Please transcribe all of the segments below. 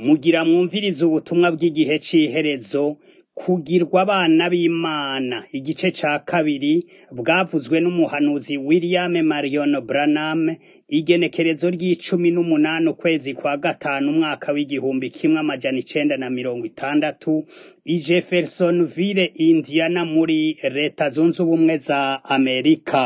Mugira mwumvirize ubutumwa bw'igihe c'iherezo, kugirwa abana b'Imana, igice ca kabiri, bwavuzwe n'umuhanuzi William Marion Branham, igenekerezo ry'icumi n'umunani ukwezi kwa gatanu umwaka w'igihumbi kimwe amajana icenda na mirongo itandatu, i Jeffersonville, Indiana muri leta zunze ubumwe za Amerika.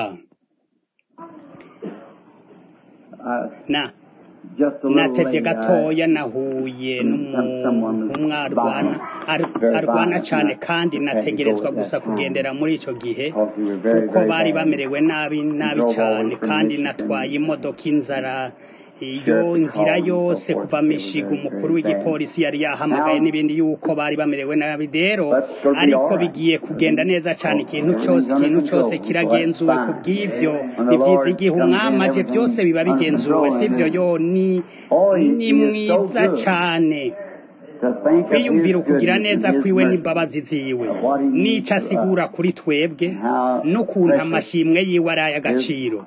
Na natevye gatoya nahuye n'umuntu arwana arwana cane kandi nategerezwa gusa kugendera muri ico gihe kuko bari bamerewe nabi nabi cane kandi natwaye imodoka inzara iyo nzira yose kuva mishiga umukuru w'igipolisi yari yahamagaye n'ibindi yuko bari bamerewe nabi rero ariko bigiye kugenda neza cane ikintu cose ikintu cose kiragenzuwe ku bw'ivyo ni vyiza igihe umwami aje vyose biba bigenzuwe sivyo yo ni ni mwiza cane kwiyumvira ukugira neza kwiwe n'imbabazi ziwe n'ico asigura kuri twebwe n'ukuntu amashimwe yiwe ari ay'agaciro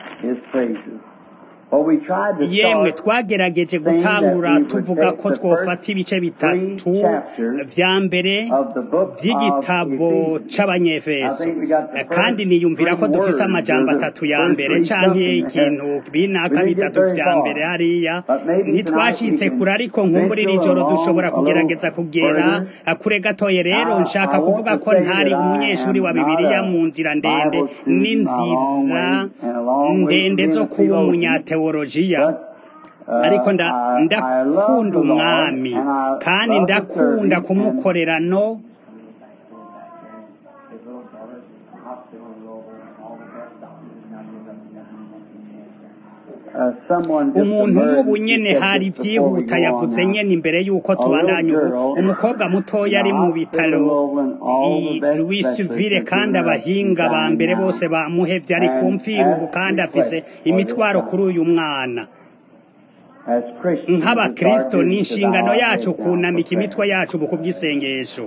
yemwe twagerageje gutangura tuvuga ko twofata ibice bitatu vya mbere vy'igitabo c'abanyefeso kandi niyumvira ko dufise amajambo atatu ya mbere canke ikintu binaka bitatu vya mbere hariya ntitwashitse kure ariko nkumburira ijoro dushobora kugerageza kugera kure gatoye rero nshaka kuvuga ko ntari umunyeshuri wa bibiliya mu nzira ndende n'inzira ndende zo kuba umunyateolojiya ariko ndakunda umwami kandi ndakunda kumukorera no umuntu nk'ubu nyene hari vyihuta yavuze nyene imbere y'uko tubandanya ubu umukobwa mutoya ari mu bitaro Louisville kandi abahinga ba mbere bose bamuhevye ari kumvira ubu kandi afise imitwaro kuri uyu mwana nk'abakristo ni inshingano yacu kunamika imitwe yacu mu kubw'isengesho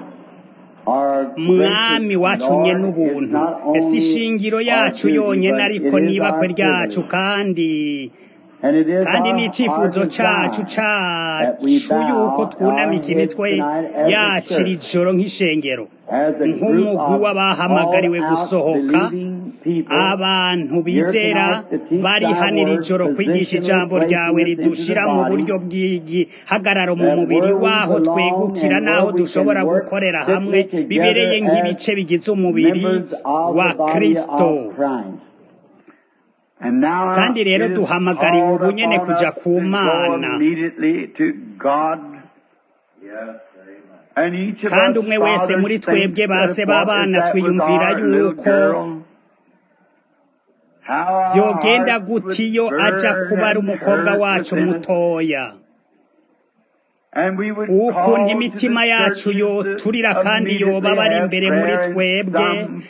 mwami wacunye n'ubuntu si ishingiro yacu yonyene ariko nibakwe ryacu kandi kandi n'icifuzo cacu cacu yuko twunamika imitwe yacu iri joro nk'ishengero nk'umugwi w'abahamagariwe gusohoka abantu bizera barihanira ijoro kwigisha ijambo ryawe ridushira mu buryo bw'igihagararo mu mubiri waho twegukira n'aho dushobora gukorera hamwe bibereye nk'ibice bigize umubiri wa kristo kandi rero duhamagariwe ubu nyene kuja ku mana kandi umwe wese muri twebwe base b'abana twiyumvira yuko vyogenda gutiyo aja kuba ari umukobwa wacu mutoya ukuntu imitima yacu yoturira kandi yoba bari imbere muri twebwe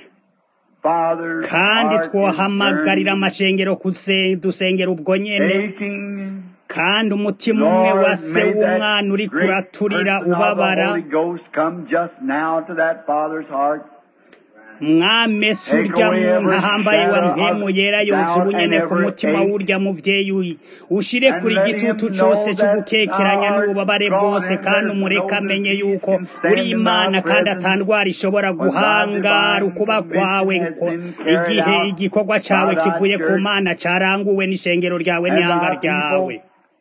kandi twohamagarira amashengero dusengera ubwo nyene kandi umutima umwe wa se w'umwana uri kuraturira ubabara mwamese urya muntu ahambaye wa mpemu yera yotsa ubunyene ku mutima w'urya muvyeyi ushire kuri igitutu cose c'ugukekeranya n'ububabare bwose kandi umureka amenye yuko uri imana kandi atandwara ishobora guhangara ukuba kwawe igihe igikorwa cawe kivuye ku mana caranguwe n'ishengero ryawe n'ihanga ryawe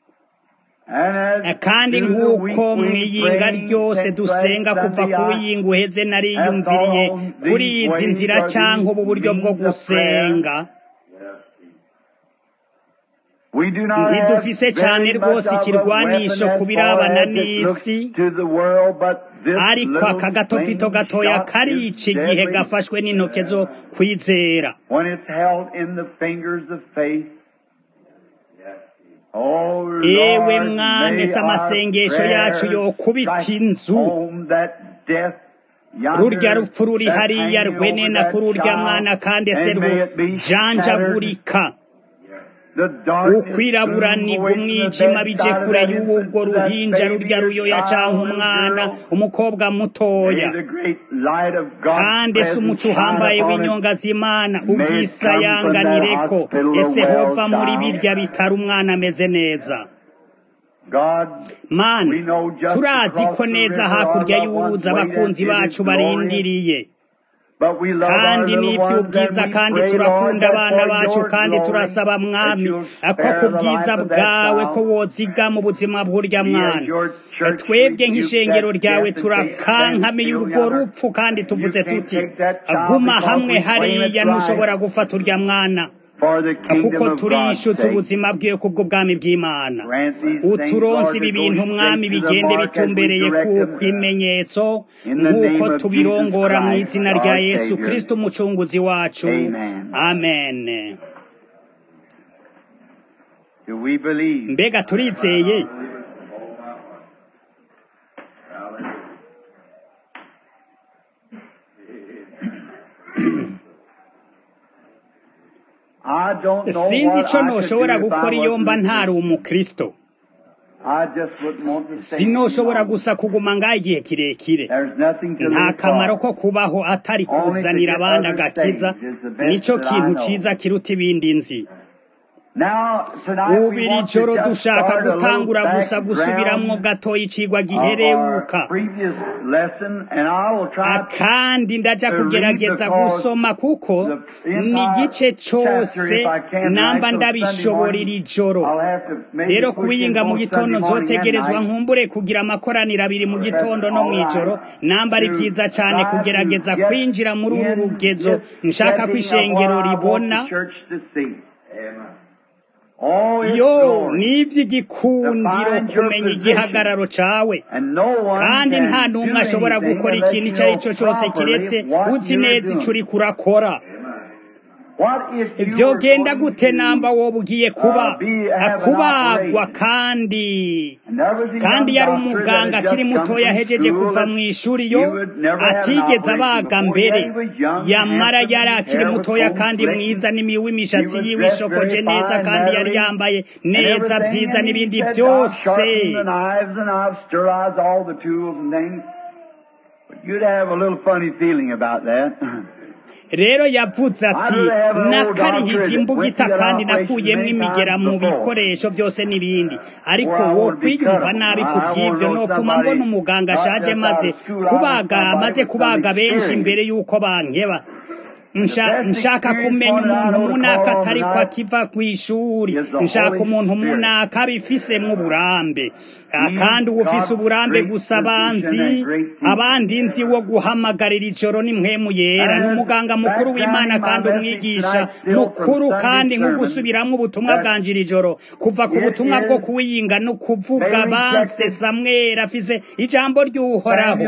kandi nk'uko mwiyinga ryose dusenga kuva ku wiyinga uheze nariyumviriye kuri izi nzira cyangwa ubu buryo bwo gusenga ntidufise cyane rwose ikirwanisho ku birabana n'isi ariko aka gatopito gatoya karica igihe gafashwe n'intoke zo kwizera ewe mwami se amasengesho yacu yokubita inzu rurya rupfu ruri hariya rwenena kuri urya mwana kandi se rujanjagurika ukwiraburanirwa umwijima bije kure y'ubwo ruhinja rurya ruyoya canke umwana umukobwa mutoya kandi se umuco uhambaye w'inyonga z'imana ubwisayanganireko ese hova muri birya bitari umwana ameze neza mana turazi ko neza hakurya y'uruzi abakunzi bacu barindiriye kandi n'iby'ubwiza kandi turakunda abana bacu kandi turasaba mwami ko ku bwiza bwawe ko woziga mu buzima bw'urya mwana twebwe nk'ishengero ryawe turakankamiye urwo rupfu kandi tuvuze tuti guma hamwe hariya ntushobora gufata urya mwana kuko turishutse ubuzima bwiwe kubw'ubwami bw'imana uturonsi ibi bintu umwami bigende bitumbereye ku imenyetso nk'uko tubirongora mu izina rya yesu kirisito umucunguzi wacu amen mbega turizeye sinzi icyo ntushobora gukora iyo mba ntari umukristo sinoshobora gusa kuguma ngaho igihe kirekire nta kamaro ko kubaho atari kuzanira abandi agakiza nicyo kintu cyiza kiruta ibindi nzi ubu iri joro dushaka gutangura gusa gusubiramwo gatoya icigwa gihereuka kandi ndaja kugerageza gusoma kuko ni igice cose namba ndabishobora iri joro rero kubiyinga mu gitondo nzotegerezwa nkumbure kugira amakoraniro abiri mu gitondo no mw'ijoro namba ari vyiza cane kugerageza kwinjira muri uru rugezo nshaka ko ishengero ribona yo n'iby'igikundiro kumenya igihagararo cawe kandi nta n'umwe ashobora gukora ikintu icyo ari cyo cyose kiretse uzi neza icyo uri kurakora byogenda gute namba wowe ugiye kuba kubagwa kandi kandi yari umuganga akiri mutoya ahejeje kuva mu ishuri yo atigeze abaga mbere yamara yari akiri mutoya kandi mwiza n'imiwe imishatsi yiwe ishokoje neza kandi yari yambaye neza byiza n'ibindi byose You'd have a little funny feeling about that. rero yavuze ati nakarihije imbugita kandi nakuyemo imigera mu bikoresho byose n'ibindi ariko wo kwiyumva nabi ku bw'ibyo nopfuma mbona umuganga ashaje maze kubaga amaze kubaga benshi mbere y'uko bankeba nshaka kumenya umuntu munaka atari ko akiva ku ishuri nshaka umuntu munaka abifisemo uburambe kandi uba ufise uburambe gusa abanzi abandi nzi wo guhamagarira ijoro ni mpemu yera ni umuganga mukuru w'imana kandi umwigisha mukuru kandi nko gusubiramo ubutumwa bwanjira ijoro kuva ku butumwa bwo kuwiyinga no kuvuga banse samwera afise ijambo ry'uhoraho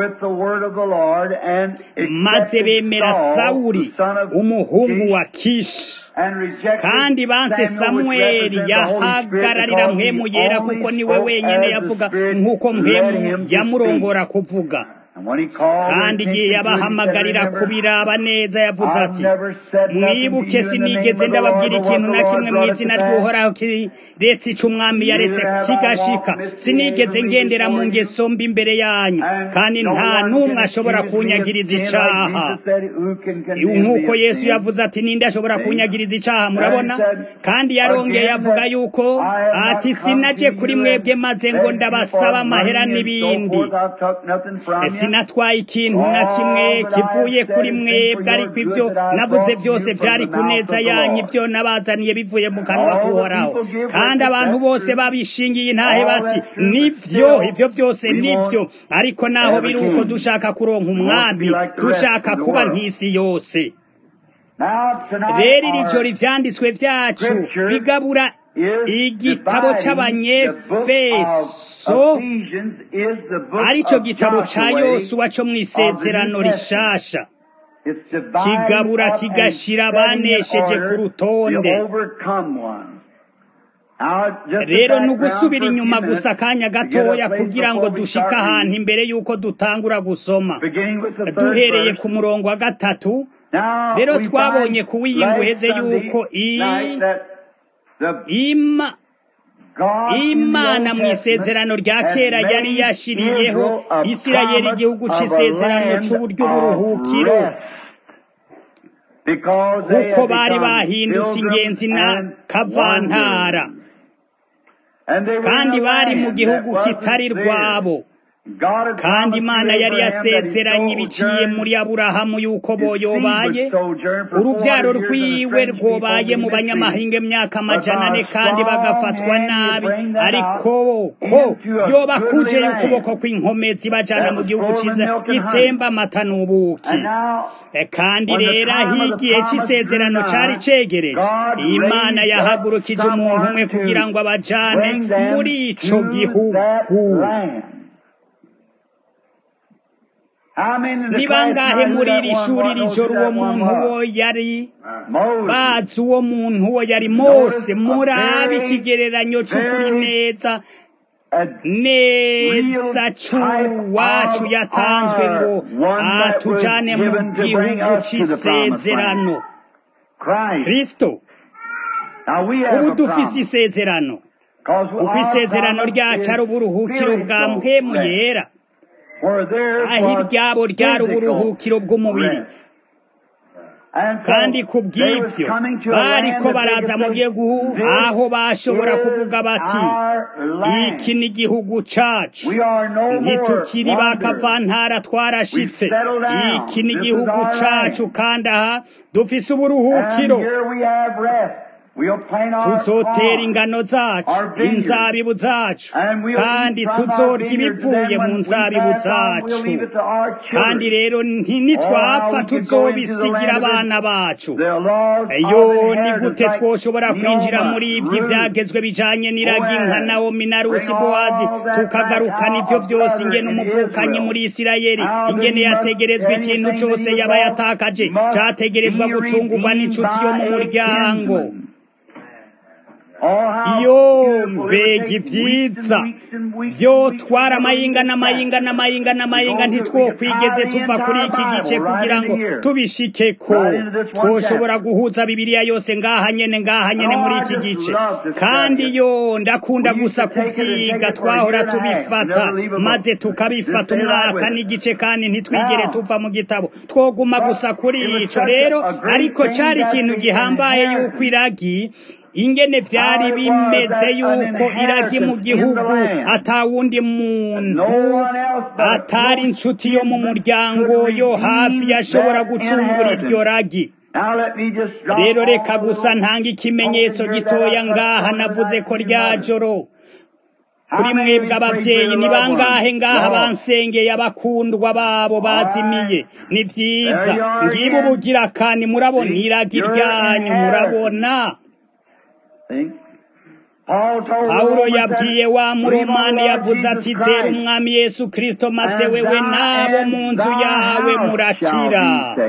maze bemera sawuri umuhungu wa kishi kandi banse samweli yahagararira mpemu yera kuko niwe wenyine yavuga nk'uko mpemu yamurongora kuvuga kandi igihe yabahamagarira kubiraba neza yavuze ati mwibuke sinigeze ndababwira ikintu na kimwe mu izina ry'uhoraho kiretse icyo umwami yaretse kigashika sinigeze ngendera mu ngeso mbi imbere yanyu kandi nta n'umwe ashobora kunyagiriza icaha nk'uko yesu yavuze ati ninde ashobora kunyagiriza icaha murabona kandi yarongeye avuga yuko ati sinaje kuri mwebwe maze ngo ndabasaba amahera n'ibindi sinatwaye ikintu na kimwe kivuye kuri mwebwe ariko ibyo navuze byose byari ku neza yanyu ibyo nabazaniye bivuye mu kanwa k'uhoraho kandi abantu bose babishingiye intahe bati nibyo ibyo byose nibyo ariko naho biri uko dushaka kuronka umwami dushaka kuba nk'isi yose rero iri joro ibyanditswe byacu bigabura igitabo cy'abanyefeso aricyo gitabo cya yosuwa cyo mu isezerano rishasha kigabura kigashira banesheje ku rutonde rero ni ugusubira inyuma gusa akanya gatoya kugira ngo dushike ahantu imbere y'uko dutangura gusoma duhereye ku murongo wa gatatu rero twabonye kuwiyinguheze y'uko imana mu isezerano rya kera yari yashiriyeho isirayeli igihugu cy'isezerano cy'uburyo buruhukiro kuko bari bahindutse ingenzi na kavantara kandi bari mu gihugu kitari rwabo kandi imana yari yasezeranye ibiciye muri aburahamu yuko boyobaye urubyaro rwiwe rwobaye mu banyamahinga imyaka amajana ane kandi bagafatwa nabi ariko ko yoba kuje ukuboko kw'inkomezi bajana mu gihugu cyiza gitemba amata n'ubuki kandi rero aho igihe cy'isezerano cyari cegereje imana yahagurukije umuntu umwe kugira ngo abajane muri ico gihugu ni bangahe muri iri shuri rijoro uwo muntu uwo yari bazi uwo muntu uwo yari mose murabe ikigereranyo cy'ukuri neza neza cy'uwacu yatanzwe ngo atujane mu gihugu cy'isezerano kristo ubu dufise isezerano kuko isezerano ryacu ari uburuhukiro bwa mpemu yera aho iryabo ryari uburuhukiro bw'umubiri kandi ku bw'ibyo bariko baraza mu gihugu aho bashobora kuvuga bati iki ni igihugu cacu ntitukiri bakavantara twarashitse iki ni igihugu cacu kandi aha dufise uburuhukiro tuzotera ingano zacu inzabibu zacu kandi tuzorya ibivuye mu nzabibu zacu kandi rero nitwapfa tuzobisigira abana bacu yo ni gute twoshobora kwinjira muri ibyo ibyagezwe bijanye n'iragi nka nawomi na rusi bowazi tukagarukana ibyo byose ingene umuvukanyi muri isirayeli ingene yategerezwa ikintu cyose yaba yatakaje cyategerezwa gucungurwa n'inshuti yo mu muryango iyo mbega ibyiza byo twara amayinga n'amayinga n'amayinga n'amayinga ntitwokwigeze tuva kuri iki gice kugira ngo tubishike ko twoshobora guhuza bibiliya yose ngaha nyene ngaha nyene muri iki gice kandi yo ndakunda gusa kubyiga twahora tubifata maze tukabifata umwaka n'igice kandi ntitwigere tuva mu gitabo twoguma gusa kuri ico rero ariko cari ikintu gihambaye yuko iragi ingene vyari bimeze yuko iragi mu gihugu atawundi muntu atari inshuti yo mu muryango yo hafi yashobora gucungura iryo ragi rero reka gusa ntanga ikimenyetso gitoya ngaha navuze ko rya joro kuri mwebwe abavyeyi ni bangahe ngaha bansengeye abakundwa babo bazimiye ni vyiza ngibo ubugira kandi murabona iragi ryanyu murabona pawulo yabwiye wa muromani yavuze ati zera umwami yesu kirisito maze wewe n'abo mu nzu yawe murakira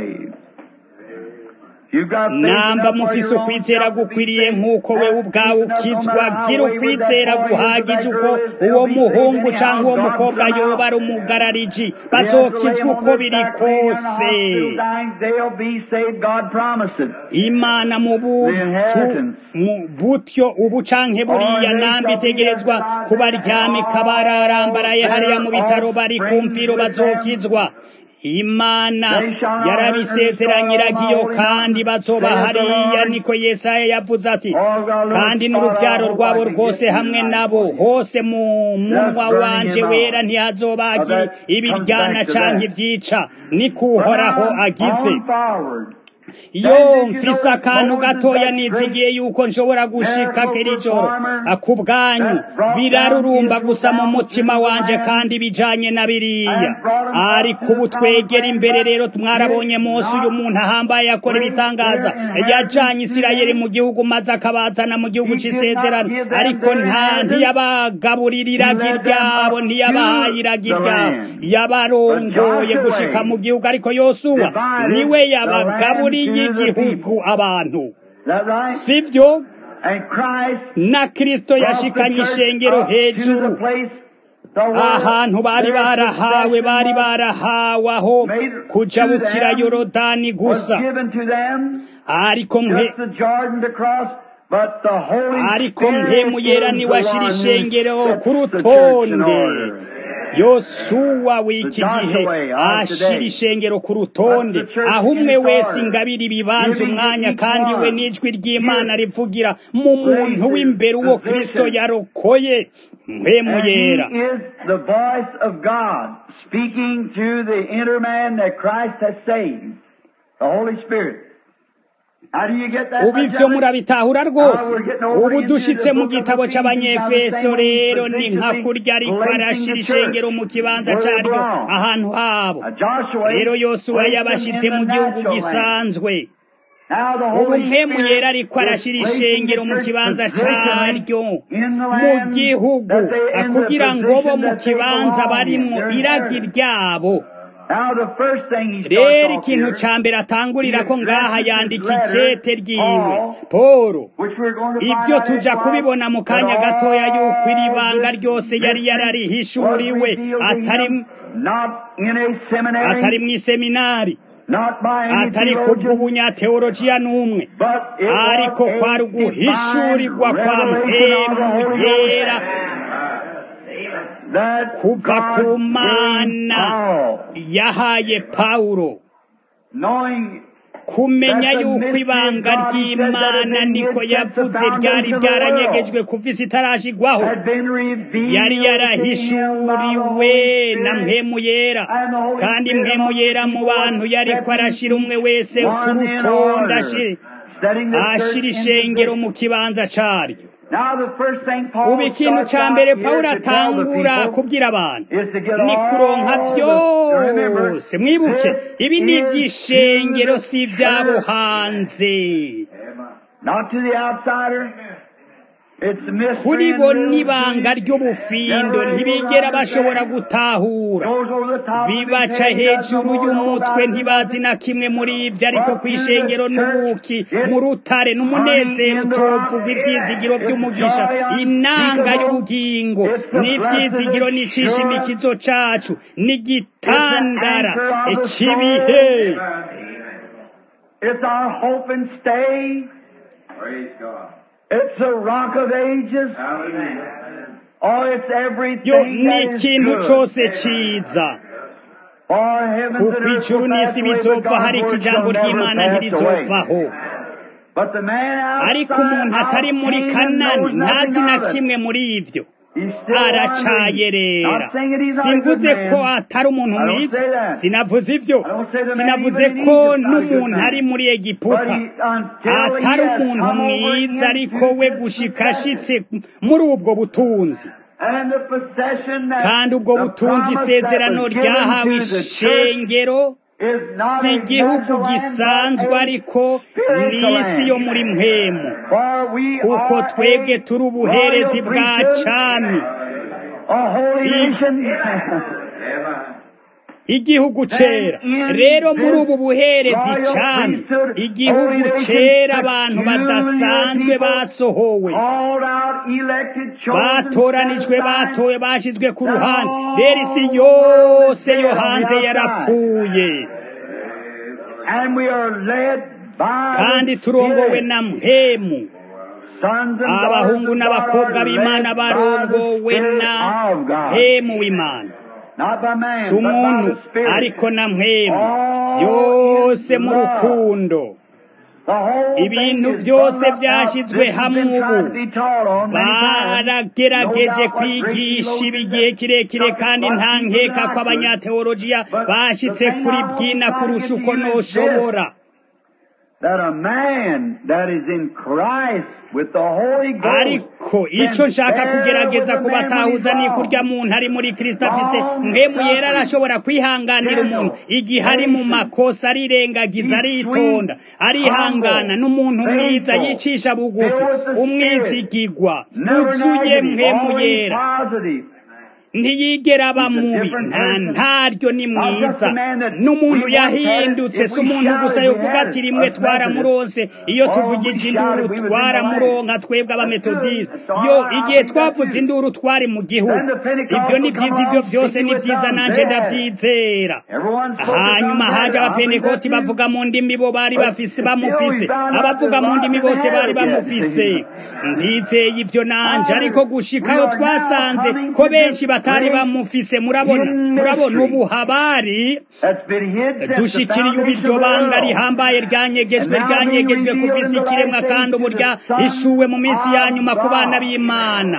namba mufise ukwizera gukwiriye nk'uko we ubwawe ukizwa gira ukwizera guhagije uko uwo muhungu cyangwa uwo mukobwa yoba ari umugarariji bazokizwa uko biri kose imana mu butyo ubu canke buriya namba itegerezwa kubaryamika bararambaraye hariya mu bitaro bari kumviro bazokizwa imana yarabisezeranyiragiyo kandi bazoba hariya niko yesaya yavuze ati kandi n'uruvyaro rwabo rwose hamwe nabo hose mu munwa wanje wera ntihazobagira ibiryana canke ivyica niko uhoraho agize yo mfise akantu gatoya nizigiye yuko nshobora gushika kiri joro ku bwanyu birarurumba gusa mu mutima wanje kandi bijanye na biriya ariko ubu twegera imbere rero mwarabonye Mose uyu muntu ahambaye akora ibitangaza yajanye Isirayeli mu gihugu maze akabazana mu gihugu c'isezerano ariko nta ntiyabagaburira iragi ryabo ntiyabahaye iragi ryabo yabarongoye gushika mu gihugu ariko Yosuwa niwe yabagaburira y'igihugu abantu sibyo na Kristo yashikanye ishengero hejuru ahantu bari barahawe bari barahawe aho kujabukira yorodani gusa ariko mwe ariko mpemu yera niwe ashira ishengero ku rutonde yosuwa w'iki gihe ashira ishengero ku rutonde aho umwe wese ingabira ibibanza umwanya kandi we n'ijwi ry'imana rivugira mu muntu w'imbere uwo kristo yarokoye mpemu yera And he is the voice of God speaking to the inner man that Christ has saved, the Holy Spirit. How do you get that? ubu ivyo murabitahura rwose ubu dushitse mu gitabo c'abanyefeso rero ni nka kurya ariko arashira ishengero mu kibanza caryo ahantu habo Uh, Joshua rero yosuwa placed them yabashitse in the mu gihugu natural land. gisanzwe Now the ubu Holy mpemu Spirit yera ariko is arashira placing ishengero the mu church kibanza positionally caryo in the mu land gihugu that they- in the kugira ngo bo position mu that they kibanza belong in, barimwo their iragi inheritance. ryabo Now the first thing he rero starts off ikintu here, ca mbere atangurira ko ngaha yandika ikete ryiwe Paul, polo which we're going to ibyo find out tuja in kubibona mu Christ, kanya that gatoya all yuko iri banga this ryose yari mystery yararihishuriwe was revealed to atari him, not in a seminary, atari mu iseminari not by any atari theologian, kubw'ubunyateolojiya n'umwe but it ariko was kwari a uguhishurirwa divine kwa revelation of the mpemu Holy yera Ghost that kuva God ku gave mana Paul, yahaye pawulo knowing kumenya yuko ibanga ry'imana niko yavuze ryari ryaranyegejwe kuva isi itarashigwaho had been revealed yari to him by the yarahishuriwe Holy na Spirit. mpemu yera kandi mpemu yera mu bantu yariko arashira umwe wese ku One in rutonde order, ashira setting the church ashira in ishengero position. mu kibanza caryo Now the first thing Paul ubu ikintu starts ca out mbere here pawulo to tell the atangura people kubwira abantu is to get ni kuronka all the, remember, vyose mwibuke this ibi ni is ivy'ishengero to si the ivy'abo church, hanze not to the outsider. It's a mystery kuri and bo little n'ibanga things. ry'ubufindo ntibigera bashobora gutahura Goes over the top of his bibaca head, he doesn't hejuru know y'umutwe about it. ntibazi na kimwe muri ibyo ariko ku ishengero n'ubuki mu rutare n'umunezero utovugwa ibyizigiro by'umugisha inanga y'ubugingo n'ibyizigiro n'icisha imikizo cacu n'igitandara cy'ibihe It's our hope and stay. Praise God. It's a rock of ages. Hallelujah. Oh, it's yo everything ni that is ikintu good. cose ciza For heavens kuko and earth ijuru will pass n'isi away, but bizopfa hari God's ko word shall ijambo never ry'imana pass away. ntirizopfaho But the man ariko outside umuntu atari of muri Canaan kanani knows ntazi nothing na of it. kimwe muri ivyo He's still wandering. aracayerera Not saying that he's not a good simvuze man. ko atari umuntu I don't mwiza say that. sinavuze ivyo I don't say the man sinavuze even in ko Egypt not a good n'umuntu man. ari muri But egiputa he, until he atari has umuntu come over mwiza ariko into we this gushika possession. ashitse muri ubwo butunzi And the possession that kandi ubwo the butunzi promise isezerano that was given ryahawe to the church ishengero is not si a igihugu natural land, gisanzwe but a ariko spiritual ni isi yo land. muri mpemu For we kuko are twebwe a turi ubuherezi royal bwa priesthood, cami a holy I- nation. Amen. igihugu cera rero muri ubu buherezi cami igihugu cera abantu badasanzwe basohowe Called out, elected, chosen, batoranijwe set aside. batowe bashizwe ku ruhande rero isi yose yo hanze yarapfuye And we are led by kandi the turongowe Spirit. na mpemu Sons and abahungu daughters of n'abakobwa God are b'imana led by the barongowe Spirit na of God. mpemu w'imana Not by man, si but by umuntu the Spirit. ariko na mpemu All byose is mu love. rukundo The whole ibintu thing is byose brought up. byashyizwe This has hamwe been tried ubu to be taught on many times. baragerageje kwigisha ibi igihe kirekire kandi nta nkeka ko abanyateolojiya bashyitse kuri bwina kurusha uko noshobora That a man that is in Christ with the Holy Ghost ariko icyo nshaka kugerageza kubatahuza ni kurya muntu ari muri kirisita afise mpemu yera arashobora kwihanganira umuntu igihe ari mu makosa arirengagiza aritonda arihangana n'umuntu mwiza yicisha bugufi umwizigigwa yuzuye mpemu yera ntiyigera aba mubi nta ntaryo ni mwiza n'umuntu yahindutse si umuntu gusa yovuga ati rimwe twaramuronse iyo tuvugije induru twaramuronka twebwe abametodiste yo igihe twavuze induru twari mu gihugu ibyo ni byiza ibyo byose ni byiza nanjye ndabyizera hanyuma haje abapenekoti bavuga mu ndimi bo bari bafise bamufise abavuga mu ndimi bose bari bamufise ndizeye ibyo nanje ariko gushikaho twasanze ko benshi batari bamufise murabona murabona ubu habari dushikiriye ubu iryo banga rihambaye ryanyegejwe ryanyegejwe ku bisi ikiremwa kandi ubu ryahishuwe mu minsi ya nyuma ku bana b'imana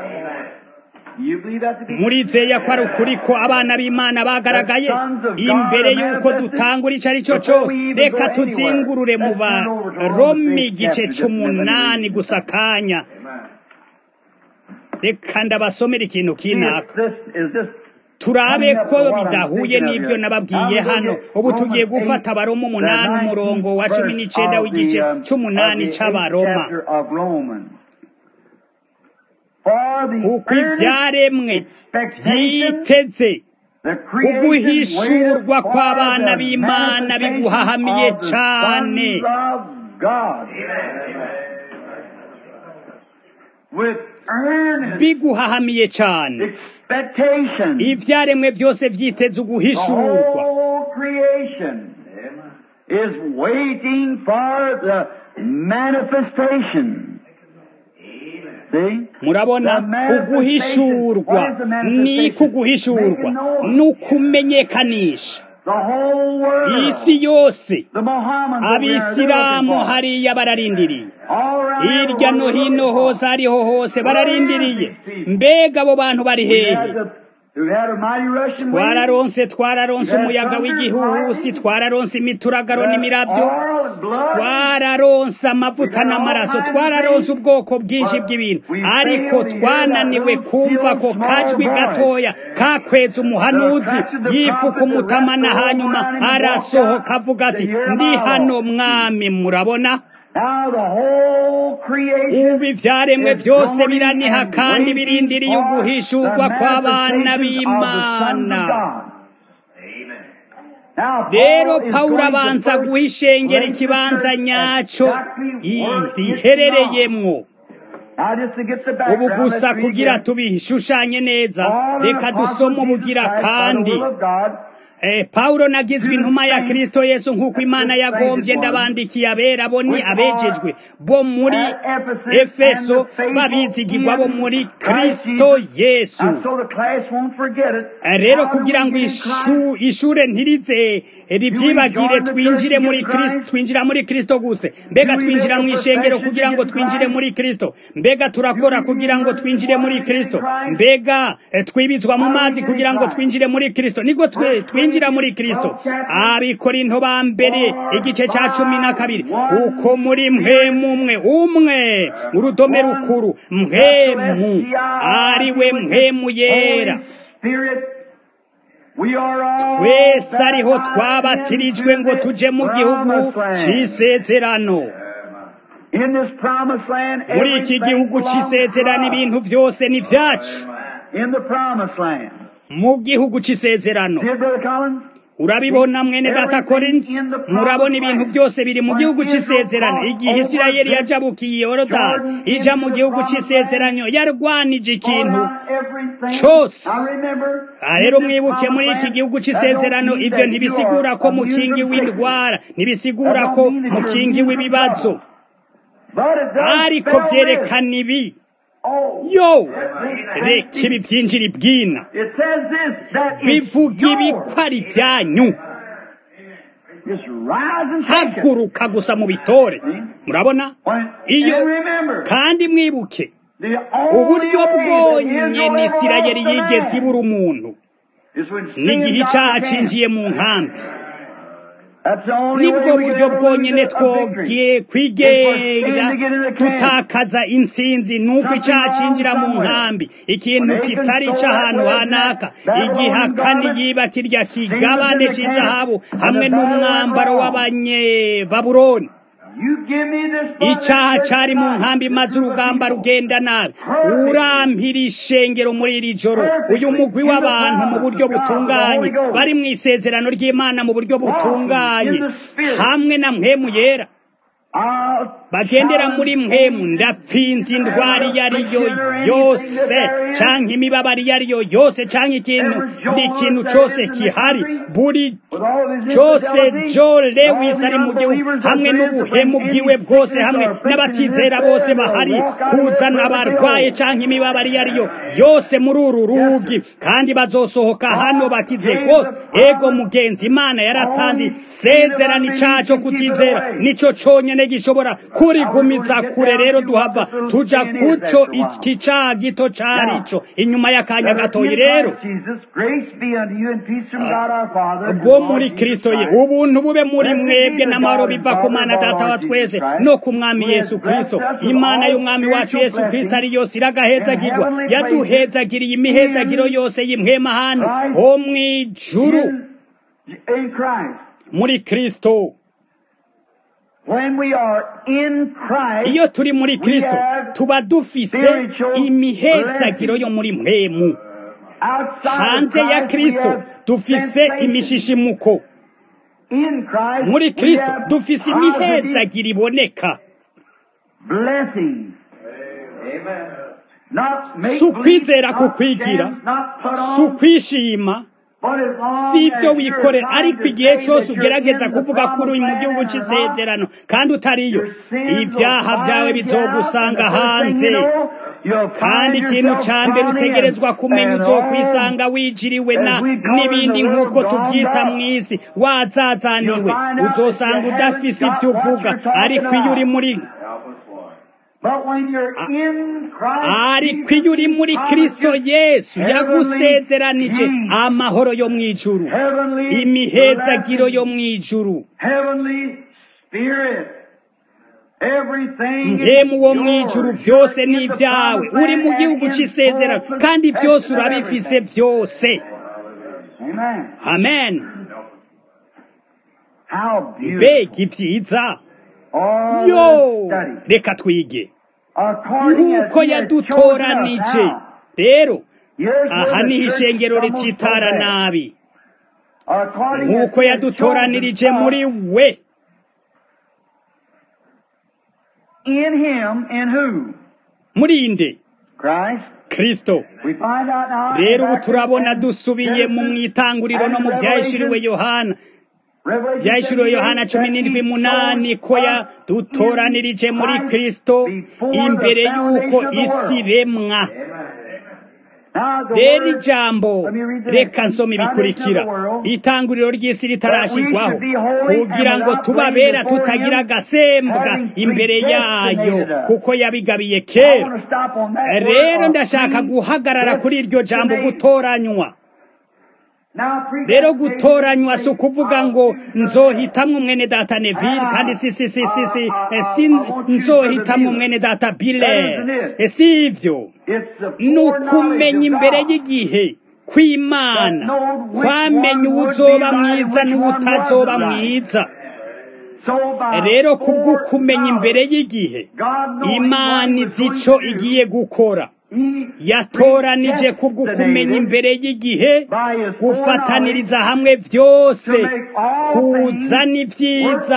murizeye ko ari ukuri ko abana b'imana bagaragaye imbere y'uko dutangura icyo ari cyo cyose reka tuzingurure mu baromi igice c'umunani gusa akanya reka ndabasomera ikintu kinaka turabe ko bidahuye n'ibyo nababwiye hano ubu tugiye gufata abaroma umunani umurongo wa cumi n'icenda w'igice c'umunani c'abaroma kuko ibyaremwe byiteze uguhishurwa kw'abana b'imana biguhahamiye cane biguhahamiye cane ibyaremwe byose byiteze uguhishurwa is waiting for the manifestation. murabona uguhishurwa ni kuguhishurwa ni ukumenyekanisha isi yose abisilamu hariya bararindiriye hirya no hino hose ariho hose bararindiriye mbega abo bantu bari hehe twararonse twararonse umuyaga w'igihuhusi twararonse imituragaro n'imirabyo twararonse amavuta n'amaraso twararonse ubwoko bwinshi bw'ibintu ariko twananiwe kumva ko kajwi gatoya kakweza umuhanuzi yifuka umutamana hanyuma arasohoka avuga ati ndi hano mwami murabona ubu ibyaremwe byose biraniha kandi birindiriye uguhishurwa kw'abana b'imana rero pawulo abanza guha ishengera ikibanza nyacyo riherereyemwo ubu gusa kugira tubishushanye neza reka dusome ubugira kandi Paulo nagizwe intumwa ya Kristo Yesu nk'uko Imana yagombye ndabandikiye abera bo ni abejejwe bo muri Efeso babizigirwa bo muri Kristo Yesu rero kugira ngo ishure ntirize ribyibagire twinjire muri Kristo twinjira muri Kristo gute mbega twinjira mu ishengero kugira ngo twinjire muri Kristo mbega turakora kugira ngo twinjire muri Kristo mbega twibizwa mu mazi kugira ngo twinjire muri Kristo niko twinjira twinjira muri Kristo abikorinto ba mbere igice cya cumi na kabiri kuko muri mpemu umwe umwe urudome rukuru mpemu ariwe mpemu yera twese ariho twabatirijwe ngo tuje mu gihugu c'isezerano muri iki gihugu c'isezerano ibintu byose ni vyacu mu gihugu c'isezerano urabibona mwene data korinzi murabona ibintu byose biri mu gihugu c'isezerano igihe isirayeli yajabukiye yorodani ija mu gihugu c'isezerano yarwanije ikintu cose rero mwibuke muri iki gihugu c'isezerano ivyo ntibisigura ko mukingiwe indwara ntibisigura ko mukingiwe ibibazo ariko vyerekana ibi yo reka ibi byinjira ibwina bivuga ibi ko ari ibyanyu haguruka gusa mu bitore murabona iyo kandi mwibuke uburyo bwonyene isirayeli yigeze ibura umuntu n'igihe icyaha cinjiye mu nkambi nibwo buryo bwonyene twogiye kwigera tutakaza intsinzi nuko icyaha cinjira mu nkambi ikintu kitari c'ahantu hanaka igihakani yiba kirya kigabane c'izahabu hamwe n'umwambaro w'abanyebabuloni icyaha cari mu nkambi maze urugamba rugenda nabi urampira ishengero muri iri joro uyu mugwi w'abantu mu buryo butunganye bari mu isezerano ry'imana mu buryo butunganye hamwe na mpemu yera bagendera muri mwemu ndapfinze indwara iyo ari yo yose canke imibabaro iyo ari yo yose canke ikintu n'ikintu cose kihari buri cyose Joe Lewis ari mu gihugu hamwe n'ubuhemu bwiwe bwose hamwe n'abatizera bose bahari kuzana abarwaye canke imibabaro iyo ari yo yose muri uru rugi kandi bazosohoka hano bakize rwose ego mugenzi imana yaratanze sezerano icaco kutizera nico conyene gishobora kurigumiza kure rero duhava tuja kuco iki caha gito carico inyuma y'akanya gatoyi rero bwo muri kristo ye ubuntu bube muri mwebwe n'amahoro biva ku mana data wa twese no ku mwami yesu kristo imana y'umwami wacu yesu kristo ari yose iragahezagirwa yaduhezagiriye imihezagiro yose y'imwema hano ho mw'ijuru muri kristo iyo turi muri kristo tuba dufise imihezagiro yo muri mwemu hanze ya kristo dufise imishishimuko muri kristo dufise imihezagiro iboneka si ukwizera kukwigira si ukwishima si ibyo wikorera ariko igihe cyose ugerageza kuvuga ko uri mu gihugu cy'isezerano kandi utariyo ibyaha byawe bizogusanga hanze kandi ikintu cya mbere utegerezwa kumenya uzokwisanga wijiriwe na n'ibindi nk'uko tubyita mu isi wazazaniwe uzosanga udafise ibyo uvuga ariko iyo uri muri ariko iyo uri muri kristo yesu yagusezeranije amahoro yo mu ijuru imihezagiro yo mu ijuru mpemu wo mu ijuru byose ni ibyawe uri mu gihugu cy'isezerano kandi byose urabifise byose amen mbega ibyiza yo reka twige nk'uko yadutoranije rero aha niho ishengero ritsitara nabi nk'uko yadutoranirije muri we muri inde kristo rero ubu turabona dusubiye mu mwitanguriro no mu byahishuriwe yohana byahishuriwe yohana cumi n'indwi munani ko yadutoranirije muri kristo imbere y'uko isi iremwa rero ijambo reka nsoma ibikurikira itanguriro ry'isi ritarashyirwaho kugira ngo tubabera tutagira agasembwa imbere yayo kuko yabigabiye kera rero ndashaka guhagarara kuri iryo jambo gutoranywa rero gutoranywa si ukuvuga ngo nzohitamwo mwene data neville kandi si si si si si si nzohitamwo mwene data bile si ivyo ni ukumenya imbere y'igihe kw'imana kwamenya uwuzoba mwiza n'uwutazoba mwiza rero kubw'ukumenya imbere y'igihe imana izi ico igiye gukora yatoranije kubw'ukumenya imbere y'igihe gufataniriza hamwe byose kuzana ibyiza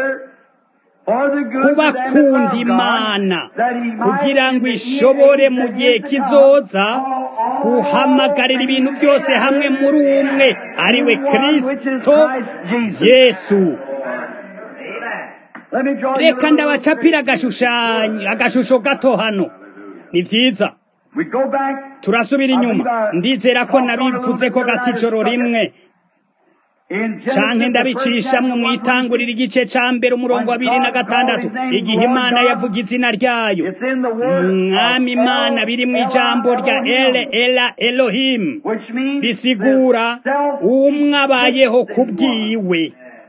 kubakunda imana kugira ngo ishobore mu gihe kizoza guhamagarira ibintu byose hamwe muri umwe ari we kirisito yesu reka ndabacapira agashusho gato hano ni byiza turasubira inyuma ndizera ko nabivuze ko gati ijoro rimwe canke ndabicishamwe mu itangurira igice ca mbere umurongo wa bibiri na gatandatu igihe imana yavuga izina ryayo mwami imana biri mu ijambo rya ele ela elohim bisigura umwe abayeho kubwiwe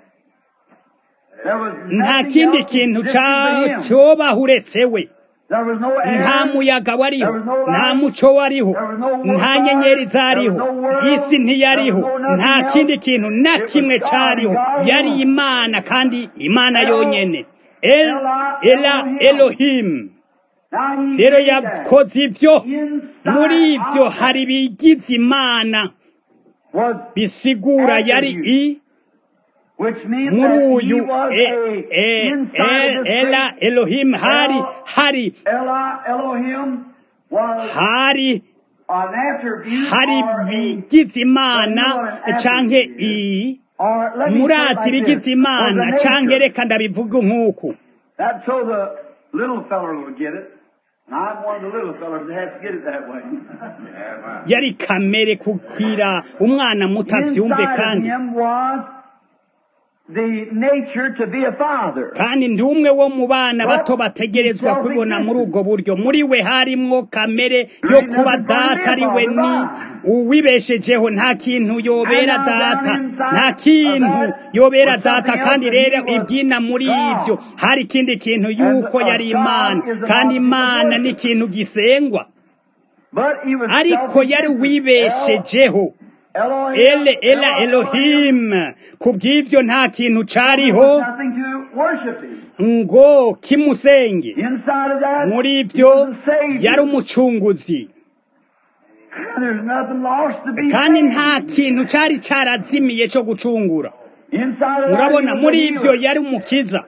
nta kindi kintu cobaho uretse we nta muyaga wariho nta muco wariho nta nyenyeri zariho isi ntiyariho nta kindi kintu na kimwe cyariho yari imana kandi imana yonyine ela elohim rero yakoze ibyo muri ibyo hari ibigize imana bisigura yari i which means muri that he uyu was e- a e- inside e- of this ela great elohim hari hari Ella, Elohim was hari an attribute hari or a bigize imana canke i or let me murazi say it like bigize this, imana was a canke nature. reka ndabivuga nk'uku That's so the little feller will get it. And I'm one of the little fellers that has to get it that way. Amen. yari kamere kukwira umwana muto avyumve Inside of kandi him was the nature to be a father. kandi ndi umwe wo mu bana bato bategerezwa kubona muri ubwo buryo muri we harimwo kamere yo kuba data ari we ni uwibeshejeho nta kintu yobera data nta kintu yobera data kandi rero ibyina muri ibyo hari ikindi kintu yuko yari imana kandi imana ni ikintu gisengwa But he was ariko yari wibeshejeho Elohim, ele ela elohim ku bw'ivyo nta kintu cariho Nothing to worship him. ngo kimusenge Inside of that, muri he ibyo was a savior. yari umucunguzi There's nothing lost to be kandi saved. nta kintu cari carazimiye co gucungura Inside of murabona that, he was muri a ibyo healer. yari umukiza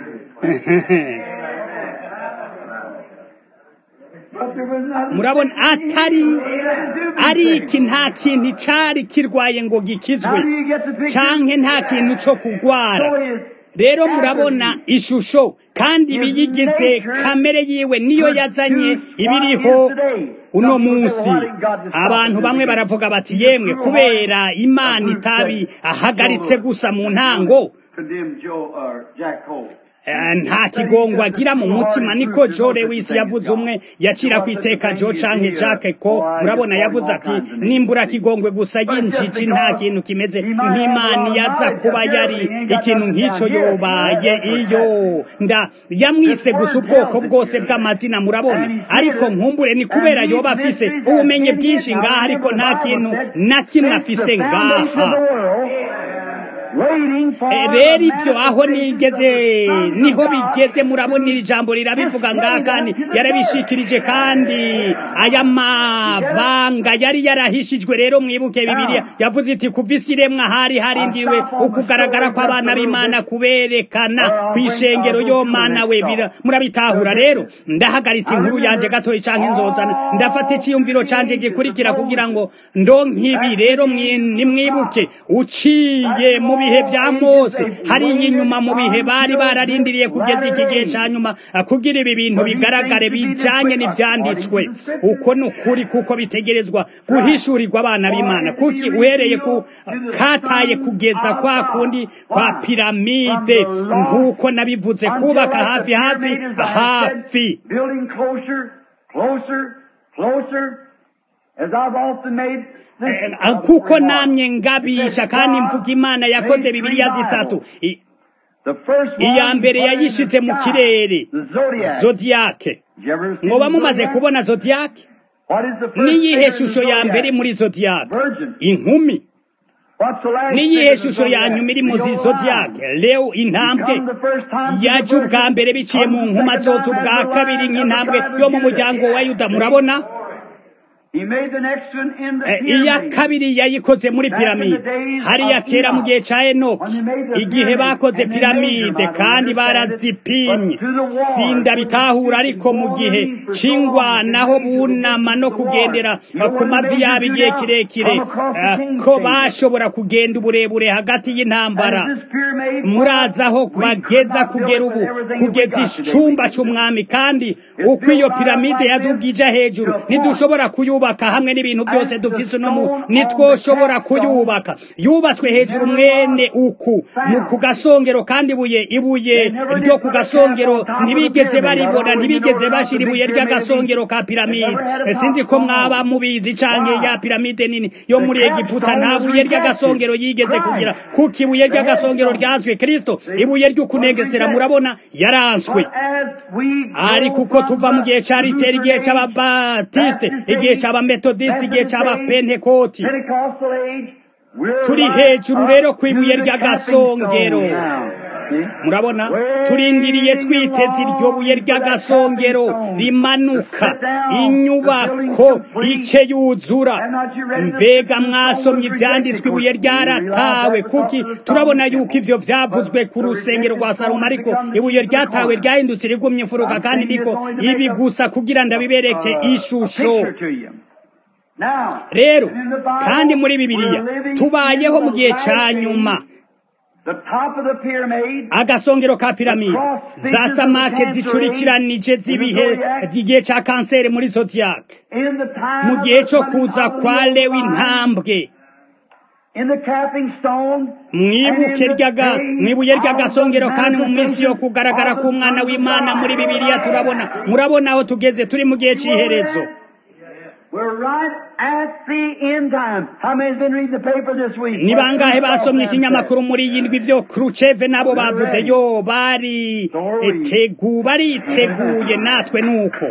But there was nothing murabona atari to be ari saved. iki nta kintu cari kirwaye ngo gikizwe How do you get the picture? canke nta kintu co kugwara So his rero murabona ishusho kandi ibiyigize kamere yiwe niyo yazanye ibiriho uno munsi abantu bamwe baravuga bati yemwe kubera imana itabi ahagaritse gusa mu ntango condemned Joe or Jack Cole. Eh, nta kigongo agira mu mutima niko Joe Lewis yavuze umwe yacira ku iteka Joe canke Jack ko murabona yavuze ati nimbura kigongwe gusa yinjiji nta kintu kimeze nk'imana yaza kuba yari ikintu nk'ico yobaye iyo nda yamwise gusa ubwoko bwose bw'amazina murabona ariko nkumbure ni kubera yoba afise ubumenyi bwinshi ngaha ariko nta kintu na kimwe afise ngaha Eh, rero ibyo aho nigeze niho bigeze murabona iri jambo rirabivuga ngaha kandi yarabishikirije kandi aya mabanga yari yarahishijwe rero mwibuke bibiliya yavuze iti kuva isi iremwa hari harindiriwe ukugaragara kw'abana b'imana kuberekana ku ishengero yo mana we bira- murabitahura rero ndahagaritse inkuru yanje gatoya canke nzozana ndafata iciyumviro canje gikurikira kugira ngo ndonke ibi rero mwi- nimwibuke uciye mu bihe vya mose hariya inyuma mu bihe bari bararindiriye kugeza iki gihe ca nyuma ah, kugira ibi bintu bigaragare bijanye n'ivyanditswe uko ni ukuri kuko bitegerezwa guhishurirwa abana b'imana kuki uhereye ku kataye kugeza kwa kundi kwa piramide nk'uko nabivuze kubaka hafi hafi hafi Building closer, closer, closer. As I've often made Eh, ah, kuko namye ngabisha kandi mvuga imana yakoze bibiliya zitatu I- The first one iya mbere was in yayishize the mu sky, kirere the zodiac. zodiyake Did you ever see mwoba the mumaze zodiac? kubona zodiyake What is the first niyihe figure in the shusho ya zodiac? mbere muri zodiyake Virgin. inkumi What's the last niyihe figure in the shusho ya zodiac? nyuma iri mu The old zodiyake lion. leo intambwe Come the first time to yaje the ubwa virgin. mbere biciye mu Comes the nkuma second zoza time ubwa as the kabiri lion of the nk'intambwe tribe of yo mu Judah. muryango wa yuda murabona He made the next one in the Eh, iya pyramid. kabiri yayikoze muri piramide hariya kera mu gihe ca enoki igihe bakoze piramide kandi barazipimye sinda bitahura ariko mu gihe c'ingwanaho bunama no kugendera eh, ku mavi yabo igihe kirekire eh, ko bashobora kugenda uburebure hagati y'intambara And this pyramid murazi aho bageza kugera ubu kugeza icumba c'umwami kandi uko iyo piramide yadugija hejuru ntidushobora kuyubaka hamwe n'ibintu byose dufise uno mu nitwoshobora kuyubaka yubatswe hejuru mwene uku mu ku gasongero kandi ibuye ibuye ryo ku gasongero ntibigeze baribona ntibigeze bashira ibuye ry'agasongero ka piramide Eh, sinzi ko mwaba mubizi canke ya piramide nini yo muri egiputa nta buye ry'agasongero yigeze kugira kuko ibuye ry'agasongero ryanswe kristo ibuye ry'ukunegesera murabona yaranswe But as we ariko uko tuva mu gihe ca riteri igihe c'ababatisite igihe c'abametodisite igihe c'abapentekoti Pentecostal age, we're turi right hejuru up rero ku ibuye to the ry'agasongero stepping stone now. murabona turindiriye twiteze iryo buye ry'agasongero rimanuka inyubako ice yuzura mbega mwasomye ibyanditswe ibuye ryaratawe kuki turabona yuko ivyo vyavuzwe ku rusengero rwa salomo ariko ibuye ryatawe ryahindutse rigumye imfuruka kandi niko ibi gusa kugira ndabibereke ishusho rero kandi muri bibiliya tubayeho mu gihe ca nyuma agasongero ka piramide za samake zicurikiranije z'ibihe igihe ca kanseri muri zodiac mu gihe co kuza kwa lewi intambwe mwibuke ryaga mwibuye ry'agasongero kandi mu minsi yo kugaragara k'umwana w'imana muri bibiliya turabona murabona aho tugeze turi mu gihe c'iherezo ni bangahe basomye ikinyamakuru muri iyi ndwi byo Khrushchev nabo bavuze yo bari tegu bariteguye natwe nuko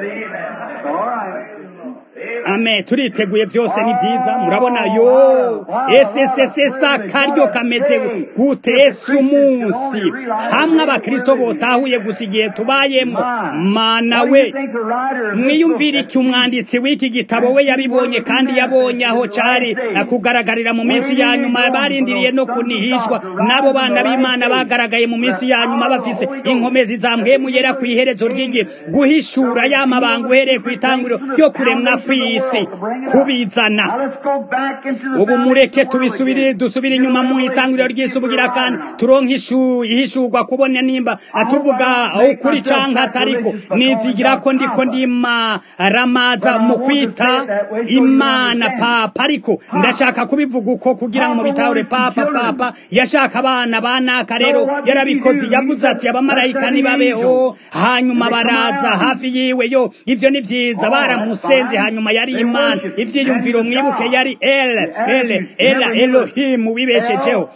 Amen turiteguye byose ni byiza murabona yo SSSS akaryo kameze gute Yesu umunsi hamwe abakristo botahuye gusa igihe tubayemo mana we mwiyumvire iki umwanditsi w'iki gitabo we yabibonye kandi yabonye aho cari kugaragarira mu minsi ya nyuma barindiriye no kunihishwa n'abo bana b'imana bagaragaye mu minsi ya nyuma bafise inkomezi zamwemuyera ku iherezo ry'igihe guhishura y'amabanga uhereye ku itanguriro ryo kuremwa kw'isi kubizana ubu mureke tubisubire dusubire inyuma mu itanguriro ry'isubugira kandi turonke ihishurwa kubona nimba tuvuga ukuri canke atariko nizigira ko ndiko ndima ramaza mu kwita imana papa ariko ndashaka kubivuga uko kugira ngo mu bitahure papa papa yashaka abana banaka rero yarabikoze yavuze ati abamarayika nibabeho hanyuma baraza hafi yiwe yo ivyo ni vyiza baramusenze hanyuma yari imana ivyiyumviro mwibuke yari el el ela elohim wibeshejeho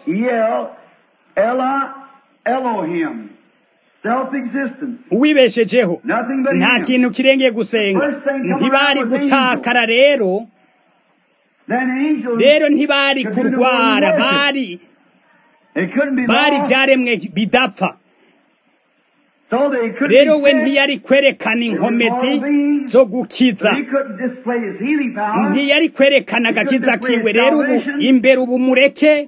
uwibeshejeho nta kintu kirengeye gusenga ntibari gutakara rero rero ntibari kurwara bari bari byaremwe bidapfa rero we ntiyari kwerekana inkomezi zo gukiza ntiyari kwerekana agakiza kiwe rero ubu imbere ubu mureke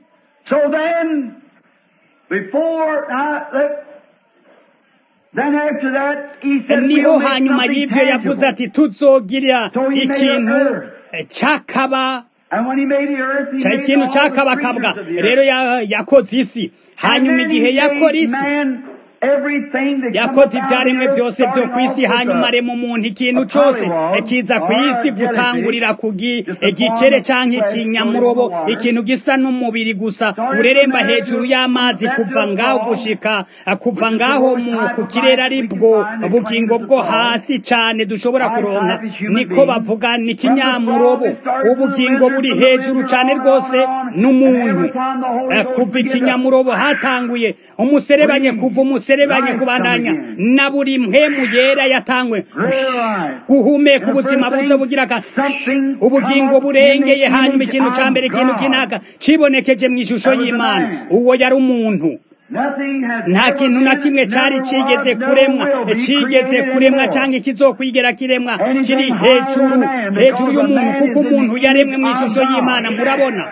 niho hanyuma y'ibyo yavuze ati tuzogira ikintu cyakaba ikintu cyakabakabwa rero yakoze isi hanyuma igihe yakora isi yakoze ibyaremwe byose byo ku isi hanyuma arema umuntu ikintu cyose kiza ku isi gutangurira ku gikere cyangwa ikinyamurobo ikintu gisa n'umubiri gusa ureremba hejuru y'amazi kuva ngaho gushika kuva ngaho ku kirere ari bwo bugingo bwo hasi cyane dushobora kuronka niko bavuga ni ikinyamurobo ubugingo buri hejuru cyane rwose n'umuntu kuva ikinyamurobo hatanguye umuserebanye kuva umuserebanye umuserebanye kubandanya na buri mpemu yera yatangwe guhumeka ubuzima buzo bugira ubugingo burengeye hanyuma ikintu ca mbere ikintu kinaka cibonekeje mu ishusho y'imana uwo yari umuntu nta kintu na kimwe cyari kigeze kuremwa kigeze kuremwa cyangwa ikizokwigera kiremwa kiri hejuru hejuru y'umuntu kuko umuntu yaremwe mu ishusho y'imana murabona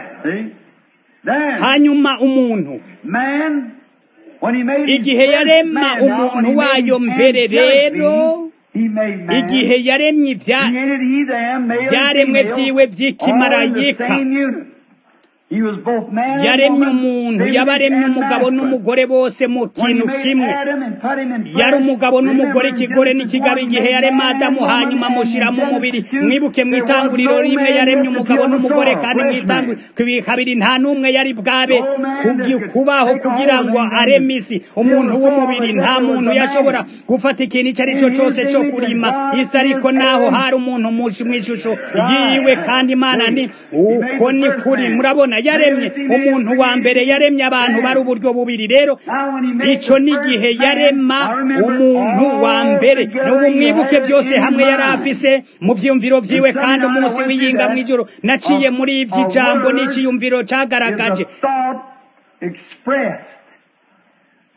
hanyuma umuntu igihe yarema umuntu wayo mbere rero igihe yaremye ibyaremwe byiwe by'ikimarayika yaremye umuntu yabaremye umugabo n'umugore bose mu kintu kimwe yari umugabo n'umugore ikigore n'ikigabo igihe yarema adamu hanyuma amushyiramo umubiri mwibuke mu itanguriro rimwe yaremye umugabo n'umugore kandi mu itanguriro kabiri nta n'umwe yari bwabe kubaho kugira ngo areme isi umuntu w'umubiri nta muntu yashobora gufata ikintu icyo ari cyo cyose cyo kurima isi ariko naho hari umuntu mu ishusho yiwe kandi imana ni uko ni kuri murabona yaremye umuntu wa mbere yaremye abantu bari uburyo bubiri rero icyo ni igihe yarema umuntu wa mbere n'ubu mwibuke byose hamwe yari afise mu byiyumviro byiwe kandi umunsi w'iyinga mu ijoro naciye muri ibyo ijambo n'icyiyumviro cyagaragaje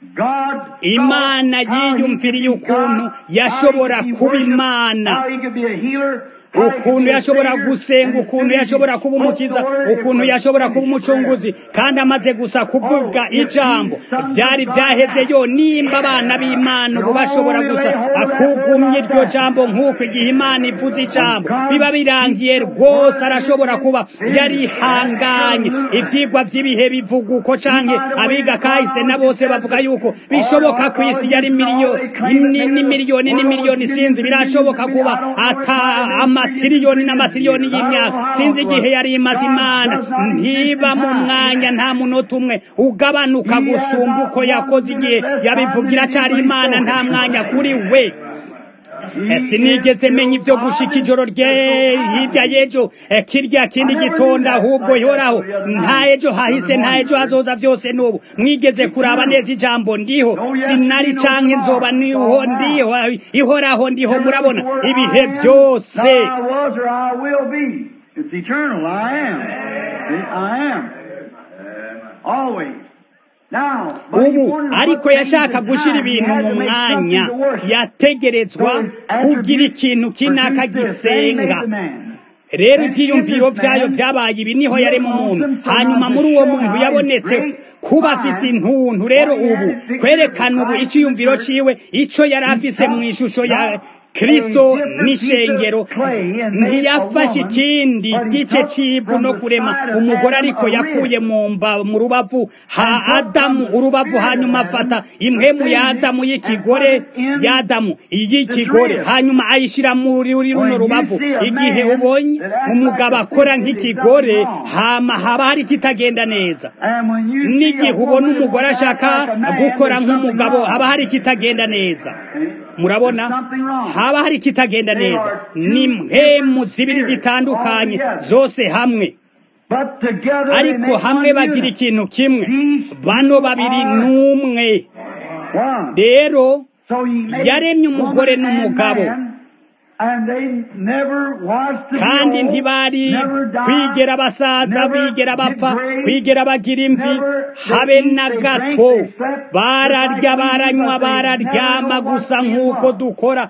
God imana how he yiyumviriye could be ukuntu God, yashobora how he could be kuba worshipped, imana how he could be a healer, how he could ukuntu be a yashobora savior, gusenga and ukuntu as soon as yashobora he kuba spoke umukiza the word, it ukuntu was yashobora kuba finished umucunguzi forever. kandi amaze gusa kuvuga Oh, if ijambo these sons of byari God byaheze now yo nimba abana b'imana ubu bashobora only gusa lay hold of that akugumya word iryo like that. jambo nk'uko igihe imana ivuze ijambo God biba birangiye speaks the rwose word arashobora kuba is yarihanganye absolute. ivyigwa vy'ibihe bivuga uko canke By the way, abiga kahise God na bose says bavuga that yuko all bishoboka ku isi yari archaeologists miliyo all they claim that ni- maybe ni the miliyoni world n'imiliyoni was sinzi millions and birashoboka millions kuba and millions. I don't know ata what time it is, amatiriyoni n'amatiriyoni I don't know y'imyaka how sinzi long it igihe was. yari imaze God imana does not exist in ntiba mu time. mwanya nta munota umwe ugabanuka He has gusumba not uko one yakoze igihe minute less yabivugira time than acari he imana spoke nta it. mwanya kuri we He Eh, sinigeze is menya still ivyo gushika God. ijoro rye There's no hirya time. y'ejo eh, kirya kindi I never gitondo knew that ahubwo like that ihoraho till the other nta night, ejo hahise Sunday nta morning. ejo hazoza vyose n'ubu mwigeze kuraba neza ijambo ndiho No yesterday, sinari no canke nzoba tomorrow. It's niho all now. ndiho ihoraho ndiho Never murabona was the word ibihe I am, vyose not I was or I will be. It's eternal. I am. See, I am. Always. Now, but he ubu wanted to ariko put things yashaka in gushira time. He ibintu had mu to make mwanya something to worship. yategerezwa So his kugira attributes ikintu kinaka produced this. Then he made gisenga the man. rero ivyiyumviro vyayo vyabaye ibi niho yarema umuntu hanyuma muri uwo muntu yabonetse kuba afise intuntu rero ubu kwerekana ubu iciyumviro ciwe ico yari afise mu ishusho ya kristo n'ishengero ntiyafashe ikindi gice c'ivu no kurema umugore ariko yakuye mu mba mu rubavu ha adamu urubavu hanyuma afata impwemu ya adamu y'ikigore ya adamu y'ikigore hanyuma ayishira muri runo rubavu igihe ubonye umugabo akora nk'ikigore hama haba hari kitagenda neza n'igihe ubona umugore ashaka gukora nk'umugabo haba hari kitagenda neza murabona haba hari kitagenda neza ni mpemu zibiri zitandukanye zose hamwe ariko hamwe bagira ikintu kimwe bano babiri n'umwe rero yaremye umugore n'umugabo kandi ntibari kwigera basaza bigera bapfa kwigera bagira imvi habe na gato bararya baranywa bararyama gusa nk'uko dukora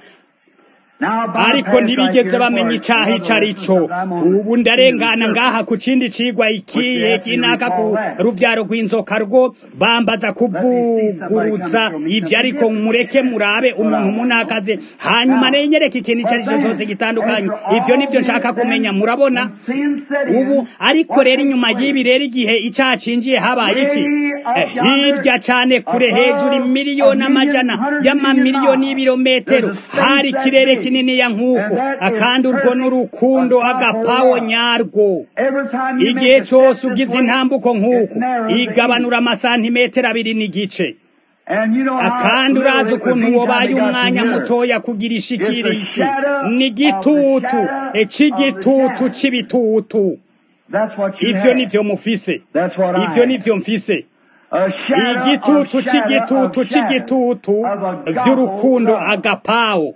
ariko ntibigeze bamenya icaha ico ari co ubu ndarengana ngaha ku kindi cigwa ikihe kinaka ku ruvyaro rw'inzoka rwo bambaza kuvuguruza ivyo ariko mureke murabe umuntu munakaze hanyuma nenyereka ikintu ico ari co cose gitandukanye ivyo nivyo nshaka kumenya murabona ubu ariko rero inyuma y'ibi rero igihe icaha cinjiye habaye iki hirya cane kure hejuru imiliyoni amajana y'amamiliyoni y'ibirometero hari ikirere kinini ya nk'uko akandi urwo n'urukundo agapawo nyarwo igihe cyose ugize intambuko nk'uko igabanura amasantimetero abiri n'igice akandi urazi ukuntu wobaye umwanya mutoya kugira ishikira isi ni igitutu c'igitutu c'ibitutu ivyo nivyo mufise ivyo nivyo mfise igitutu c'igitutu c'igitutu vy'urukundo agapawo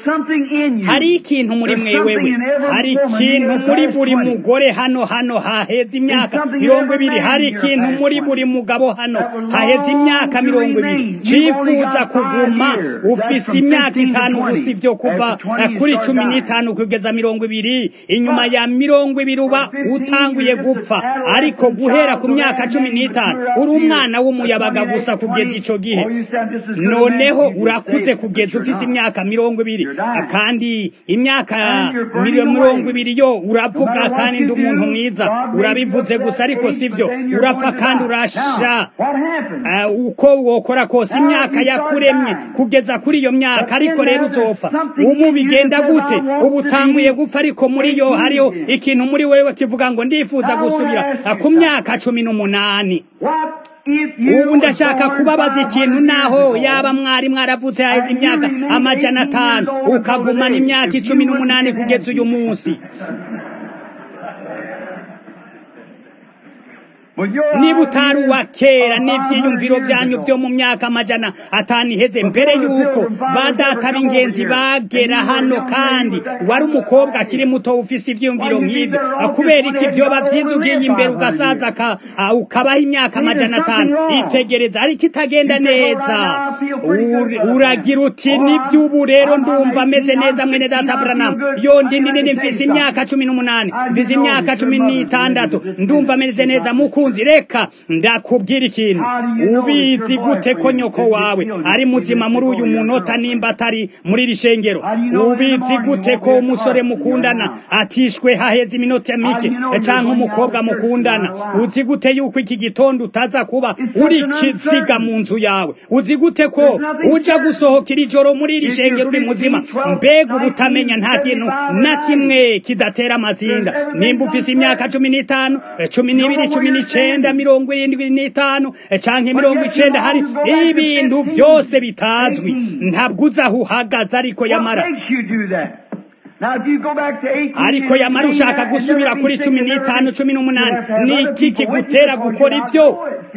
hari ikintu muri mwewewe hari ikintu muri buri mugore hano hano haheze imyaka mirongo ibiri hari ikintu muri buri mugabo hano haheze imyaka mirongo ibiri cifuza kuguma ufise imyaka itanu gusa ivyo kuva kuri cumi n'itanu kugeza mirongo ibiri inyuma ya mirongo ibiri uba utanguye gupfa ariko guhera ku myaka cumi n'itanu uri umwana w'umuyabaga gusa kugeza ico gihe noneho urakuze kugeza ufise imyaka mirongo ibiri kandi imyaka mirongo ibiri yo uravuga kandi ndi umuntu mwiza urabivuze gusa ariko sivyo urapfa kandi urasha uko wokora kose imyaka yakuremye kugeza kuri iyo myaka ariko rero uzopfa ubu bigenda gute ubu utanguye gupfa ariko muri yo hariho ikintu muri wewe kivuga ngo ndifuza gusubira ku myaka cumi n'umunani ubu ndashaka kubabaza ikintu naho yaba mwari mwaravutse haheze imyaka amajana atanu ukagumana imyaka icumi n'umunani kugeza uyu munsi niba utari uwa kera n'ibyiyumviro byanyu byo mu myaka amajana atanu iheze mbere y'uko ba data b'ingenzi bagera hano kandi wari umukobwa akiri muto ufise ibyiyumviro nk'ibyo kubera iki byoba byiza ugiye imbere ugasaza ukabaho imyaka amajana atanu itegereza ariko itagenda neza uragira uti n'iby'ubu rero ndumva ameze neza mwene data buranamu yondi nini mfise imyaka cumi n'umunani mfise imyaka cumi n'itandatu ndumva ameze neza mukunzi reka ndakubwira ikintu ubizi gute ko nyoko wawe ari muzima muri uyu munota nimba atari muri iri shengero ubizi gute ko umusore mukundana atishwe haheze iminota mike cyangwa umukobwa mukundana uzi gute yuko iki gitondo utaza kuba uri kiziga mu nzu yawe uzi gute ko uja gusohokera ijoro muri iri shengero uri muzima mbega uba utamenya nta kintu na kimwe kidatera amazinda nimba ufise imyaka cumi n'itanu cumi n'ibiri cumi n'icenda mirongo irindwi n'itanu canke mirongo icenda hari ibintu vyose bitazwi ntabwo uzi aho uhagaze ariko yamara ariko yamara ushaka gusubira kuri cumi n'itanu cumi n'umunani ni iki kigutera gukora ibyo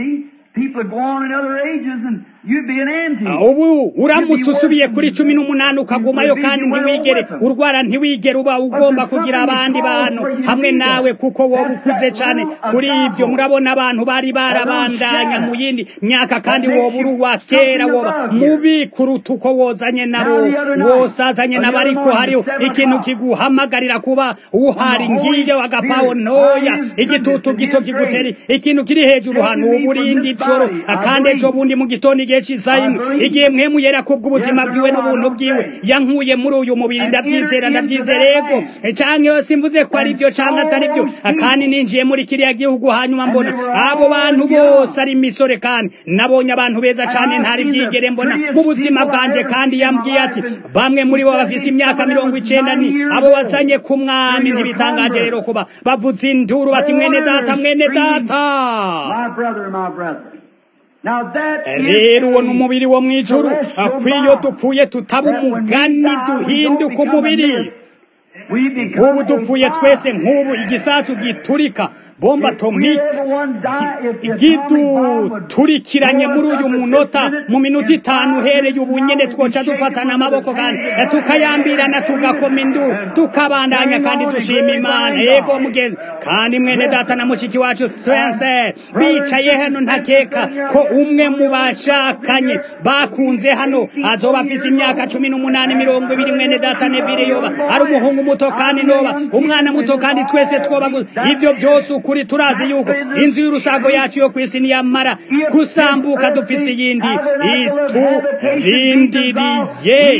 ubu uramutse usubiye kuri cumi n'umunani ukagumayo kandi ntiwigere urwara ntiwigere uba ugomba kugira abandi bantu hamwe nawe kuko wowe ukuze cyane kuri ibyo murabona abantu bari barabandanya mu yindi myaka kandi wowe uri uwa kera woba mubi kuruta uko wozanye nabo wosazanye nabo ariko hariho ikintu kiguhamagarira kuba uhari ngiyo agapawo ntoya igitutu gito kigutera ikintu kiri hejuru hano ubu urindi joro kandi ejo bundi mu gitondo igihe cy'isayimu igihe mwemu yera kubw'ubuzima bwiwe n'ubuntu bwiwe yankuye muri uyu mubiri ndabyizera ndabyizera yego canke yose mvuze ko ari byo canke atari byo kandi ninjiye muri kiriya gihugu hanyuma mbona abo bantu bose ari imisore kandi nabonye abantu beza cane ntari byigere mbona mu buzima bwanje kandi yambwiye ati bamwe muri bo bafise imyaka mirongo icenda ni abo wazanye ku mwami ntibitangaje rero kuba bavuze induru bati mwene data mwene data rero uwo ni umubiri wo mu ijuru akwiyo dupfuye tutaba umugani duhinduka umubiri nk'ubu dupfuye twese nk'ubu igisasu giturika bomba atomike giduturikiranye muri uyu munota mu minota itanu uhereye ubu nyine twoca dufatana amaboko kandi tukayambirana tugakoma induru tukabandanya kandi dushima imana yego mugenzi kandi mwene data na mushiki wacu twense bicaye hano ntakeka ko umwe mu bashakanye bakunze hano azoba afise imyaka cumi n'umunani mirongo ibiri mwene data nevire yoba ari umuhungu muto kandi noba umwana muto kandi twese twoba ivyo vyose ukuri turazi yuko inzu y'urusago yacu yo kwisi niyamara kusambuka dufise iyindi iturindiriye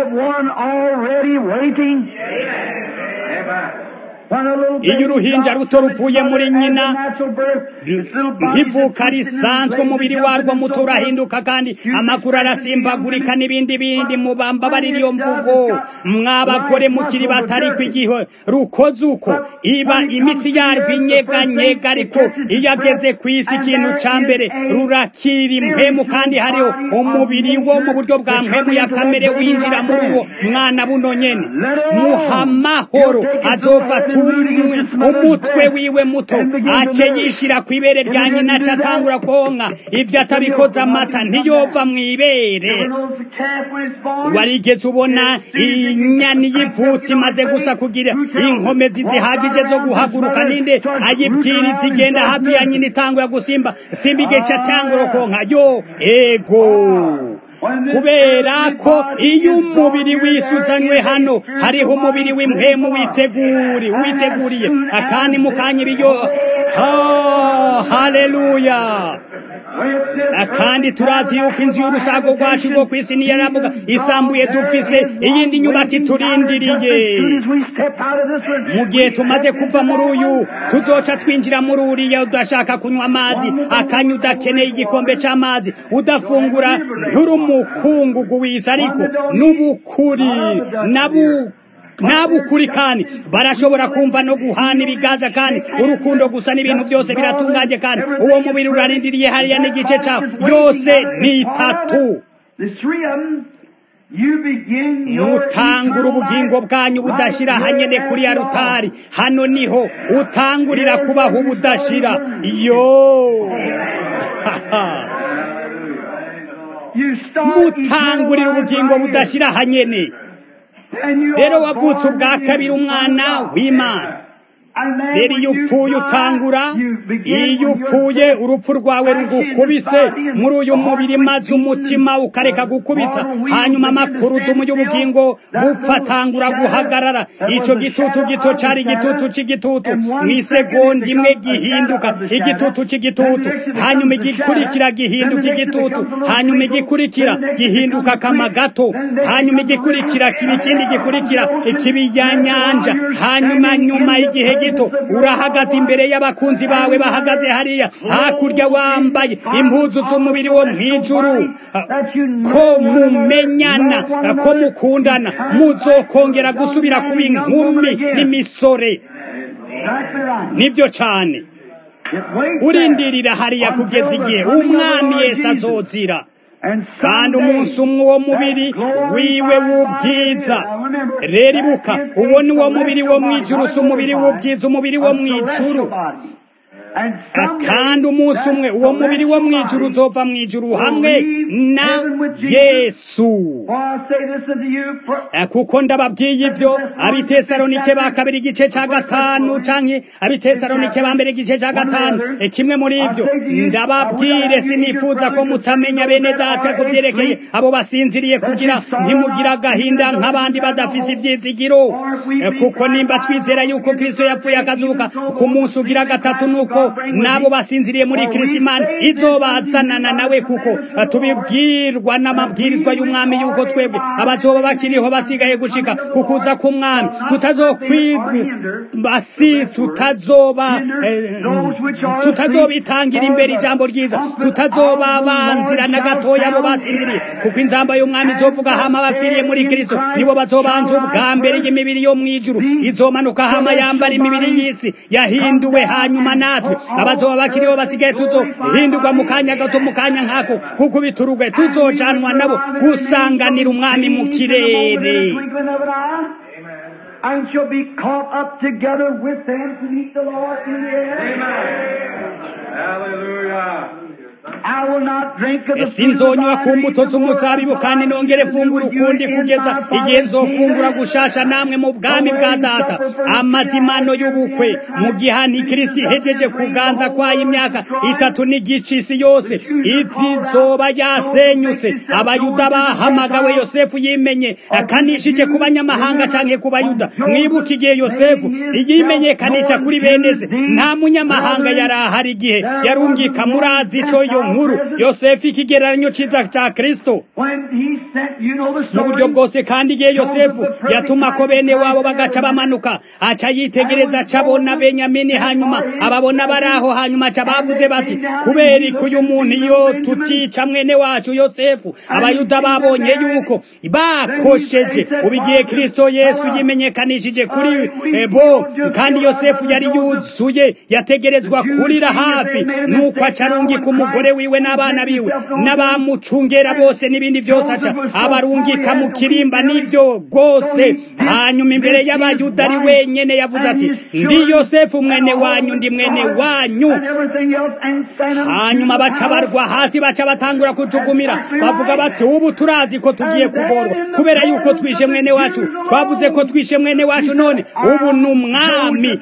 iyo uruhinja ruto ruvuye muri nyina nkivuka risanzwe umubiri warwo muto urahinduka kandi amaguru arasimbagurika n'ibindi bindi mubamba bari iyo mvugo mwabagore mukiri batari ku igihe rukoze uko iba imitsi yarwo inyeganyega ariko iyo ageze ku isi ikintu ca mbere rurakira impemu kandi hariho umubiri wo mu buryo bwa mpemu ya kamere winjira muri uwo mwana buno nyene muhamahoro azofata umutwe wiwe muto ace yishira ku ibere rya nyina aca atangura konka ivyo atabikoze amata ntiyova mu ibere warigeze ubona inyani y'ivutsi imaze gusa kugira inkomezi zihagije zo guhaguruka ninde ayibwiriza igenda hafi ya nyina itangura gusimba simba igice atangura konka yo ego kubera ko iyo umubiri wisuzanywe hano hariho umubiri w'impemu witeguri witeguriye akandi mukanya ibiyo haleluya kandi turazi yuko inzu y'urusago rwacu rwo ku isi niyaravuga isambuye dufise iyindi nyubako iturindiriye mu gihe tumaze kuva muri uyu tuzoca twinjira muri uriya udashaka kunywa amazi akanya udakeneye igikombe c'amazi udafungura nturumukungugu wisa ariko n'ubukuri nabu nabukuri kandi barashobora kumva no guhana ibiganza kandi urukundo gusa n'ibintu byose biratunganye kandi uwo mubiri urarindiriye hariya n'igice cyawo yose ni itatu You begin your mutangura eternal ubugingo life bwanyu budashira right hanyene here kuri ya at the rutari altar. hano niho utangurira kubaho ubudashira yo You start mutangurira eternal life ubugingo right here. budashira hanyene And you rero are wavutse born ubwa again kabiri from umwana God. w'imana And then rero when iyo you upfuye die, utangura you begin iyo when you're upfuye dead. urupfu rwawe rugukubise muri uyu mubiri maze umutima ukareka gukubita hanyuma amakurudumu y'ubugingo bupfatangura guhagarara icyo gitutu gito cyari igitutu cy'igitutu mu isegonda imwe gihinduka igitutu cy'igitutu hanyuma igikurikira gihinduka igitutu hanyuma igikurikira gihinduka akama gato hanyuma igikurikira kiba ikindi gikurikira ikibi ya nyanja hanyuma nyuma y'igihe gito urahagaze imbere y'abakunzi bawe bahagaze hariya hakurya wambaye impuzu z'umubiri wo mu ijuru ko mumenyana ko mukundana muzokongera gusubira kuba inkumi n'imisore Exactly right. nibyo cyane It waits urindirira there hariya kugeza until the igihe coming of the umwami Lord yesu Jesus. azozira And kandi someday, umunsi umwe uwo mubiri that glorified wiwe body w'ubwiza is- Now remember, rero ibuka that is uwo ni wo a mubiri wo mu celestial ijuru body, si umubiri not a w'ubwiza umubiri wo mu a celestial ijuru body. And Ah, someday, kandi umunsi umwe that uwo mubiri wo mu celestial ijuru body uzova mu ijuru will hamwe leave na heaven with Jesus. yesu For I say this unto you, for Eh, kuko ndababwiye ibyo abitesalonike ba kabiri igice cya gatanu canke abitesalonike ba mbere igice cya gatanu Eh, kimwe muri ibyo ndababwire sinifuza ko mutamenya bene data ku byerekeye abo basinziriye kugira ntimugira agahinda nk'abandi badafise ivyizigiro Eh, kuko nimba twizera yuko kristo yapfuye akazuka ku munsi ugira gatatu nuko nabo basinziriye muri kristo imana izobazanana nawe kuko eh, tubibwirwa n'amabwirizwa y'umwami yuko twebwe abazoba bakiriho basigaye gushika kukuza k'umwami tutazobasi tutazoba eh, tutazobitangira imbere ijambo ryiza tutazobabanzira na gatoya abo basinziriye kuko inzamba y'umwami izovuga hama abapfiriye muri kristo nibo bazobanza ubwa mbere y'imibiri yo mu ijuru izomanuka hama yambara imibiri y'isi yahinduwe hanyuma natwe abazoba bakiriho basigaye tuzohindurwa mu kanya gato mu kanya nkako kuko biturugwe tuzojanwa nabo gusanganira umwami mu kirere and shall be caught up together with them to meet the Lord in the air. Hallelujah. I will not drink of the fruit of the sinzonywa ku vine mbuto any more z'umuzabibu until kandi I nongere meet fungura with you ukundi in kugeza my igihe Father's nzofungura kingdom. gushasha namwe mu bwami bwa data amazimano y'ubukwe mu gihe antikristo ihejeje kuganza kwayo imyaka itatu n'igice isi yose izizoba yasenyutse abayuda bahamagawe yosefu yimenye akanishije ku banyamahanga canke ku bayuda mwibuke igihe yosefu yimenyekanisha kuri bene se nta munyamahanga yari ahari igihe yarungika murazi ico iyo nkuru yosefu ikigereranyo ciza ca kristo When he sent, you know the mu buryo story. bwose kandi igihe yosefu yatuma ko bene wabo bagaca bamanuka aca yitegereza aca abona benyamini hanyuma ababona bari aho hanyuma aca bavuze bati kubera iki uyu muntu iyo tutica mwene wacu yosefu abayuda babonye yuko bakosheje ubu igihe kristo yesu yimenyekanishije kuri eh, bo kandi yosefu yari yuzuye yategerezwa kurira hafi nuko aca arungika umugore wiwe n'abana biwe n'abamucungera bose n'ibindi byose aca abarungika mu kirimba n'ibyo rwose hanyuma imbere y'abayuda ari wenyene yavuze ati ndi yosefu mwene wanyu ndi mwene wanyu And everything else, and stand up hanyuma baca barwa hasi baca batangura kujukumira bavuga bati ubu turazi ko tugiye kugorwa kubera yuko twishe mwene wacu twavuze ko twishe mwene wacu none ubu ni umwami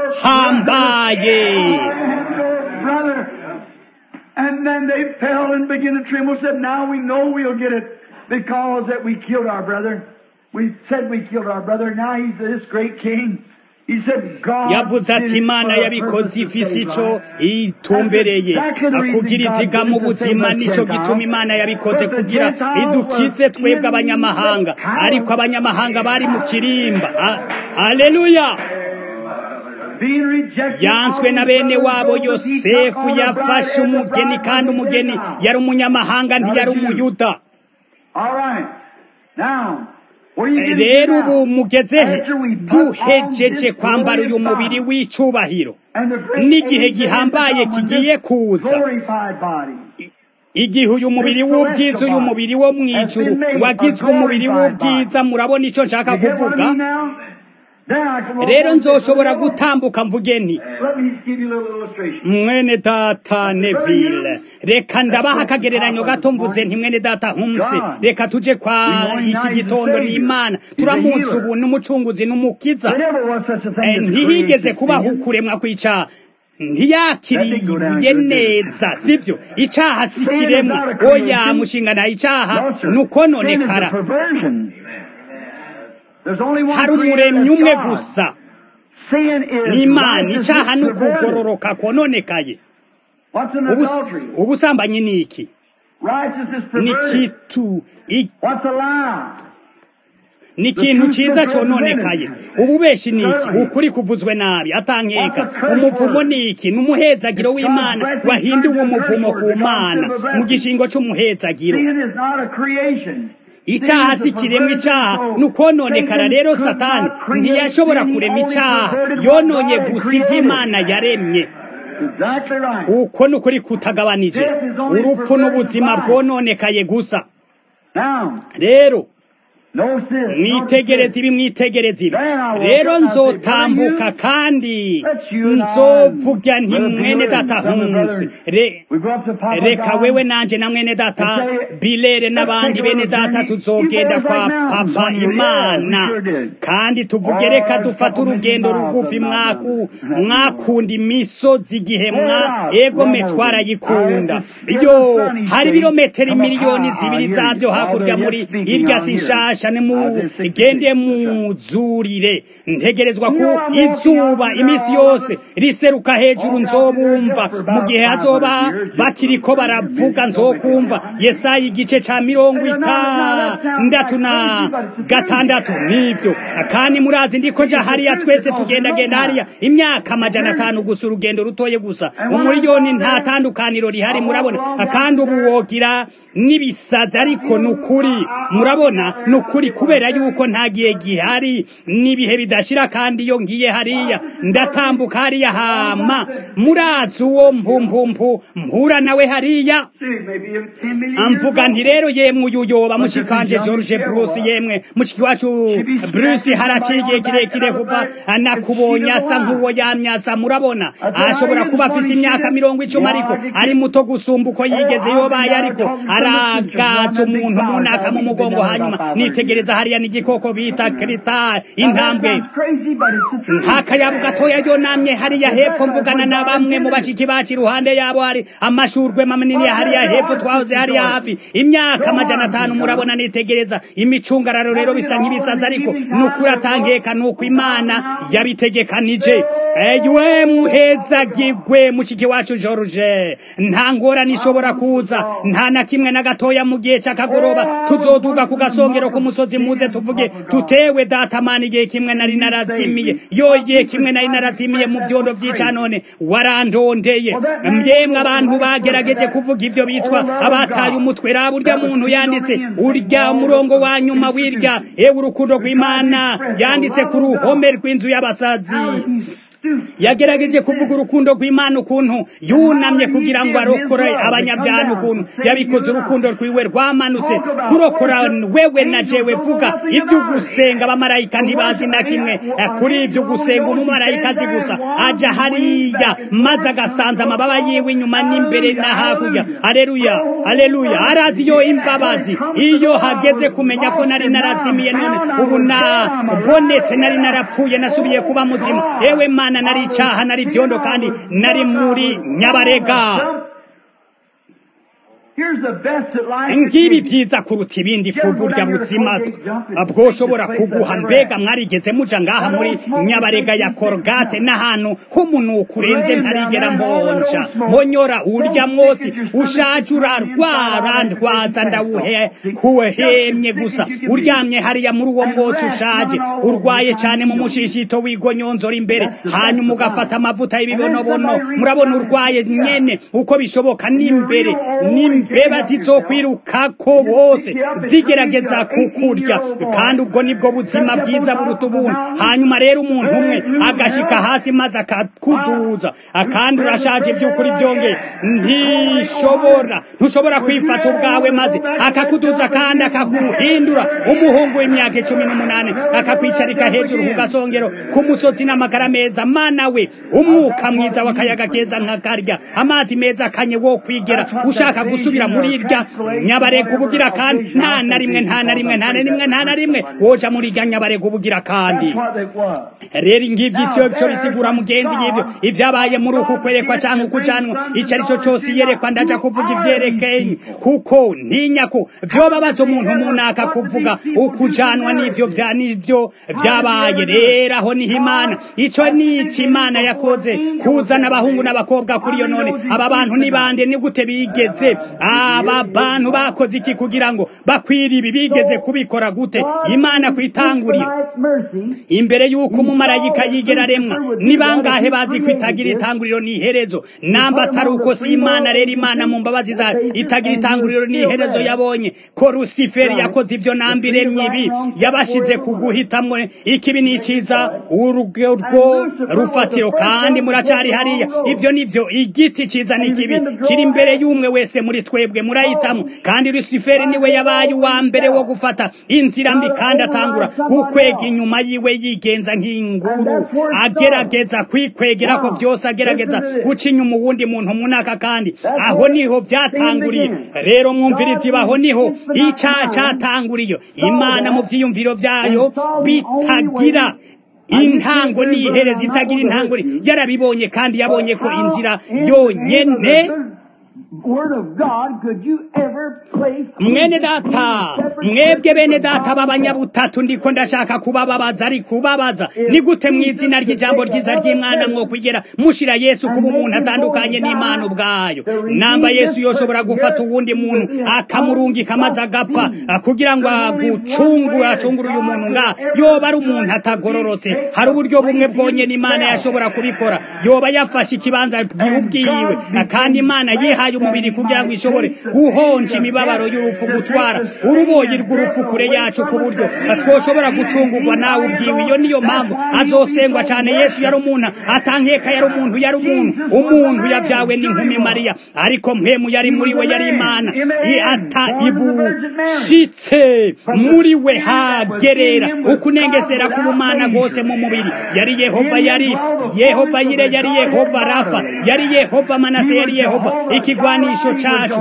ahambaye brother. And then they fell and began to tremble. Said, "Now we know we'll get it because that we killed our brother. We said we killed our brother. Now he's this great king." He said, "God yavuze did ati it imana for a yabikoze purpose to ifise save ico lives." itumbereye kugira iziga mu buzima nico gituma imana yabikoze kugira idukize twebwe abanyamahanga ariko abanyamahanga bari mu kirimba A- aleluya Being rejected yanswe na bene wabo yosefu yafashe umugeni kandi umugeni yari umunyamahanga ntiyari umuyuda All right. Now, where you getting rero to now? ubu mugezehe After we put duhejeje on this kwambara uyu glorious mubiri body, w'icubahiro and the great n'igihe age that is gihambaye to come when kigiye this kuza glorified body igihe uyu mubiri w'ubwiza uyu mubiri wo mu ijuru wagizwe umubiri w'ubwiza murabona icyo nshaka kuvuga rero nzoshobora gutambuka mvuge nti mwene data neville reka ndabaha akagereranyo gato mvuze nti mwene data humse reka tuje kwa iki gitondo n'imana turamunsi ubu n'umucunguzi n'umukiza ntihigeze kubaho ukuremwa kw'icaha ntiyakiriye neza sivyo icaha si kiremwa oya mushingana icaha nukononekara hari umuremyi umwe gusa n'imana icaha n'ukugororoka kononekaye ubusambanyi ni iki ni kitu ni ikintu cyiza cononekaye ububeshi ni iki ukuri kuvuzwe nabi atankeka umuvumo ni iki ni umuhezagiro w'imana wahinduwe umuvumo ku mana mu gishingo c'umuhezagiro icyaha si kiremwa icyaha ni ukononekara rero satani ntiyashobora kurema icyaha yononye gusa iby'imana yaremye uko ni ukuri kutagabanije urupfu n'ubuzima bwononekaye gusa rero mwitegereze ibi mwitegereze ibi rero nzotambuka kandi nzovuga nti mwene data hunsi reka wewe nanje na mwene data bilere n'abandi bene data tuzogenda kwa papa imana kandi tuvuge reka dufate urugendo rugufi mwaku mwakunda imisozi igihe mwa egome twarayikunda yo hari ibirometero miliyoni zibiri zabyo hakurya muri irya sinshasha mugende muzurire ntegerezwa ku izuba iminsi yose riseruka hejuru nzobumva mu gihe hazoba bakiriko baravuga nzokumva yesaya igice ca mirongo itandatu na gatandatu nivyo kandi murazi ndiko nja hariya twese tugendagenda hariya imyaka amajana atanu gusa urugendo rutoye gusa umuriyoni nta tandukaniro rihari murabona kandi ubu wogira n'ibisazi ariko ni ukuri murabona ni ukuri kubera yuko nta gihe gihari n'ibihe bidashira kandi iyo ngiye hariya ndatambuka hariya hama murazi uwo mpumpumpu mpura nawe hariya amvuga nti rero yemwe uyu yoba mushikanje George Bruce yemwe mushiki wacu Bruce haraciye igihe kirekire kuva anakubonye asa nk'uwo yamyasa murabona ashobora kuba afise imyaka mirongo icumi ariko ari muto gusumba uko yigeze yobaye ariko aragaza umuntu munaka mu mugongo hanyuma nitegereza hariya n'igikoko bita krita intambwe nk'akayabu gatoya yonamye hariya hepfo mvugana na bamwe mu bashiki bacu iruhande yabo hari amashurwe manini hariya hepfo twahoze hariya hafi imyaka amajana atanu murabona nitegereza imicungararo rero bisa nk'ibisazi ariko nukuri atangeka nuko imana yabitegekanije ewe muhezagirwe mushiki wacu George nta ngorane ishobora kuza nta na kimwe na gatoya mu gihe cy'akagoroba tuzoduga ku gasongero k'umusozi muze tuvuge tutewe datamana igihe kimwe nari narazimiye yo igihe kimwe nari narazimiye mu vyondo vyica none warandondeye myemwe abantu bagerageje kuvuga ivyo bitwa abataye umutwe raba urya muntu yanditse urya murongo wa nyuma wirya ewe urukundo rw'imana yanditse ku ruhome rw'inzu y'abasazi yagerageje kuvuga urukundo rw'imana ukuntu yunamye kugira ngo arokore abanyabyaha ukuntu yabikoze urukundo rwiwe rwamanutse kurokora wewe na jewe vuga ibyo gusenga abamarayika ntibazi na kimwe kuri ibyo gusenga umumarayika azi gusa aja hariya maze agasanza amababa yiwe inyuma n'imbere na hakurya aleluya aleluya arazi yo imbabazi iyo hageze kumenya ko nari narazimiye none ubu nabonetse nari narapfuye nasubiye kuba muzima ewe mana nari icaha nari vyondo kandi nari muri nyabarega ngibi vyiza kuruta ibindi ku burya buzima bwoshobora kuguha mbega mwarigeze muja ngaha muri nyabarega ya korogate n'ahantu h'umunuko urenze ntarigera mbonja mbonyora urya mwotsi ushaje urarwara ndwaza ndawuhemye gusa uryamye hariya muri uwo mwotsi ushaje urwaye cane mu mushishito w'igonyonzora imbere hanyuma ugafata amavuta y'ibibonobono murabona urwaye nyene uko bishoboka n'imbere n'imbere imbeba zizokwirukako bose zigerageza kukurya kandi ubwo nibwo buzima bwiza buruta ubuntu hanyuma rero umuntu umwe agashika hasi maze akakuduza kandi urashaje by'ukuri byongeye ntishobora ntushobora kwifata ubwawe maze akakuduza kandi akaguhindura umuhungu w'imyaka icumi n'umunani akakwicarika hejuru ku gasongero ku musozi n'amagara meza mana we umwuka mwiza w'akayaga keza nkakarya amazi meza akanye wo kwigera ushaka gusubira muri irya nyabarega ubugira kandi nta na rimwe nta na rimwe nta na rimwe nta na rimwe woja muri irya nyabarega ubugira kandi rero ngivyo ivyo byo bisigura mugenzi ngivyo ivyabaye muri uku kwerekwa canke ukujanwa ico ari cyo cose iyerekwa ndaja kuvuga ivyerekeye kuko ntinya ko vyobabaza umuntu munaka kuvuga ukujanwa n'ivyo vya n'ivyo vyabaye rero aho niho imana ico ni iki imana yakoze kuzana abahungu n'abakobwa kuri iyo none aba bantu ni bande ni gute bigeze aba bantu bakoze iki kugira ngo bakwira ibi bigeze kubikora gute imana kwitangurira imbere y'uko umumarayika yigera aremwa ni bangahe bazi ko itagira itanguriro n'iherezo namba atari uko si imana rero imana mu mbabazi zayo itagira itanguriro n'iherezo yabonye ko rusiferi yakoze ivyo namba iremye ibi yabashize ku guhitamwo ikibi n'iciza urwo rufatiro kandi muracari hariya ivyo nivyo igiti ciza n'ikibi kiri imbere y'umwe wese muri twebwe murahitamo kandi rusiferi niwe yabaye uwa mbere wo gufata inzira mbi kandi atangura gukwega inyuma yiwe yigenza nk'inguru agerageza kwikwegera ko vyose agerageza guca inyuma uwundi muntu munaka kandi aho niho vyatanguriye rero mwumvirizi baho niho icaha catanguriye imana mu vyiyumviro vyayo bitagira intango n'ihereza itagira intango yarabibonye kandi yabonye ko inzira yonyene mwene data mwebwe bene data b'abanyabutatu ndiko ndashaka kubababaza ari kubabaza ni gute mu izina ry'ijambo ryiza ry'imwana mwo kwigera mushira yesu kuba umuntu atandukanye n'imana ubwayo namba yesu yoshobora gufata uwundi muntu akamurungika maze agapfa kugira ngo agucungure acungure uyu muntu nga yoba ari umuntu atagororotse hari uburyo bumwe bwonyene imana yashobora kubikora yoba yafashe ikibanza ubwiwe kandi imana yihaye umubiri kugira ngo ishobore guhonja imibabaro y'urupfu gutwara uruboyi rw'urupfu kure yacu ku buryo twoshobora gucungurwa nawe ubwiwe iyo niyo mpamvu azosengwa cyane yesu yari umuntu atankeka yari umuntu yari umuntu umuntu yabyawe n'inkumi mariya ariko mpemu yari muri we yari imana ata ibushitse muri we hagerera ukunengesera k'ubumana bwose mu mubiri yari yehova yari yehova yire yari yehova rafa yari yehova manase yari yehova ikigwanisho cacu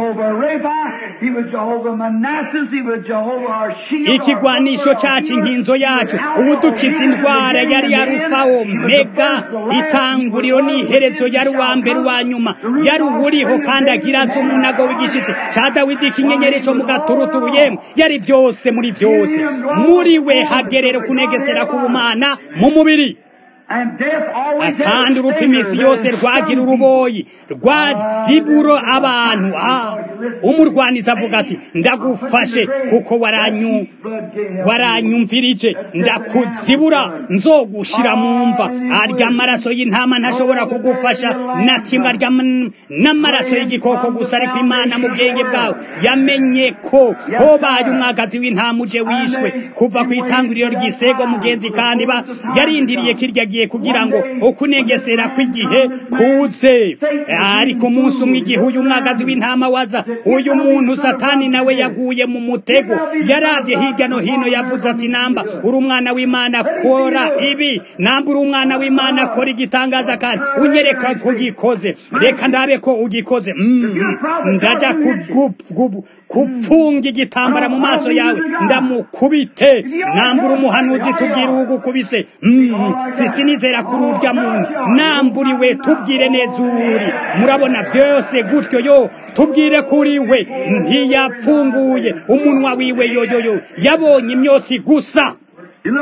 ikigwanisho cacu inkinzo yacu ubudukiza indwara yari yarufa omega itanguriro n'iherezo yari uwa mbere uwa nyuma yari uwuriho kandi agira azi umunago w'igishitsi ca dawidi kinyenyeri co mu gaturuturu yemwe yari vyose muri vyose muri we hagerera kunegesera k'ubumana mu mubiri kandi urupfu iminsi yose rwagira uruboyi rwaziburo abantu umurwaniza avuga ati ndagufashe kuko waranyu waranyumvirije ndakuzibura nzogushira mu mva arya amaraso y'intama ntashobora kugufasha na kimwe arya n'amaraso y'igikoko gusa ariko imana mu bwenge bwawe yamenye ko hobaye umwagazi w'intama uje wishwe kuva ku itanguriro ry'isego mugenzi kandi ba yarindiriye kirya gihe kugira ngo ukunegesera kw'igihe kuze ariko umunsi umwe igihe uyu mwagazi w'intama waza uyu muntu satani nawe yaguye mu mutego yaravye hirya no hino yavuze ati namba uri umwana w'imana kora ibi namba uri umwana w'imana kora igitangaza kandi unyereka ko gikoze reka ndabe ko ugikoze ndaja kupfunga igitambara mu maso yawe ndamukubite namba uri umuhanuzi tubwire ugukubise sisi nizera kuri urya muntu namburiwe tubwire neza uri murabona byose gutyo yo tubwire kuri we ntiyapfunguye umunwa wiwe yoyoyo yabonye imyotsi gusa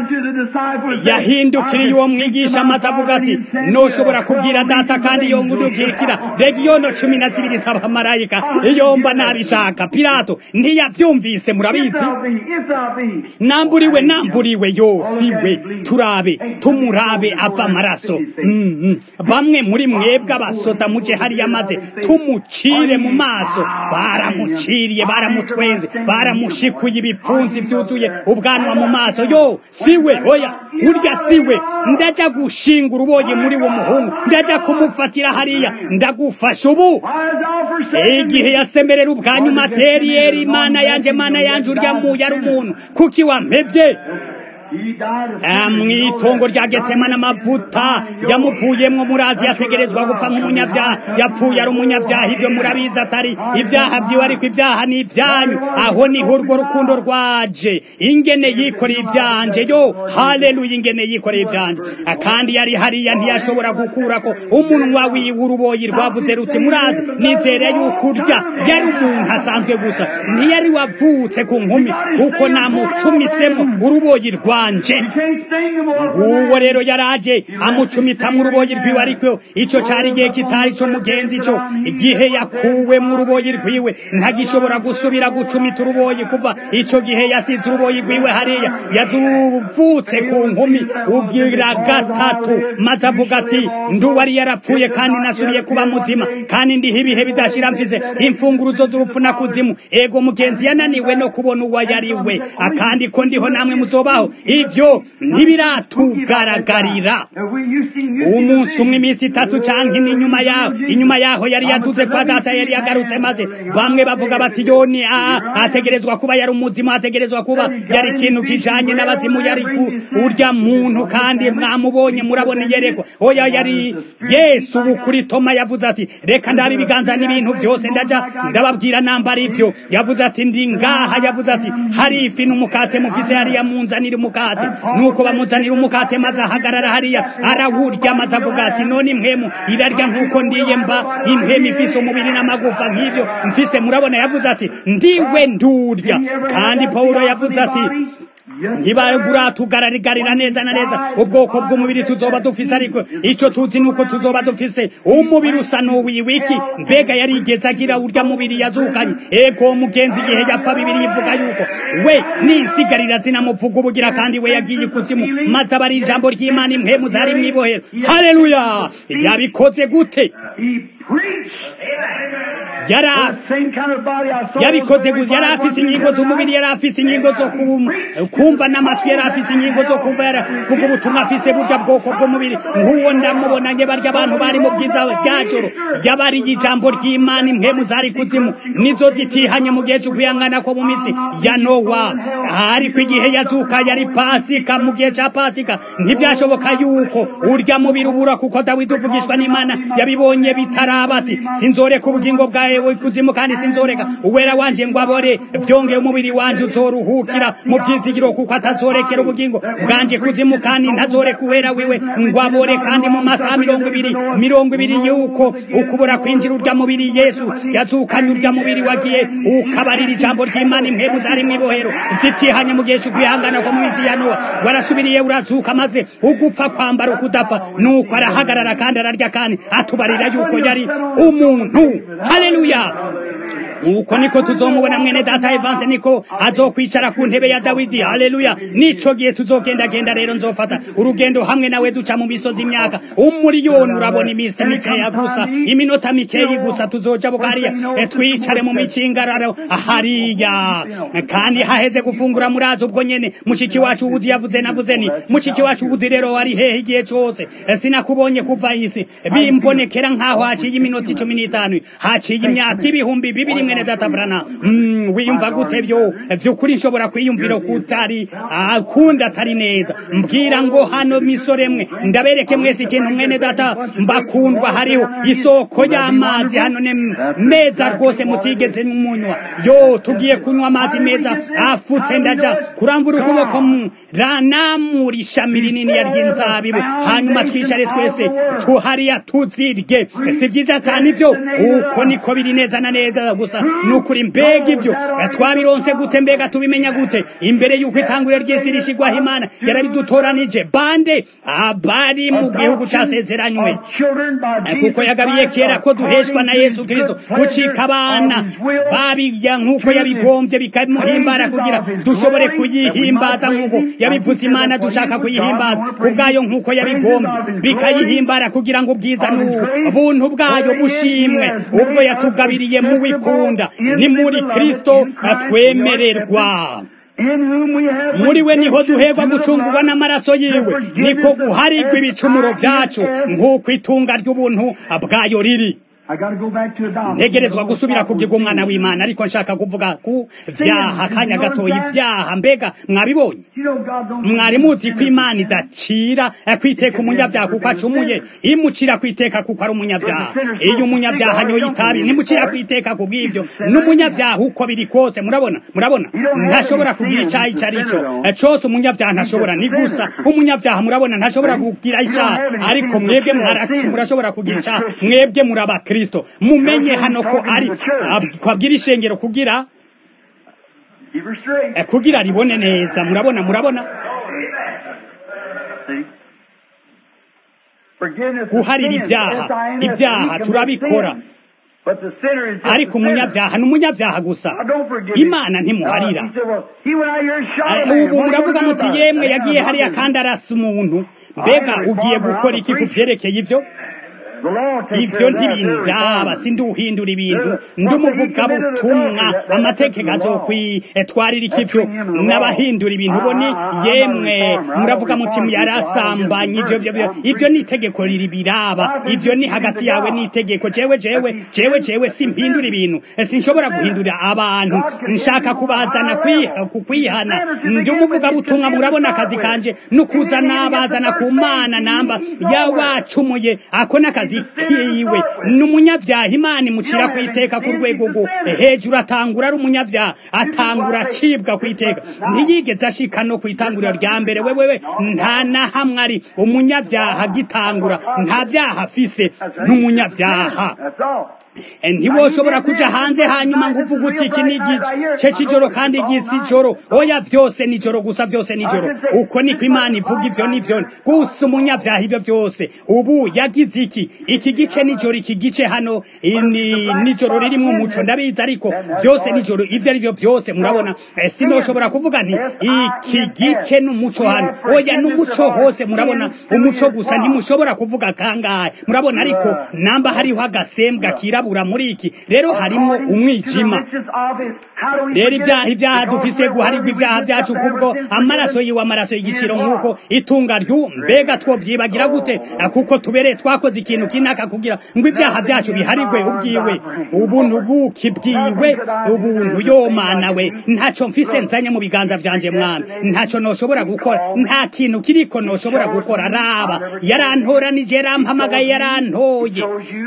unto the disciples that yahindukiriye uwo mwigisha maze avuga ati noshobora kubwira data kandi iyo ngudukirikira legiyono cumi na zibiri z'abamarayika iyo mba nabishaka pilato ntiyavyumvise murabizi If thou be, if thou be. namburiwe namburiwe yo siwe turabe tumurabe ava amaraso Mm, mm. bamwe muri mwebwe abasota muje hariya maze tumucire mu maso baramuciriye baramutwenze baramushikuye ibipfunsi byuzuye ubwanwa mu maso yo siwe oya urya siwe ndaja gushinga uruboye muri wo muhungu ndaja kumufatira hariya ndagufasha ubu Why is thou forsaken igihe me? yasemerera ubwanyu materiyeri mana yanje mana yanje urya mu yari umuntu kuki wampevye He died of Ah, sin. mw'itongo rya getsemani amavuta yamuvuyemwo murazi yategerezwa gupfa nk'umunyabyaha yapfuye ari umunyabyaha ivyo murabizi atari ibyaha vyiwe ariko ibyaha ni ibyanyu aho niho urwo rukundo rwaje ingene yikoreye ivyanje yo haleluya ingene yikoreye ivyanje Ah, kandi yari hariya ntiyashobora gukurako umunwa wiwe uruboyi rwavuze ruti murazi nizere yuko urya yari umuntu asanzwe gusa ntiyari wavutse ku nkumi kuko namucumisemo uruboyi rwanje You can't sting them over uwo rero yaraje amucumitamwo uruboyi rwiwe ariko ico cari igihe kitari co mugenzi co igihe yakuwe mu ruboyi rwiwe ntagishobora gusubira gucumita uruboyi kuva ico gihe yasize uruboyi rwiwe hariya yazuvutse ku nkumi ubwira gatatu maze avuga ati nduwari yarapfuye kandi nasubiye kuba muzima kandi ndiho ibihe bidashira mfise imfunguruzo z'urupfu na kuzimu ego mugenzi yananiwe no kubona uwo yari we akandi ko ndiho namwe muzobaho ivyo ntibiratugaragara Have we- you seen- you seen umunsi the umwe vision? iminsi itatu canke n'inyuma yaho inyuma yaho yari yaduze kwa data yari yagarutse maze bamwe bavuga bati yoni a ategerezwa kuba yari umuzima ategerezwa kuba yari ikintu kijanye n'abazimu yari ku urya muntu kandi mwamubonye murabona yerekwa oya yari yesu ubu kuri toma yavuze ati reka ndabe ibiganza n'ibintu vyose ndaja ndababwira namba ari ivyo yavuze ati ndi ngaha yavuze ati hari ifi n'umukate mufise hariya munzanira umukate nuko bamuzanira umukate maze ahagarara hariya arawurya maze avuga ati none impwemu irarya nk'uko ndiye mba impwemu ifise umubiri n'amagufa nk'ivyo mfise murabona yavuze ati ndiwe ndurya kandi pawulo yavuze ati ntibaratugararigarira neza na neza ubwoko bw'umubiri tuzoba dufise ariko ico tuzi nuko tuzoba dufise umubiri usa n'uwiwiki mbega yarigeze agira urya mubiri yazukanye ego mugenzi igihe yapfa bibiri ivuga yuko we n'insigarira zinamuvuga ubugira kandi we yagiye ikuzimu maze aba ari ijambo ry'imana impwemu zari mw'ibohero haleluya yabikoze gute He preached. yari The same kind of body I saw. yabikoze gute yari afise ingingo z'umubiri yari afise ingingo zo kum- kumva n'amatwi yari afise ingingo zo kumva yaravuga ubutumwa afise burya bwoko bw'umubiri nk'uwo ndamubonanye barya abantu bari mu bwiza bwa joro yabariye ijambo ry'imana impwemu zari kuzimu nizo zitihanye mu gihe c'ukwihangana ko mu minsi ya nowa ariko igihe yazuka yari pasika mu gihe ca pasika ntivyashoboka yuko urya mubiri ubura kuko dawidi uvugishwa n'imana yabibonye bitaraba ati sinzoreka ubugingo bwawe ikuzimu kandi sinzoreka uwera wanje ngo abore vyongeye umubiri wanje uzoruhukira mu vyizigiro kuko atazorekera ubugingo bwanje kuzimu kandi ntazoreka uwera wiwe ngo abore kandi mu masaha mirongo ibiri mirongo ibiri yuko ukubura kwinjira urya mubiri yesu yazukanye urya mubiri wagiye ukabarira ijambo ry'imana impemu zari mw'ibohero zitihanye mu gihe c'ukwihangana ko mu minsi ya nowa warasubiriye urazuka maze ugupfa kwambara ukudapfa nuko arahagarara kandi ararya kandi atubarira yuko yari umuntu haleluya uko niko tuzomubona mwene data Evanse niko azokwicara ku ntebe ya Dawidi haleluya nico gihe tuzogendagenda rero nzofata urugendo hamwe nawe duca mu misozi imyaka umuriyoni urabona iminsi mikeya gusa iminota mikeyi gusa tuzoja bukariya e, twicare mu micingararo hariya kandi haheze gufungura murazi ubwo nyene mushiki wacu ubudi yavuze navuze ni mushiki wacu ubudi rero wari hehe igihe cose E, sinakubonye kuva isi bimbonekera nkaho haciye iminota icumi n'itanu haciye imyaka ibihumbi bibiri mwene data brana mm, wiyumva gute vyo vyukuri nshobora kwiyumvira kutari ah, kundi atari neza mbwira ngo hano misore mwe ndabereke mwese ikintu mwene data mbakundwa hariho isoko y'amazi hano ne meza rwose mutigeze munywa yo tugiye kunywa amazi meza afutse ndaja kuramvura ukuboko mu- ranamura ishami rinini ya ry'inzabibu hanyuma twicare twese tuhariya tuzirye si vyiza cyane ivyo uko niko biri neza na neza gusa gusa nukuri mbega ibyo twabironse gute mbega tubimenya gute imbere y'uko itanguriro ry'isi rishigwaho imana yarabidutoranije bande abari mu gihugu casezeranywe kuko yagabiye kera ko duheshwa na yesu kristo gucika abana babirya nk'uko yabigombye bikamuhimbara kugira dushobore kuyihimbaza nk'uko yabivuze imana dushaka kuyihimbaza kubwayo nk'uko yabigombye bikayihimbara kugira ngo ubwiza n'ubuntu bwayo bushimwe ubwo yatugabiriye mu wikunda ni muri kristo atwemererwa muri we niho duherwa gucungurwa n'amaraso yiwe niko guharigwa ibicumuro vyacu nk'uko itunga ry'ubuntu bwayo riri ntegerezwa gusubira kubyiga umwana w'imana ariko nshaka kuvuga ku vyaha akanya gatoya ibyaha mbega mwabibonye mwari muzi ko imana idacira kwiteka umunyabyaha kuko acumuye imucira kwiteka kuko ari umunyabyaha iyo umunyabyaha anyoye itabi nimucira kwiteka ku bw'ibyo n'umunyabyaha uko biri kose murabona murabona ntashobora kugira icyaha icyo ari cyo cose umunyabyaha ntashobora ni gusa umunyabyaha murabona ntashobora kugira icyaha ariko mwebwe mwaracu murashobora kugira icyaha mwebwe muraba kristo mumenye hano ko ari kwabwira ishengero kugira kugira ribone neza murabona murabona guharira ibyaha ibyaha turabikora ariko umunyabyaha ni umunyabyaha gusa imana ntimuharira ubu muravuga muti yemwe yagiye hariya kandi arasa umuntu mbega ugiye gukora iki ku byerekeye ibyo ibyo ntibindaba sinduhindura ibintu ndumuvugabutumwa amategeko azokwitwarira ikibyo n'abahindura ibintu bo ni yemwe muravuga muti yarasambanye ibyo byo ibyo ni itegeko riribiraba ibyo ni hagati yawe n'itegeko jewe jewe jewe jewe simpindura ibintu sinshobora guhindura abantu nshaka kubazana kwihana ndumuvugabutumwa murabona akazi kanje nukuzana bazana ku mana namba yawacumuye ako n'akazi kiwe ni umunyabyaha imana imucira ku iteka ku rwego rwo hejuru atangura ari umunyabyaha atangura acibwa ku iteka ntiyigeze ashika no ku itanguriro rya mbere wewewe nta na hamwe ari umunyabyaha agitangura nta byaha afise n'umunyabyaha ntiwoshobora kuja hanze hanyuma ngo uvuga uti iki ni igice c'ijoro kandi igisi ijoro oya vyose nijoro gusa vyose nijoro uko niko imana ivuga ivyo nivyo gusa umunyavyaha ivyo vyose ubu yagize iki iki gice nijoro iki gice hano nijoro ririmwo umuco ndabizi ariko vyose nijoro ivyo ari vyo vyose murabona sinoshobora kuvuga nti iki gice n'umuco hano oya n'umuco hose murabona umuco gusa ntimushobora kuvuga kangahe murabona ariko namba hariho agasembwa kirabura muri iki rero harimo umwijima rero ibyaha ibyaha dufise guharirwa ibyaha byacu kubwo amaraso yiwe amaraso y'igiciro nk'uko itunga ryu mbega twovyibagira gute kuko tubereye twakoze ikintu kinaka kugira ngo ibyaha byacu biharirwe ubwiwe ubuntu buki bwiwe ubuntu yomana we ntaco mfise nzanye mu biganza vyanje mwami ntaco noshobora gukora nta kintu kiriko noshobora gukora raba yarantoranije yarampamagaye yarantoye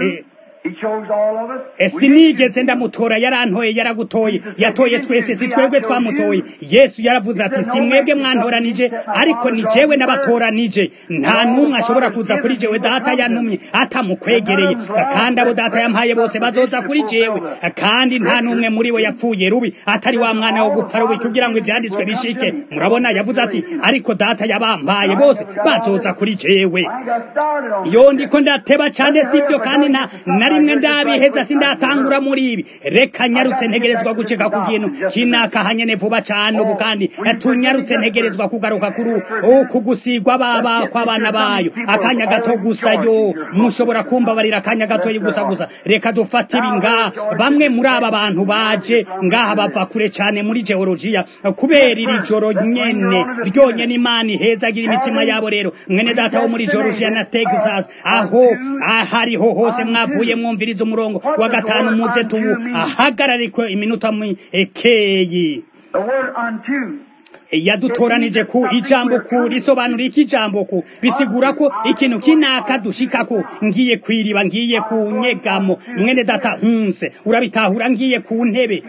sinigeze ndamutora yarantoye yaragutoye yatoye twese si twebwe twamutoye yesu yaravuze ati si mwebwe mwantoranije ariko ni jewe n'abatoranije nta n'umwe ashobora kuza kuri jewe data yantumye atamukwegereye kandi abo data yampaye bose bazoza kuri jewe kandi nta n'umwe muri bo yapfuye rubi atari wa mwana wo gupfa rubi kugira ngo ivyanditswe bishike murabona yavuze ati ariko data yabampaye bose bazoza kuri jewe iyo ndiko ndateba cane sivyo kandi nta na rimwe ndabiheza sindatangura muri ibi reka nyarutse ntegerezwa guceka ku kintu kinaka hanyene vuba cane ubu kandi tunyarutse ntegerezwa kugaruka kuri uku gusigwa baba kw'abana bayo akanya gato gusa yo mushobora kumbabarira akanya gato gusa gusa reka dufate ibi ngaha bamwe muri aba bantu baje ngaha bava kure cane muri geologiya kubera iri joro nyene ryonyene imana ihezagira imitima yabo rero mwene data wo muri geologiya na texas aho ahariho hose mwavuye mwumviriza umurongo wa gatanu muze tubu ahagararikwe iminota ekeyi yadutoranije ku ijambo ku risobanura iki ijambo ku bisigura ko ikintu kinaka dushika ko ngiye kwiriba ngiye ku nyegamo mwene data hunse urabitahura ngiye ku ntebe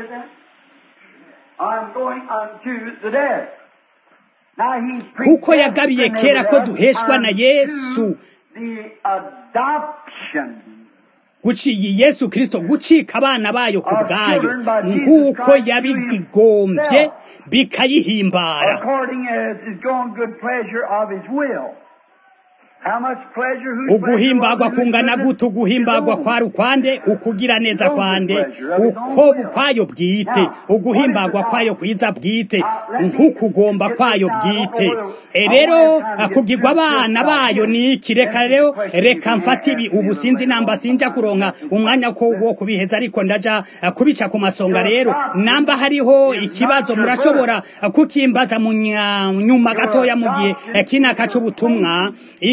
kuko yagabiye kera ko duheshwa na yesu guciye yesu kirisito gucika abana bayo ku bwayo nk'uko yabigombye bikayihimbara according as his own good pleasure of his will. How much pleasure whose uguhimbagwa pleasure was in kungana his gute uguhimbagwa kwari ukwande ukugira neza kwande uko kwayo bwite uguhimbagwa kwayo kwiza bwite nk'ukugomba kwayo bwite E rero kugirwa abana bayo ni iki reka rero reka mfate ibi ubu sinzi namba sinja kuronka umwanya ko wo kubiheza ariko ndaja eh, kubica ku masonga rero namba hariho ikibazo murashobora eh, kukimbaza mu nya- nyuma gatoya mu gihe eh, kinaka c'ubutumwa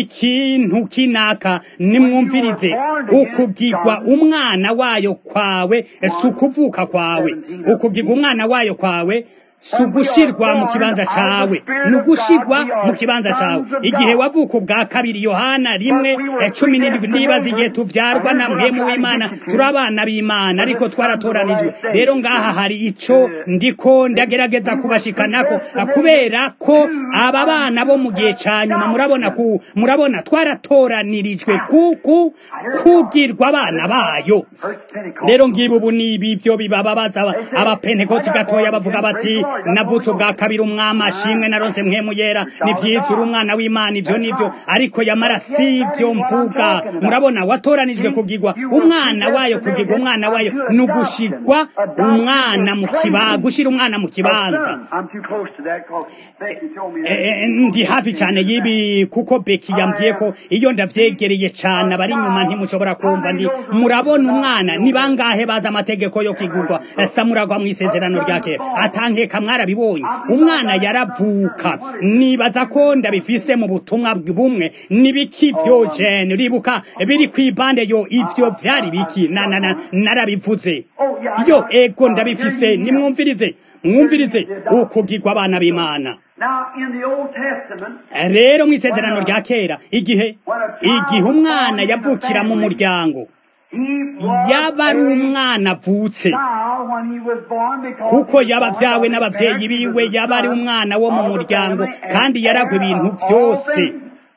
ikintu kinaka nimwumvirize ukugirwa umwana wayo kwawe eh, si ukuvuka kwawe ukugirwa umwana wayo kwawe si ugushirwa mu kibanza cawe ni ugushirwa mu kibanza cawe igihe wavuka ubwa kabiri yohana rimwe eh, cumi n'indwi nibaza igihe tuvyarwa na mpemu w'imana turi abana b'imana ariko twaratoranijwe rero ngaha hari ico ndiko ndagerageza kubashikanako eh, kubera ko aba bana bo mu gihe ca nyuma murabona ku murabona twaratoranijwe kuku kugirwa abana bayo First Pentecost. rero ngibi ubu ni ibi byo bibababaza aba- abapentekoti gatoya bavuga bati navutse ubwa kabiri umwami ashimwe naronse mpemu yera ni vyiza uri umwana w'imana ivyo nivyo ariko yamara si ivyo mvuga murabona watoranijwe kugirwa umwana wayo kugirwa umwana wayo ni ugushirwa umwana mu kiba gushira umwana mu kibanza I'm too close to that because Becky told me that. Eh, eh, ndi hafi cyane y'ibi kuko beki yambwiye ko iyo ndavyegereye cyane abari inyuma ntimushobora kumva ndi murabona umwana ni bangahe bazi amategeko yo kigurwa Eh, samuragwa mu isezerano rya kera atankeka mwarabibonye umwana yaravuka nibaza ko ndabifise mu butumwa bumwe nibiki vyo jene uribuka biri kwibande yo ivyo vyari biki na na na narabivuze yo ego ndabifise nimwumvirize mwumvirize ukugirwa abana b'imana Now, in the Old Testament, rero mu isezerano rya kera igihe igihe umwana yavukira mu muryango he was yaba ari umwana avutse child when he was born because kuko he was yaba born vyawe of his n'abavyeyi parents, he biwe was the yaba ari son umwana wo mu of the muryango family and kandi yaragwa heir ibintu of all byose things.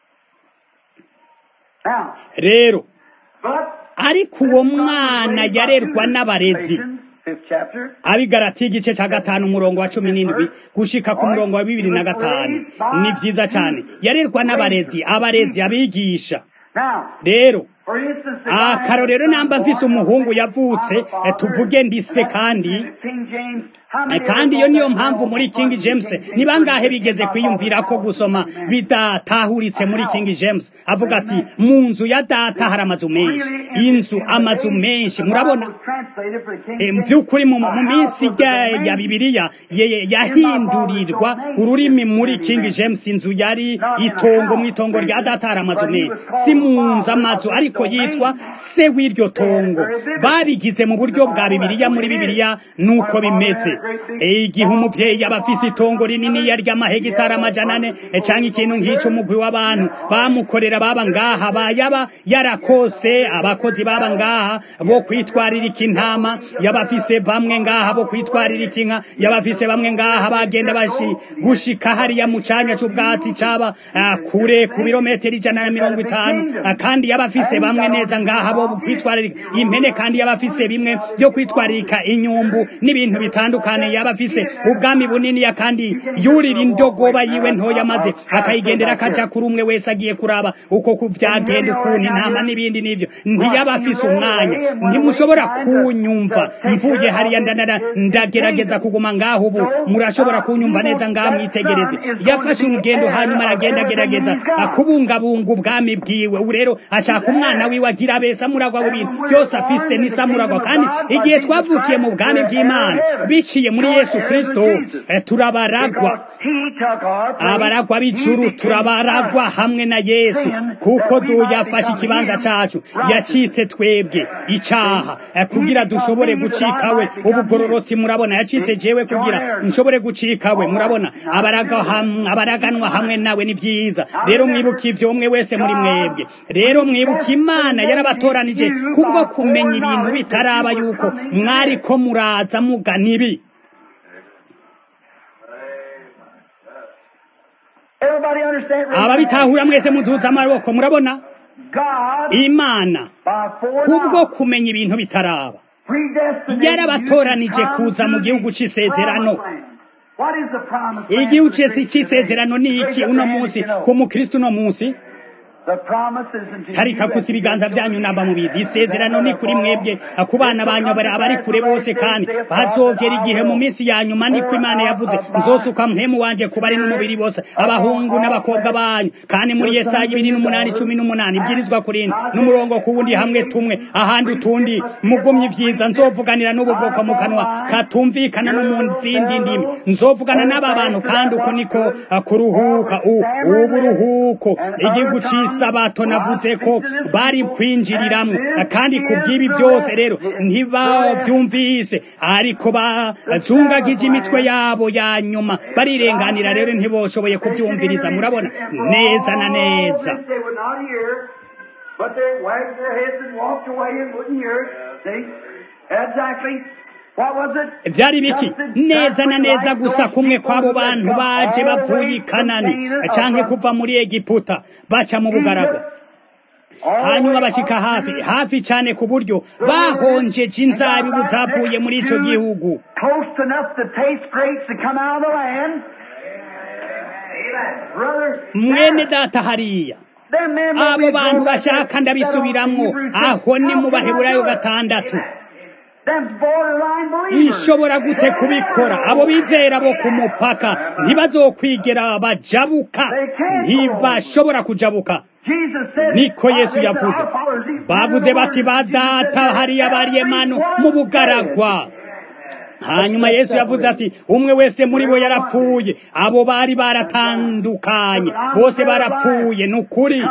Now, rero but ariko uwo mwana yarerwa n'abarezi fifth chapter, abigarati igice cya gatanu umurongo wa cumi n'indwi gushika ku murongo wa bibiri na gatanu ni vyiza cyane yarerwa n'abarezi abarezi abigisha now, rero for instance, if I had akarorero a son namba mfise born umuhungu of yavutse a eh, tuvuge ndise kandi King James, how Eh, many kandi of iyo us niyo know mpamvu that muri King King James James ni bangahe version bigeze is kwiyumvira ko about gusoma Amen. bidatahuritse muri King James avuga ati mu nzu ya data hari amazu menshi inzu amazu menshi murabona Eh, mu by'ukuri mu mu minsi ya ya bibiliya ye- ye- yahindurirwa ururimi muri King James inzu yari itongo mu itongo rya data hari amazu menshi si mu nzu amazu ariko yitwa se w'iryo tongo babigize mu buryo bwa bibiliya muri bibiliya nuko bimeze Eh, igihe umuvyeyi yaba afise itongo rinini yarya amahegitari amajana ane eh, canke ikintu nk'ico umugwi w'abantu bamukorera baba ngaha ba yaba yarakose abakozi baba ngaha bo kwitwaririka intama yaba afise bamwe ngaha bo kwitwaririka inka yaba afise bamwe ngaha bagenda bashi gushika hariya mu canya c'ubwatsi caba ah, kure ku birometero ijana na mirongo itanu Ah, kandi yaba afise bamwe neza ngaha bo kwitwaririka impene kandi yaba afise bimwe byo kwitwaririka inyumbu n'ibintu bitandukanye yaba afise ubwami bunini ya kandi yurira indogoba yiwe ntoya maze akayigendera akaja kuri umwe wese agiye kuraba uko kuvyagenda ukuntu intama n'ibindi n'ivyo ntiyaba afise umwanya ntimushobora kunyumva mvuye hariya ndanara ndagerageza kuguma ngaho ubu murashobora kunyumva neza ngaha mwitegereze yafashe urugendo hanyuma aragenda agerageza kubungabunga ubwami bwiwe ubu rero ashaka umwana wiwe agira abe samuragwa w'ibintu byose afise ni samuragwa kandi igihe twavukiye mu bwami bw'imana biciye muri yesu kristo eh, turabaragwa abaragwa b'ijuru turabaragwa hamwe na yesu kuko du yafashe ikibanza cacu yacitse twebwe icaha eh, kugira dushobore gucikawe ubugororotsi murabona yacitse jewe kugira nshobore gucikawe murabona abaraga ham- abaraganwa hamwe nawe ni vyiza rero mwibuka ivyo umwe wese muri mwebwe rero mwibuka imana yarabatoranije kubwo kumenya ibintu bitaraba yuko mwariko muraza mugana ibi Everybody understand? ababitahura mwese muduza amaboko murabona imana kubwo kumenya ibintu bitaraba yarabatoranije kuza mu gihugu cy'isezerano igihugu cy'isezerano ni iki uno munsi ku mukristo uno munsi tarika gusa ibiganza byanyu namba mubizi isezerano ni kuri mwebwe ku bana banyu abari kure bose kandi bazogera igihe mu minsi ya nyuma niko imana yavuze nzosuka mpemu wanje ku bari n'umubiri bose abahungu n'abakobwa banyu kandi muri yesaya ibiri n'umunani cumi n'umunani ibwirizwa kurindi n'umurongo ku wundi hamwe tumwe ahandi utundi mugumye ivyiza nzovuganira n'ubu bwoko mu kanwa katumvikana no mu zindi ndimi nzovugana n'aba bantu kandi uko niko kuruhuka ubu ruhuko igihugu c'isi sabato navuze ko bari kwinjiriramwo kandi ku bw'ibi byose rero ntibavyumvise ariko bazungagije imitwe yabo ya nyuma barirenganira rero ntiboshoboye kuvyumviriza murabona neza na neza byari biki neza na neza gusa kumwe kw'abo bantu baje bavuye i kanani canke kuva muri egiputa baca mu bugaragwa hanyuma bashyika hafi hafi cyane ku buryo bahonjeje inzabibu zavuye muri icyo gihugu mwene data hariya abo bantu bashaka ndabisubiramwo aho ni mu baheburayo gatandatu ishobora gute kubikora abo bizera bo ku mupaka ntibazokwigera bajabuka ntibashobora kujabuka niko yesu yavuze bavuze bati badata hariya bariyemano mu bugaragwa hanyuma yesu yavuze ati umwe wese muri bo yarapfuye abo bari baratandukanye bose barapfuye ni ukuri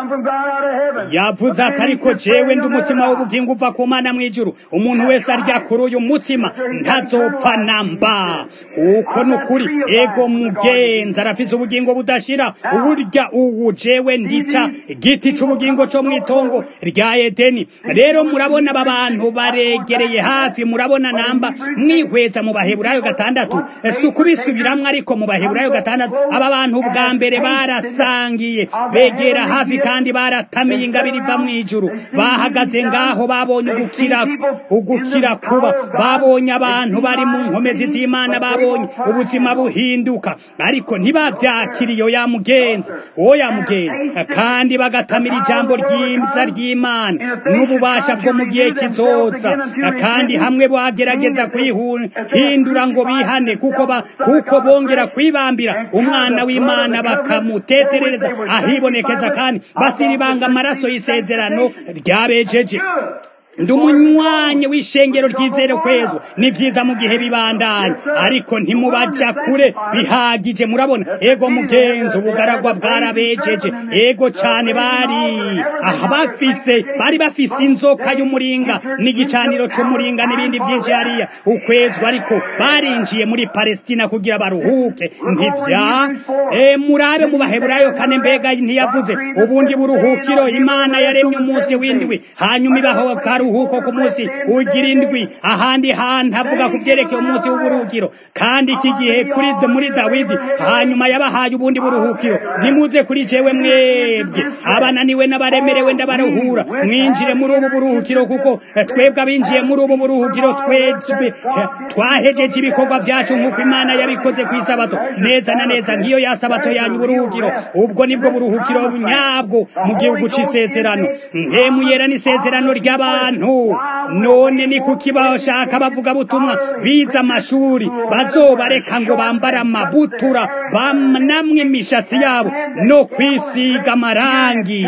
yavuze ati ariko jewe ndi umutsima w'ubugingo uva ku mana mu ijuru umuntu wese arya kuri uyu mutsima ntazopfa namba uko ni ukuri ego mugenzi arafise ubugingo budashira uburya ubu jewe ndica giti c'ubugingo co mw'itongo rya edeni rero murabona aba bantu baregereye hafi murabona namba mwihweza mu baheburayo gatandatu si ukubisubiramwo ariko mu baheburayo gatandatu aba bantu bwa mbere barasangiye begera hafi kandi baratamiye ingabire iva mu ijuru bahagaze ngaho babonye ugukira ugukira kuba babonye abantu bari mu nkomezi z'imana babonye ubuzima buhinduka ariko ntibavyakiriye ya mugenzi uwo ya mugenzi kandi bagatamira ijambo ryiza ry'imana n'ububasha bwo mu gihe kizoza kandi hamwe bagerageza kwihura hindura ngo bihane kuko ba kuko bongera kwibambira umwana w'imana bakamuteterereza ahibonekeza kandi basiribanga amaraso y'isezerano ryabejeje ndi umunywanyi w'ishengero ryizere kwezwa ni vyiza mu gihe bibandanya ariko ntimubaja kure bihagije murabona ego mugenzi ubugaragwa bwarabejeje ego cane bari aha bafise bari bafise inzoka y'umuringa n'igicaniro c'umuringa n'ibindi vyinshi hariya ukwezwa ariko barinjiye muri palestina kugira baruhuke ntivya e, murabe mu baheburayo kane mbega ntiyavuze ubundi buruhukiro imana yaremye umunsi w'indwi hanyuma ibaho karuhuko ku munsi ugira indwi ahandi hantu avuga ku vyerekeye umunsi w'uburuhukiro kandi iki gihe kuri muri dawidi hanyuma yabahaye ubundi buruhukiro nimuze kuri jewe mwebwe abananiwe n'abaremerewe ndabaruhura mwinjire muri ubu buruhukiro kuko twebwe abinjiye muri ubu buruhukiro twejwe twahejeje ibikorwa vyacu nk'uko imana yabikoze ku isabato neza na neza ngiyo ya sabato yanyu buruhukiro ubwo nibwo buruhukiro nyabwo mu gihugu c'isezerano nkemu yera n'isezerano ry'abantu none ni kuki bashaka bavuga butumwa biza amashuri bazobareka ngo bambare amabutura banamwe imishatsi yabo no kwisiga amarangi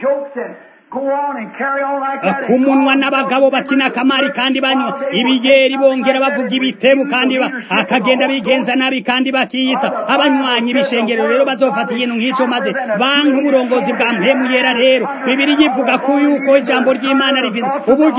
ku munwa n'abagabo bakina akamari kandi banywa ibiyeri bongera bavuga ibitemu kandi akagenda bigenza nabi kandi bakiyita abanywanyi b'ishengero rero bazofata ikintu nk'ico maze banka uburongozi bwa mpemu yera rero bibiri yivuga ko yuko ijambo ry'imana rifise ubugi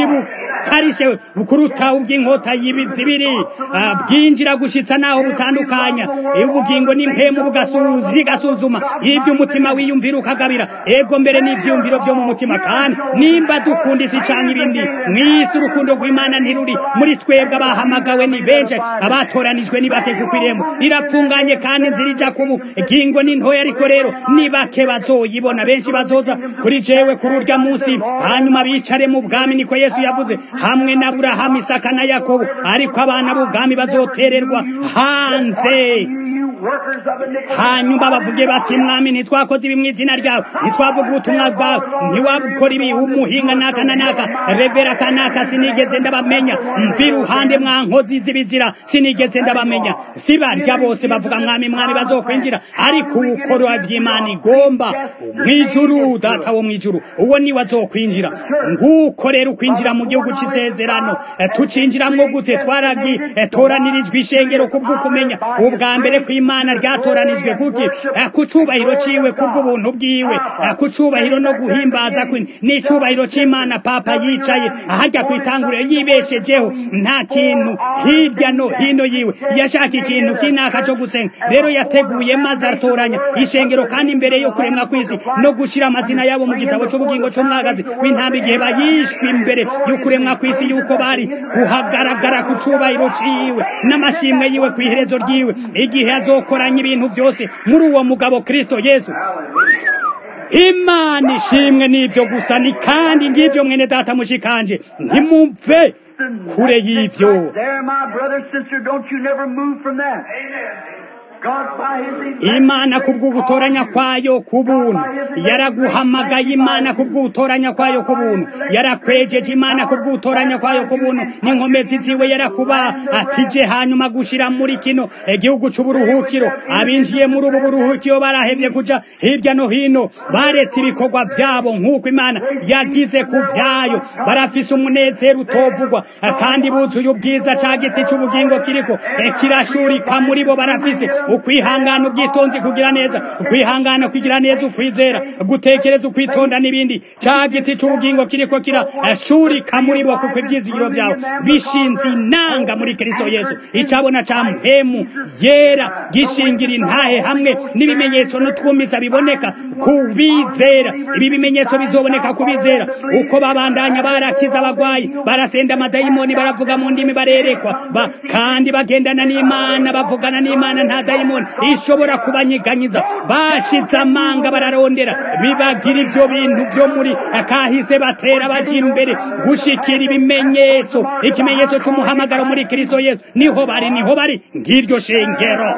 bukarishe kuruta ubw'inkota y'ibizibiri bwinjira gushitsa naho butandukanya ubugingo n'impemu bigasuzuma ibyo umutima wiyumvira ukagabira ego mbere n'ivyumviro vyo mu mutima kandi nimba dukunda isi canke ibindi mw'isi urukundo rw'imana ntiruri muri twebwe abahamagawe ni benshi abatoranijwe ni bake kuko irembo rirapfunganye kandi inzira ija kubu gingo ni ntoya ariko rero ni bake bazoyibona benshi bazoza kuri jewe kuri urya munsi hanyuma bicare mu bwami niko yesu yavuze hamwe na burahamu isaka na yakobo ariko abana b'ubwami bazotererwa hanze hanyuma bavuge bati mwami ntitwakoze ibi mu izina ryawe ntitwavuga ubutumwa bwawe ntiwabukora ibi umuhinga naka na naka revera kanaka sinigeze ndabamenya mvi iruhande mwa nkozi z'ibizira sinigeze ndabamenya si barya bose bavuga mwami mwami bazokwinjira ariko ubukora by'imana igomba mw'ijuru data wo mw'ijuru uwo niwe azokwinjira nguko rero ukwinjira mu gihugu c'isezerano tucinjiramwo gute twaragitoranyirijwe ishengero kubwo kumenya ubwa mbere kw'imana ryatoranijwe kuki ku cubahiro ciwe kubw'ubuntu bwiwe ku cubahiro no guhimbaza n'icubahiro c'imana papa yicaye aharya kwitanguriro yibeshejeho nta kintu hirya no hino yiwe yashaka ikintu kinaka co gusenga rero yateguye maze atoranya ishengero kandi imbere yo kuremwa kw'isi no gushira amazina yabo mu gitabo c'ubugingo c'umwagazi w'intamba igihe bayishwe imbere y'ukuremwa kw'isi yuko bari guhagaragara ku cubahiro ciwe n'amashimwe yiwe kw'iherezo ryiwe igihe azokoranya ibintu vyose muri uwo mugabo kristo yesu imana ishimwe n'ivyo gusa ni kandi ngivyo mwene data mushikanje ntimumve kure y'ivyo imana kubw'ugutoranya kwayo ku buntu yaraguhamagaye imana kubw'ugutoranya kwayo ku buntu yarakwejeje imana kubw'ugutoranya kwayo ku buntu n'inkomezi ziwe yarakuba atije hanyuma gushira muri kino igihugu c'uburuhukiro abinjiye muri ubu buruhukiro barahevye kuja hirya no hino baretse ibikorwa vyabo nk'uko imana yagize ku vyayo barafise umunezero utovugwa kandi buzuye ubwiza ca giti c'ubugingo kiriko kirashurika muri bo barafise ukwihangana ubwitonzi kugira neza ukwihangana kugira neza ukwizera gutekereza ukwitonda n'ibindi ca giti c'ubugingo kiriko kirashurika muri bo kuko ivyizigiro vyawe bishinze inanga muri kristo yesu icabona ca mpemu yera gishingira intahe hamwe n'ibimenyetso n'utwumiza biboneka kubizera ibi bimenyetso bizoboneka kubizera uko babandanya barakiza abagwayi barasenda amadayimoni baravuga mu ndimi barerekwa ba, kandi bagendana n'imana bavugana n'imana nta dayimoni ishobora kubanyiganyiza bashize amanga bararondera bibagira ivyo bintu vyo muri kahise batera baja imbere gushikira ibimenyetso ikimenyetso c'umuhamagaro muri kristo yesu niho bari niho bari ngiryo shengero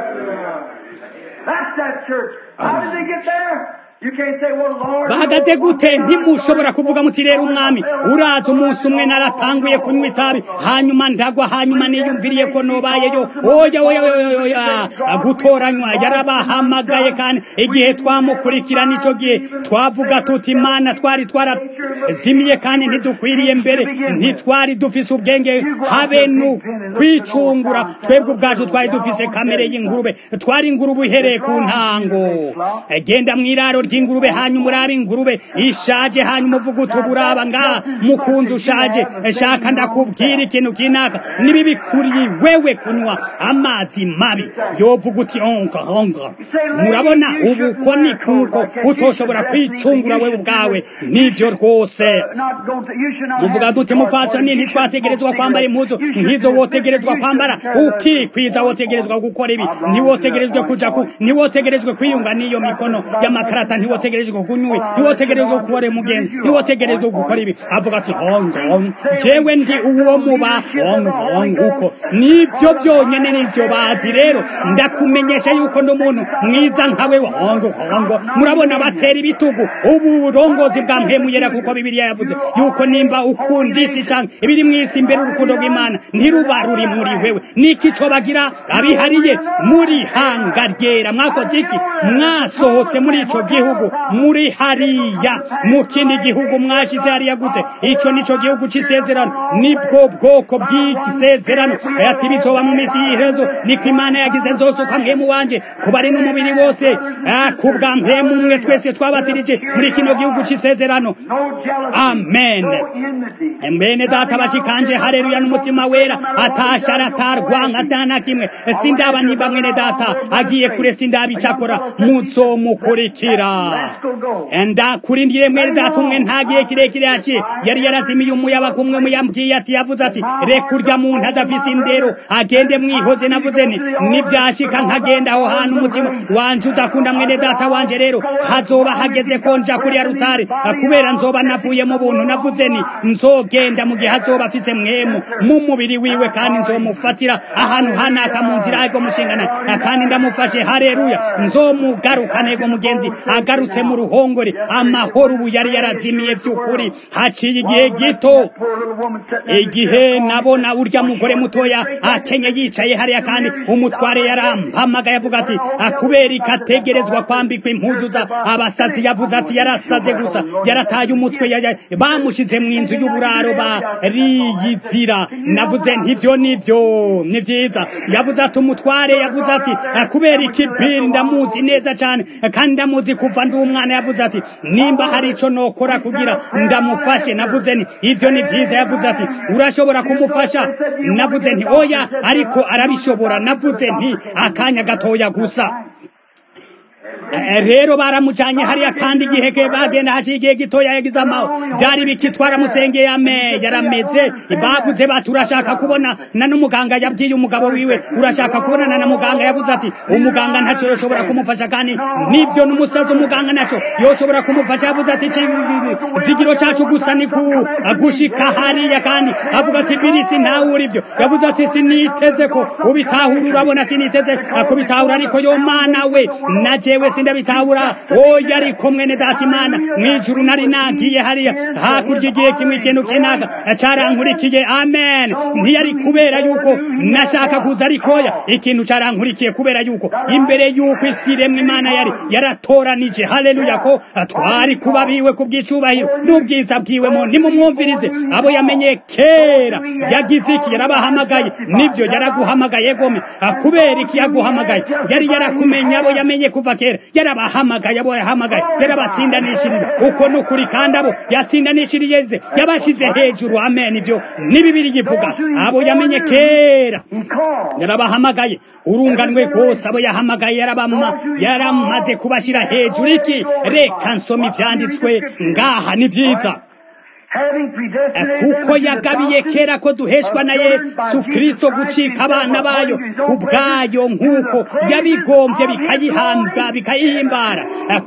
That's that church. How did they get there? bahagaze gute ntimushobora kuvuga muti rero umwami uraza umunsi umwe naratanguye kunywa itabi hanyuma ndagwa hanyuma niyumviriye ko nobayeyo oya oya oya gutoranywa yarabahamagaye kandi igihe twamukurikira nico gihe twavuga tuti imana twari twarazimiye kandi ntidukwiriye mbere ntitwari dufise ubwenge habe nu kwicungura twebwe ubwacu twari dufise kamere y'ingurube twari ingurube uhereye ku ntango genda mw'iraro ry'ingurube hanyuma urabe ingurube ishaje hanyuma uvuga uti uburaba ngaha mukunzi ushaje shaka ndakubwira ikintu kinaka nibibi kuri wewe kunywa amazi mabi yovuga uti onga onga murabona ubu ko ni kuko utoshobora kwicungura wewe ubwawe nivyo rwose muvuga duti mufasoni ntitwategerezwa kwambara impuzu nk'izo wotegerezwa kwambara ukikwiza wotegerezwa gukora ibi ntiwotegerezwe kuja ku ntiwotegerezwe kwiyunga n'iyo mikono y'amakarata ntiwotegerezwe kunywa ntiwotegerezwe gukora umugenzi ntiwotegerezwe gukora ibi avuga ati hongo jewe ndi uwo muba hongo uko nivyo vyonyene nivyo bazi rero ndakumenyesha yuko ndi umuntu mwiza nkawe hongo hongo murabona batera ibitugu ubu burongozi bwa mpemuyera kuko bibiliya yavuze yuko nimba ukunda isi canke ibiri mw'isi imbere urukundo rw'imana ntiruba ruri muri wewe niki co bagira abihariye muri hanga ryera mwakoze iki mwasohotse muri ico gihugu gihugu muri hariya mu kindi gihugu mwashize hariya gute ico nico gihugu c'isezerano nibwo bwoko bw'isezerano ati bizoba mu misi y'iherezo niko imana yagize nzosuka mpemu wanje kuba ari n'umubiri wose kubwa mpemu umwe twese twabatirije muri kino gihugu c'isezerano amen mbene data bashikanje hareruya n'umutima wera atashara atarwanka atana kimwe sindaba niba mwene data agiye kure sindaba icakora muzomukurikira ndakurindire mwene data umwe ntagiye kirekire yaciye yari yarazimiye umuyabaga umwe muyambwiye ati yavuze ati reka urya muntu adafise indero agende mwihoze navuze ni nivyashika nkagenda aho hantu umutima wanje udakunda mwene data wanje rero hazoba hageze ko nja kuriya rutare kubera nzoba navuye mu buntu navuze ni nzogenda mu gihe hazoba afise mwemu mu mubiri wiwe kandi nzomufatira ahantu hanaka mu nzira ariko mushingana kandi ndamufashe hareruya nzomugarukana ego mugenzi agarutse mu ruhongore amahoro ubu yari yarazimiye by'ukuri haciye igihe gito igihe nabona urya mugore mutoya akenye yicaye hariya kandi umutware yarampamagaye avuga ati kubera ikategerezwa kwambikwa impuzu za abasazi yavuze ati yarasaze gusa yarataye umutwe bamushize mu inzu y'uburaro bariyizira navuze ntivyo nivyo ni vyiza yavuze ati umutware yavuze ati kubera ikibiri ndamuzi neza cyane kandi ndamuzi kuva ndi umwana yavuze ati nimba hari ico nokora kugira ndamufashe navuze ni ivyo ni vyiza yavuze ati urashobora kumufasha navuze nti oya ariko arabishobora navuze nti akanya gatoya gusa rero baramujanye hariya kandi igihe bagenda haciye igihe gitoya yagize amaho vyari bikitwara musengeye ame yarameze bavuze bati urashaka kubona na n'umuganga yabwiye umugabo wiwe urashaka kubonana na muganga yavuze ati umuganga ntaco yoshobora kumufasha kandi nivyo n'umusazi umuganga naco yoshobora kumufasha yavuze ati zigiro cacu gusa ni gushika hariya kandi avuga ati birisi ntawe uri vyo yavuze ati siniteze ko ubitahura urabona siniteze kubitahura ariko yo mana we na jewe sindabitahura oya ariko mwene data imana mwijuru nari nagiye hariya hakurya igihe kimwe ikintu kinaka carankurikiye amen ntiyari kubera yuko nashaka kuza arikoya ikintu carankurikiye kubera yuko imbere yuko isi iremwa imana yari yaratoranije haleluya ko twari kuba biwe ku bw'icubahiro n'ubwiza bwiwemo nimumwumvirize abo yamenye kera yagize iki yarabahamagaye nivyo yaraguhamagaye gome kubera iki yaguhamagaye yari yarakumenya abo yamenye kuva kera yarabahamagaye abo yahamagaye yarabatsindanishirije uko nukuri kandi abo yatsindanishirije yabashize hejuru amen ibyo ni bibiri yivuga abo yamenye kera yarabahamagaye urunganwe rwose abo yahamagaye yarabama yaramaze kubashira hejuru iki reka nsoma ivyanditswe ngaha ni vyiza kuko yagabiye kera ko duheshwa na yesu kristo gucika abana bayo ku bwayo nk'uko yabigombye bikayihamba bikayihimbara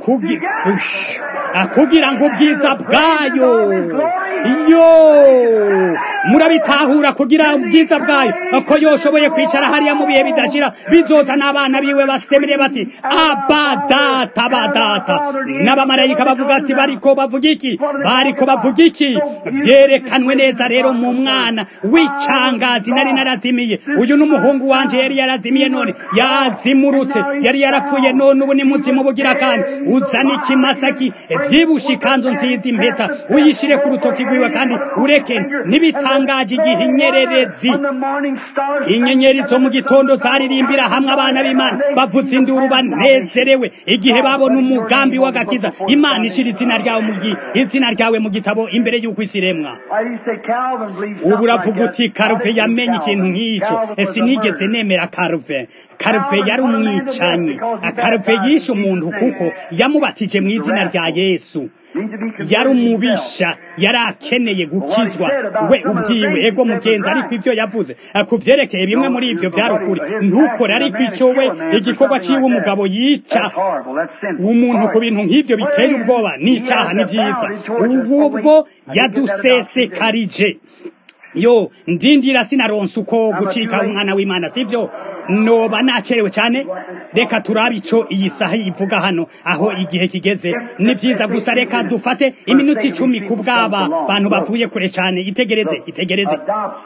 kugira ngo ubwiza bwayo yo murabitahura kugira ubwiza bwayo ko yoshoboye kwicara hariya mu bihe bidashira bizoza n'abana biwe basemere bati abadata badata n'abamarayika bavuga ati bariko bavuga iki bariko bavuga iki vyerekanwe neza rero mu mwana w'icangazi nari narazimiye uyu n'umuhungu wanje yari yarazimiye none yazimurutse yari yarapfuye none ubu ni muzima bugira kandi uzana ikimasaki vyibushe ikanzu nziza impeta uyishire ku rutoki rwiwe kandi ureke ntibitangaje igihe inyererezi inyenyeri zo mu gitondo zaririmbira hamwe abana b'imana bavuza induru banezerewe igihe babona umugambi w'agakiza imana ishira izina ryawe mu izina ryawe mu gitabo imbere y'uko isi iremwa ubu uravuga uti karuve yamenye ikintu nk'icyo sinigeze nemera karuve karuve yari umwicanyi karuve yishe umuntu kuko yamubatije mu izina rya yesu yari umubisha yari akeneye gukizwa we ubwiwe ego mugenzi ariko ibyo yavuze ku byerekeye bimwe muri ibyo byari ukuri ntukore ariko icyo we igikorwa ciwe umugabo yica umuntu ku bintu nk'ibyo biteye ubwoba n'icaha ni byiza ubwo yadusesekarije yo ndindira sinaronse uko gucika umwana w'imana sivyo noba nacerewe cyane reka turabe ico iyi saha ivuga hano aho igihe kigeze ni vyiza gusa reka dufate iminota icumi ku bw'aba bantu bavuye kure cyane itegereze itegereze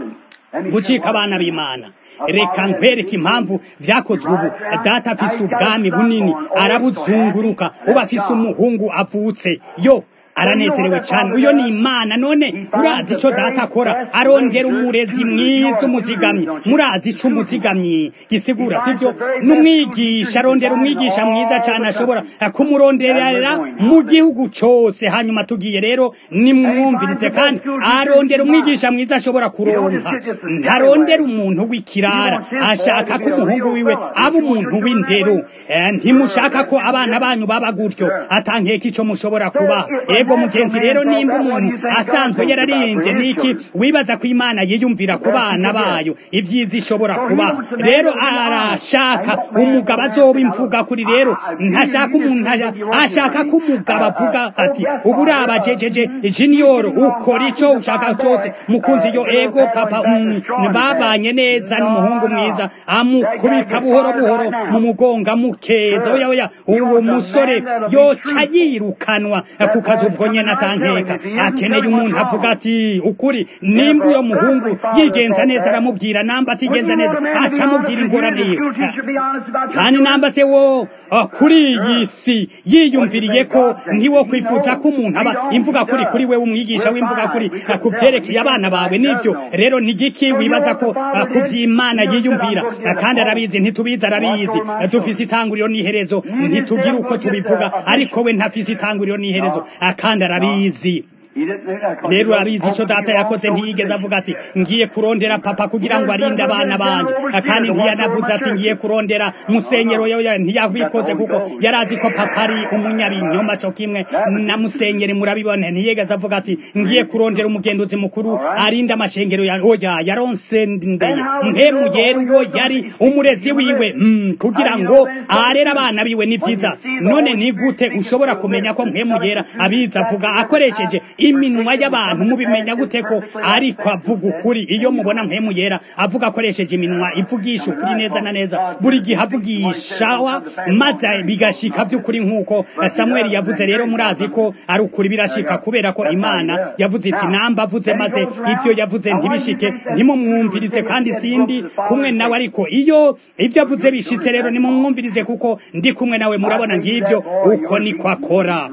gucika abana b'imana reka nkwereke impamvu vyakozwe ubu data afise ubwami bunini arabuzunguruka uba afise umuhungu avutse yo aranezerewe cyane uyo ni imana none urazi icyo data akora arongera umurezi mwiza umuzigamyi murazi icyo umuzigamyi gisigura sibyo n'umwigisha arondera umwigisha mwiza cyane ashobora kumuronderera mu gihugu cyose hanyuma tugiye rero nimwumvirize kandi arondera umwigisha mwiza ashobora kuronka ntarondera umuntu w'ikirara ashaka ko umuhungu wiwe aba umuntu w'indero ntimushaka ko abana banyu baba gutyo atankeka icyo mushobora kubaha ego mugenzi rero nimba umuntu asanzwe yararimbye niki wibaza ko imana yiyumvira ku bana bayo ibyiza ishobora kubaha rero arashaka umugabo azoba imvuga kuri rero ntashaka umuntu ashaka ko umugabo avuga ati ubu uraba jejeje junior ukora icyo ushaka cyose mukunzi yo ego papa babanye neza n'umuhungu mwiza amukubita buhoro buhoro mu mugongo amukeza oya oya uwo musore yoca yirukanwa ku kazi ubwo nyene atankeka akeneye umuntu avuga ati ukuri nimba uyo muhungu yigenza neza aramubwira namba atigenza neza aca amubwira ingorane yiwe kandi namba se wo kuri iyi si yiyumviriye ko ntiwo kwifuza ko umuntu aba imvuga kuri kuri we umwigisha w'imvuga kuri ku vyerekeye abana bawe nivyo rero ni giki wibaza ko ku vy'imana yiyumvira kandi arabizi ntitubizi arabizi dufise itanguriro n'iherezo ntitugira uko tubivuga ariko we ntafise itanguriro n'iherezo kandi arabizi rero urabizi icyo data yakoze ntiyigeze avuga ati ngiye kurondera papa kugira ngo arinde abana banjye kandi ntiyanavuze ati ngiye kurondera musenyero ntiyabikoze kuko yari azi ko papa ari umunyabinyoma cyo kimwe na musenyeri murabibona ntiyigeze avuga ati ngiye kurondera umugenduzi mukuru arinde amashengero ya oya yaronse ndeye nkemu yera uwo yari umurezi wiwe kugira ngo arere abana biwe ni byiza none ni gute ushobora kumenya ko nkemu yera abizi avuga akoresheje iminwa y'abantu mubimenya gute ko ariko avuga ukuri iyo mubona mpemu yera avuga akoresheje iminwa ivugisha ukuri neza na neza buri gihe avugishawa maze bigashika by'ukuri nk'uko samweli yavuze rero murazi ko ari ukuri birashika kubera ko imana yavuze iti namba avuze maze ibyo yavuze ntibishike ntimumwumvirize kandi sindi kumwe nawe ariko iyo ibyo avuze bishitse rero nimumwumvirize kuko ndi kumwe nawe murabona ngibyo uko niko akora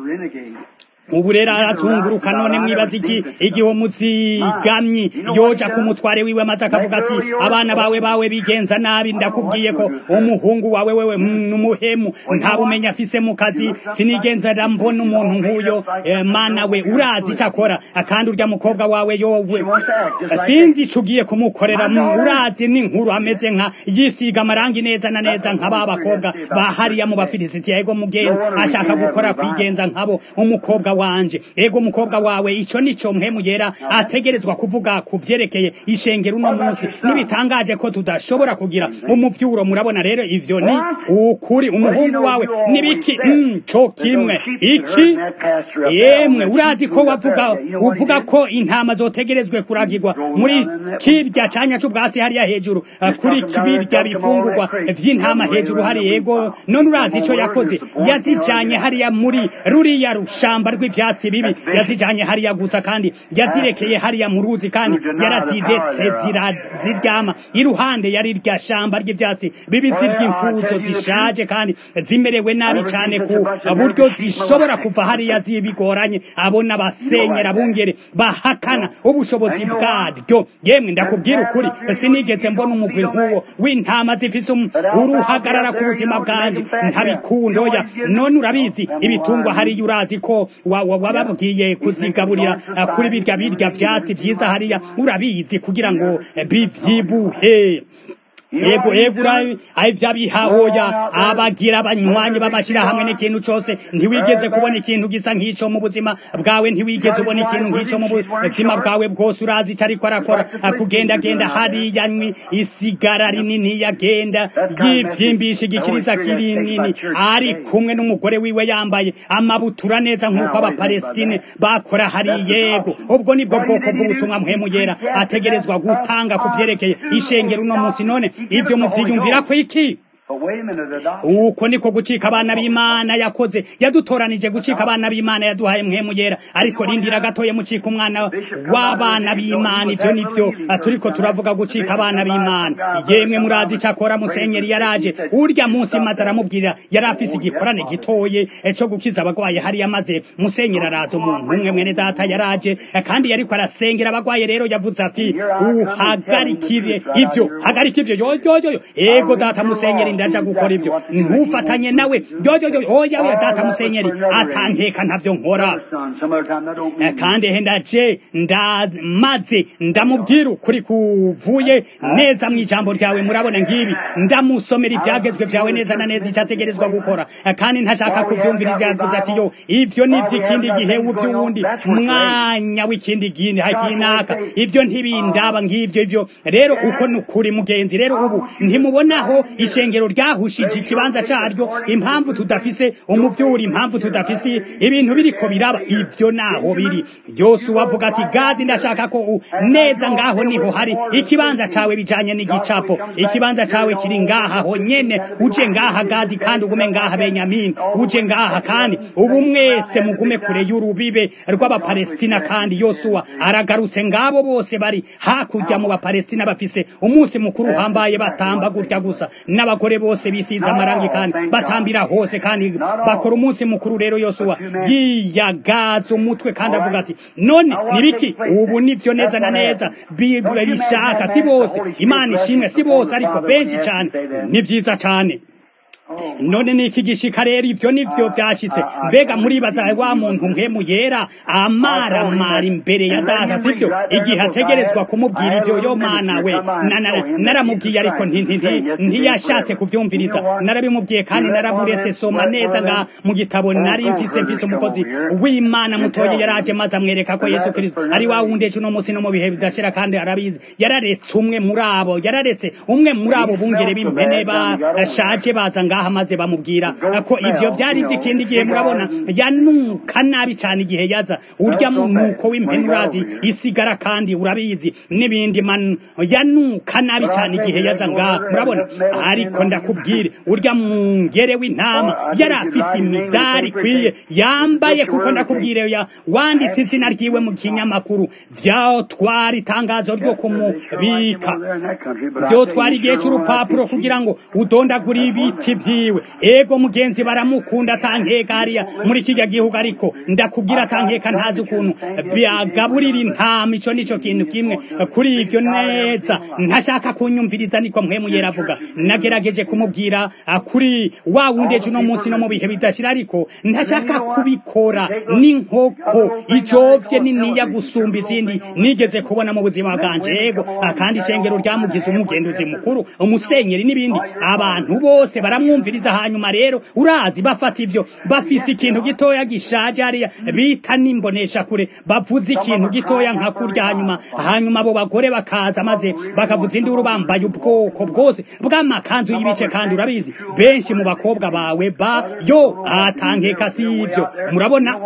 ubu rero arazunguruka none mwibaza iki igihe umuzigamyi yoja ku mutware wiwe maze akavuga ati abana bawe bawe bigenza nabi ndakubwiye ko umuhungu wawe wewe n'umuhemu nta bumenyi afise mu kazi sinigenza mbona umuntu nk'uyo mana we urazi icyo akora kandi urya mukobwa wawe yowe sinzi ico ugiye kumukorera urazi n'inkuru ameze nka yisiga amarangi neza na neza nka ba bakobwa bahariya mu bafilisitiya ego mugenzi ashaka gukora kwigenza nkabo umukobwa wanje ego mukobwa wawe ico nico mpemu yera ategerezwa kuvuga ku vyerekeye ishengero uno munsi nibitangaje ko tudashobora kugira umuvyuro murabona rero ivyo ni ukuri umuhungu wawe nibiki mm, co kimwe iki yemwe urazi ko wavuga uvuga ko intama zotegerezwe kuragirwa muri kirya canya c'ubwatsi hariya hejuru kuri kibirya bifungurwa vy'intama hejuru hari yego none urazi ico yakoze yazijanye hariya muri ruriya rushamba rw'ivyatsi bibi yazijanye hariya gusa kandi yazirekeye hariya mu ruzi kandi yarazidetse ziryama iruhande yari rya shamba ry'ivyatsi bibi zirya imfuzo zishaje kandi zimerewe nabi cane ku buryo zishobora kuva hariya zibigoranye abona abasenyera bungere bahakana ubushobozi bwaryo yemwe ndakubwira ukuri sinigeze mbona umugwi nk'uwo w'intama zifise uruhagarara ku buzima bwanje ntabikunda oya none urabizi ibitungwa hariya urazi ko wababwiye kuzigaburira kuri birya birya vyatsi vyiza hariya urabizi kugira ngo bivyibuhe ego ego ivyabihahoya abagira abanywanyi b'amashira hamwe n'ikintu cose ntiwigeze kubona ikintu gisa nk'ico mu buzima bwawe ntiwigeze ubona ikintu nk'ico mu buzima bwawe bwose urazi ico ariko arakora kugendagenda hariya nywi isigara rinini yagenda yivyimbisha igikiriza kirinini ari kumwe n'umugore wiwe yambaye amabutura neza nk'uko abapalestine bakora hari yego ubwo nibwo bwoko bw'ubutumwa mpwemu yera ategerezwa gutanga ku vyerekeye ishengero uno munsi none ivyo muvyiyumvira ko iki uko niko gucika abana b'imana yakoze yadutoranije gucika abana b'imana yaduhaye mwemu yera ariko rindira gatoye mucika umwana w'abana b'imana ivyo nivyo turiko turavuga gucika abana b'imana yemwe murazi ico akora musenyeri yaraje urya munsi maze aramubwira yari afise igikorane gitoye co gukiza abagwaye hari yamaze musenyeri araza umuntu umwe mwene data yaraje kandi yariko arasengera abagwaye rero yavuze ati uhagarikire ivyo hagarika ivyo yoyoyoyo ego data musenyeri ndaja gukora ivyo ntufatanye nawe yoyoyo oya oya data musenyeri atankeka ntavyo nkora kandi he ndaje ndamaze ndamubwira ukuri kuvuye neza mu ijambo ryawe murabona ngibi ndamusomera ivyagezwe vyawe neza na neza icategerezwa gukora kandi ntashaka kuvyumvira ivyavuze ati yo ivyo nivyo ikindi gihe uvyuwundi mwanya w'ikindi gindi hakinaka ivyo ntibindaba ngivyo ivyo rero uko nukuri mugenzi rero ubu ntimubonaho ishengero ryahushije ikibanza caryo impamvu tudafise umuvyuri impamvu tudafise ibintu biriko biraba ivyo naho biri yosuwa avuga ati gadi ndashaka ko neza ngaho niho hari ikibanza cawe bijanye n'igicapo ikibanza cawe kiri ngaha ho nyene uje ngaha gadi kandi ugume ngaha benyamini uje ngaha kandi ubu mwese mugume kure y'urubibe rw'abapalestina kandi yosuwa aragarutse ngabo bose bari hakurya mu bapalestina bafise umunsi mukuru uhambaye batamba gutya gusa n'abagore bose bisize amarangi kandi batambira hose kandi bakora umunsi mukuru rero yosuwa yiyagaza umutwe kandi avuga ati none nibiki ubu nivyo neza na neza bishaka si bose imana ishimwe si bose ariko benshi cyane ni vyiza cyane none niki gishika rero ivyo nivyo vyashitse mbega muribaza wa muntu mpemu yera amaramara imbere ya data sivyo igihe ategerezwa kumubwira ivyo yo mana we naramubwiye ariko ntiyashatse kuvyumviriza narabimubwiye kandi naramuretse soma neza nga mu gitabo nari mfise mfise umukozi w'imana mutoye yaraje maze amwereka ko yesu kristo ari wa wundi ejo uno munsi no mu bihe bidashira kandi arabizi yararetse umwe muri abo yararetse umwe muri abo bungere b'impene bashaje baza ngaha maze bamubwira ko ivyo vyari vy'ikindi gihe murabona yanuka nabi cyane igihe yaza urya munuko w'impene urazi isigara kandi urabizi n'ibindi man yanuka nabi cyane igihe yaza ngaha murabona ariko ndakubwire urya mungere w'intama yari afise imidari ikwiye yambaye kuko ndakubwire ya wanditse izina ryiwe mu kinyamakuru vyaho twari itangazo ryo kumubika vyo twari igihe c'urupapuro kugira ngo udondagure ibiti vyiwe ego mugenzi baramukunda atankeka hariya muri kijya gihugu ariko ndakubwira atankeka ntazi ukuntu byagaburira intama ico nico kintu kimwe kuri ivyo neza ntashaka kunyumviriza niko mpwemu yera avuga nagerageje kumubwira kuri wa wundi ejo uno munsi no mu bihe bidashira ariko ntashaka kubikora n'inkoko ijovye niniya gusumba izindi nigeze kubona mu buzima bwanje ego akandi ishengero ryamugize umugenduzi mukuru umusenyeri n'ibindi abantu bose baramwumviriza hanyuma rero urazi bafata ivyo bafise ikintu gitoya gishaje hariya bita nimbonesha kure bavuze ikintu gitoya nka kurya hanyuma hanyuma abo bagore bakaza maze bakavuza induru bambaye ubwoko bwose bw'amakanzu y'ibice kandi urabizi benshi mu bakobwa bawe ba yo atankeka si ivyo murabona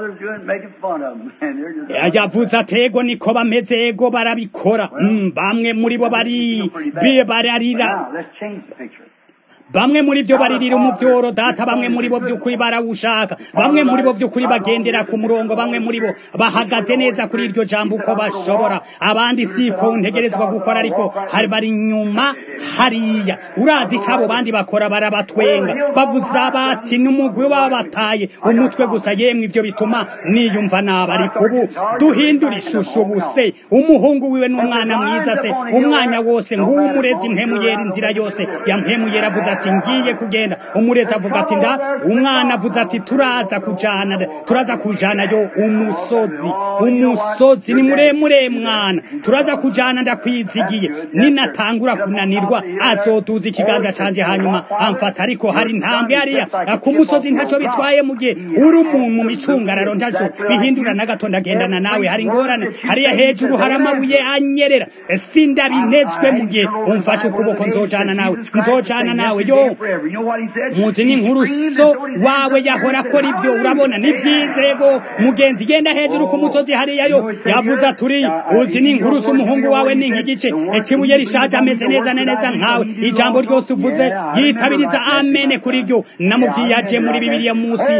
yavuze atego niko bameze ego barabikora mm, bamwe muri bo bari bararira bamwe muri byo baririra umuvyoro data bamwe muri bo vy'ukuri barawushaka bamwe muri bo vy'ukuri bagendera ku murongo bamwe muri bo bahagaze neza kuri iryo jambo uko bashobora abandi siko ntegerezwa gukora ariko hari bari nyuma hariya urazi icabo bandi bakora barabatwenga bavuza bati n'umugwi wabataye umutwe gusa yemwe ivyo bituma niyumva naba ariko ubu duhindura ishusho buse umuhungu wiwe n'umwana mwiza se umwanya wose nguwo umurezi mpemuyera inzira yose ya mpemuyera avuze ati ngiye kugenda umurezi avuga ati nda umwana avuze ati turaza kujana turaza kujana yo umusozi umusozi ni muremure mwana turaza kujana ndakwizigiye ninatangura kunanirwa azotuza ikiganza canje hanyuma amfata ariko hari intambwe hariya ku musozi ntaco bitwaye mu gihe uri umuntu mu micungararo ntaco bihindura na gato ndagendana nawe hari ingorane hariya hejuru hari amabuye anyerera sindabinezwe mu gihe umfashe ukuboko nzojana nawe nzojana nawe yo muzi n'inkuru so wawe yahora akora ibyo urabona ni by'inzego mugenzi genda hejuru ku musozi hariya yo yavuze aturi uzi n'inkuru z'umuhungu wawe ni nk'igice ikibuye rishaje ameze neza na neza nkawe ijambo ryose uvuze yitabiriza amene kuri ryo namubwiye aje muri bibiliya munsi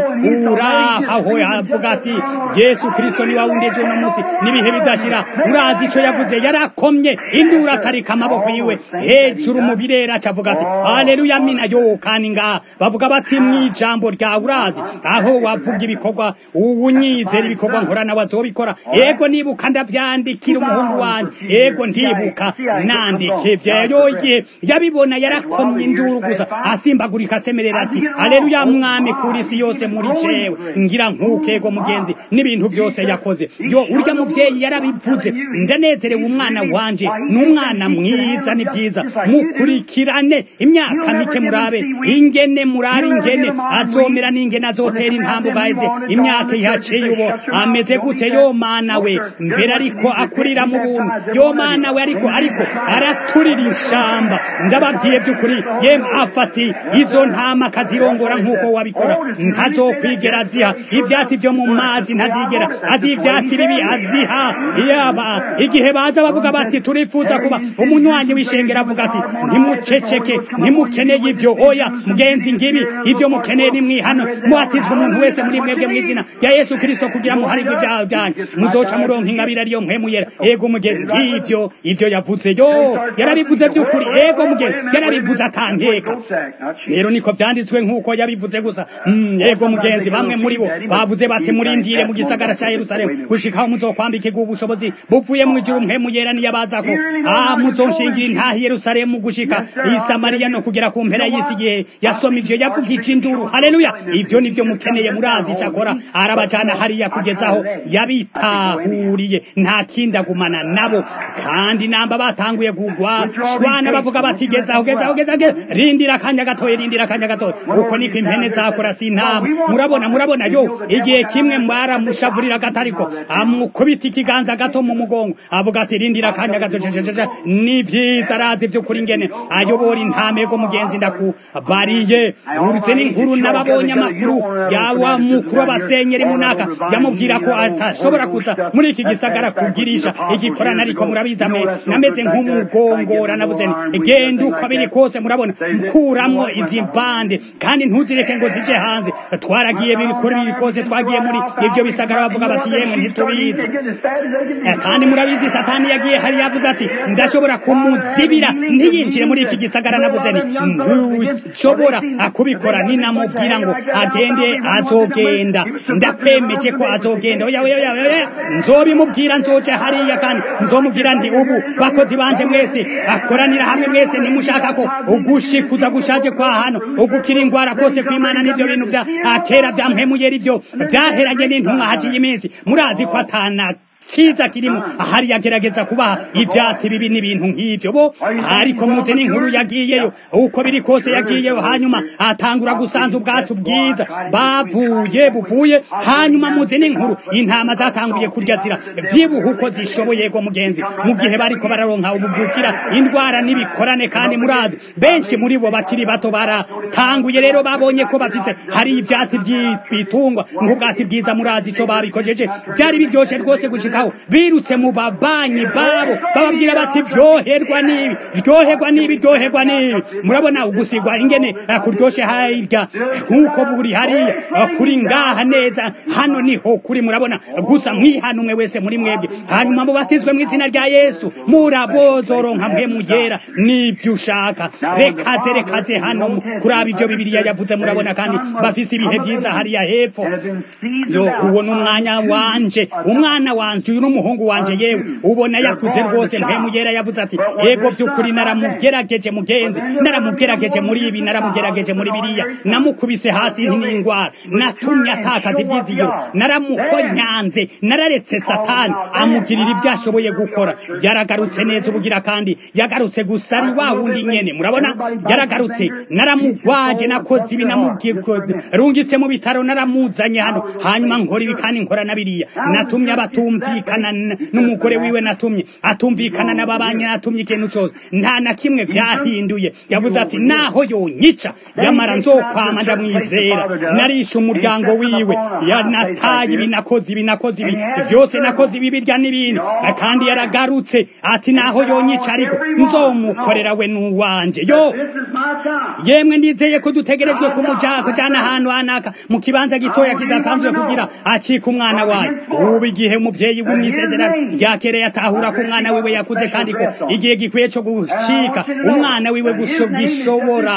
urahaho yavuga ati yesu kirisito ni wundi ejo uno munsi n'ibihe bidashira urazi icyo yavuze yarakomye induru atarika amaboko yiwe hejuru mu birera acavuga ati haleluya mina yo kandi ngaha bavuga bati mu ijambo ryawe urazi aho wavuga ibikorwa ubunyizera ibikorwa nkorana wazobikora ego nibuka ndavyandikira umuhungu wanjye ego ndibuka nandike vyayo igihe yabibona yarakomye induru gusa asimbagurika asemerera ati haleluya mwami kuri isi yose muri jewe ngira nk'ukego mugenzi n'ibintu byose yakoze yo urya muvyeyi yarabivuze ndanezerewe umwana wanje n'umwana mwiza ni byiza mukurikirane imyaka mike murabe ingene murabe ingene azomera n'ingene azotera intambo gaheze imyaka ihaciye ubo ameze gute yo mana we mbere ariko akurira mu buntu yo mana we ariko ariko araturira ishamba ndababwiye by'ukuri yemwe afati izo ntama akazirongora nk'uko wabikora ntazokwigera aziha ivyatsi vyo mu mazi ntazigera azi ivyatsi bibi aziha yaba igihe baza bavuga bati turifuza kuba umunywanyi w'ishengero avuga ati ntimuceceke ntimukeneye ivyo oya mugenzi ngibi ivyo mukeneye ni mwihano mubatizwa umuntu wese muri mwebwe mu izina rya yesu kirisito kugira muharirwe ibyaha byanyu muzoca muronka ingabire ariyo mpemuyera ego mugenzi ngivyo ivyo yavuze yo yarabivuze by'ukuri ego mugenzi yarabivuze atanteka rero niko vyanditswe nk'uko yabivuze gusa mm, ego mugenzi bamwe muri bo bavuze bati murindire mu gisagara ca yerusalemu gushikaho muzokwambikirwa ubushobozi buvuye mu ijuru mpemuyera niyabazako ah muzonshingira intahi yerusalemu gushika i samariya no kugera ku mpera y'isi igihe yasoma ivyo yavugije induru haleluya ivyo nivyo mukeneye murazi icakora arabajana hariya kugezaho yabitahuriye nta kindi agumana nabo kandi namba batanguye kugwa shwana bavuga bati gezaho gezaho gezaho rindira akanya gatoya rindira akanya gatoya uko niko impene zakora si intama murabona murabona yo igihe kimwe mwaramushavurira gatariko amukubita ikiganza gato mu mugongo avuga ati rindira akanya gato ni vyiza arazi vy'ukuri ingene ayobora intamego mugenzi ndakubariye urutse n'inkuru n'ababonye amakuru yawa mukuru w'abasenyeri munaka yamubwira ko atashobora kuza muri iki gisagara kugirisha igikorana ariko murabizi nameze nk'umugongora navuze nti genda uko biri kose murabona mkuramwo izi mbande kandi ntuzireke ngo zije hanze twaragiye biri kuri biri kose twagiye muri ibyo bisagara bavuga bati yemwe ntitubizi kandi murabizi satani yagiye hari yavuze ati ndashobora kumuzibira ntiyinjire muri iki gisagara navuze nti ntushobora kubikora ninamubwira ngo agende azogenda ndakwemeje ko azogenda oya oya oya nzobimubwira nzoje hariya kandi nzomubwira nti ubu bakozi banje mwese akoranira hamwe mwese nimushaka ko ugushikuza gushaje kwa hano ugukira ingwara kose kwimana n'ivyo bintu vya kera vyampemuye rivyo vyaheranye n'intumwa haciye iminsi murazi ko atana ciza kirimo ahari yagerageza kubaha ivyatsi bibi n'ibintu nk'ivyo bo ariko muze n'inkuru yagiyeyo uko biri kose yagiyeyo hanyuma atangura gusanza ubwatsi bwiza bavuye buvuye hanyuma muze n'inkuru intama zatanguye kurya zira vyibuha uko zishoboye go mugenzi mu gihe bariko bararonka ubugukira indwara n'ibikorane kandi murazi benshi muri bo bakiri bato baratanguye rero babonye ko bafise hari ivyatsi vy'ibitungwa nk'ubwatsi bwiza murazi ico babikojeje vyari biryoshe rwose gushika gushikaho birutse mu babanyi babo bababwira bati ryoherwa nibi ryoherwa nibi ryoherwa nibi murabona ugusigwa ingene kuryoshe hirya nk'uko buri hariya kuri ngaha neza hano niho kuri murabona gusa mwihanumwe wese muri mwebwe hanyuma mubatizwe mu izina rya yesu murabozoronka mwe mugera n'ibyo ushaka rekaze rekaze hano kuraba ibyo bibiliya yavuze murabona kandi bafise ibihe byiza hariya hepfo yo uwo ni umwanya wanje umwana wanje uyu n'umuhungu wanje yewe ubona yakuze rwose mpemu yera yavuze ati yego by'ukuri naramugerageje mugenzi naramugerageje muri ibi naramugerageje muri biriya namukubise hasi n'indwara natumye atakaza ibyizigiro naramuhonyanze nararetse satani amugirira ibyo ashoboye gukora yaragarutse neza ubugira kandi yagarutse gusa ari wa wundi nyene murabona yaragarutse naramugwaje nakoze ibi namurungitse mu bitaro naramuzanye hano hanyuma nkora ibi kandi nkora na biriya natumye abatumvi atumvikana n'umugore wiwe natumye atumvikana n'ababanyi natumye ikintu cyose nta na kimwe vyahinduye yavuze ati naho yonyica yamara nzokwama ndamwizera narishe umuryango wiwe yanataye ibi nakoze ibi nakoze ibi vyose nakoze ibi birya n'ibindi kandi yaragarutse ati naho yonyica ariko nzomukorera we n'uwanje yo yemwe ndizeye ko dutegerejwe kumuja kujana ahantu hanaka mu kibanza gitoya kidasanzwe kugira acika umwana wayo ubu igihe umuvyeyi w'umwisezerano ryakereye atahura ko umwana wiwe yakuze kandi ko igihe gikwiye co gucika umwana wiwe gishobora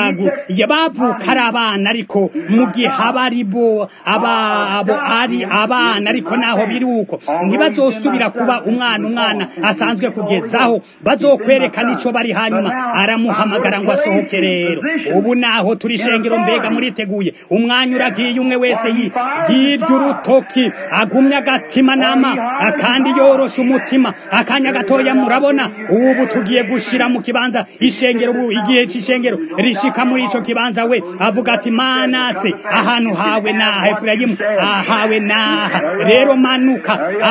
bavuka ari abana ariko mu gihe aba ari bo ababo ari abana ariko naho biri uko ntibazosubira kuba umwana umwana asanzwe kugezaho bazokwerekana ico bari hanyuma aramuhamagara ngo asohoke rero ubu naho turi shengero mbega muriteguye umwanya uragiye umwe wese yirya urutoki agumya agatima nama kandi yorosha umutima akanya gatoya murabona ubu tugiye gushira mu kibanza ishengero ubu igihe c'ishengero rishika muri ico kibanza we avuga ati manase ahantu hawe naha efurayimu ahawe naha rero manuka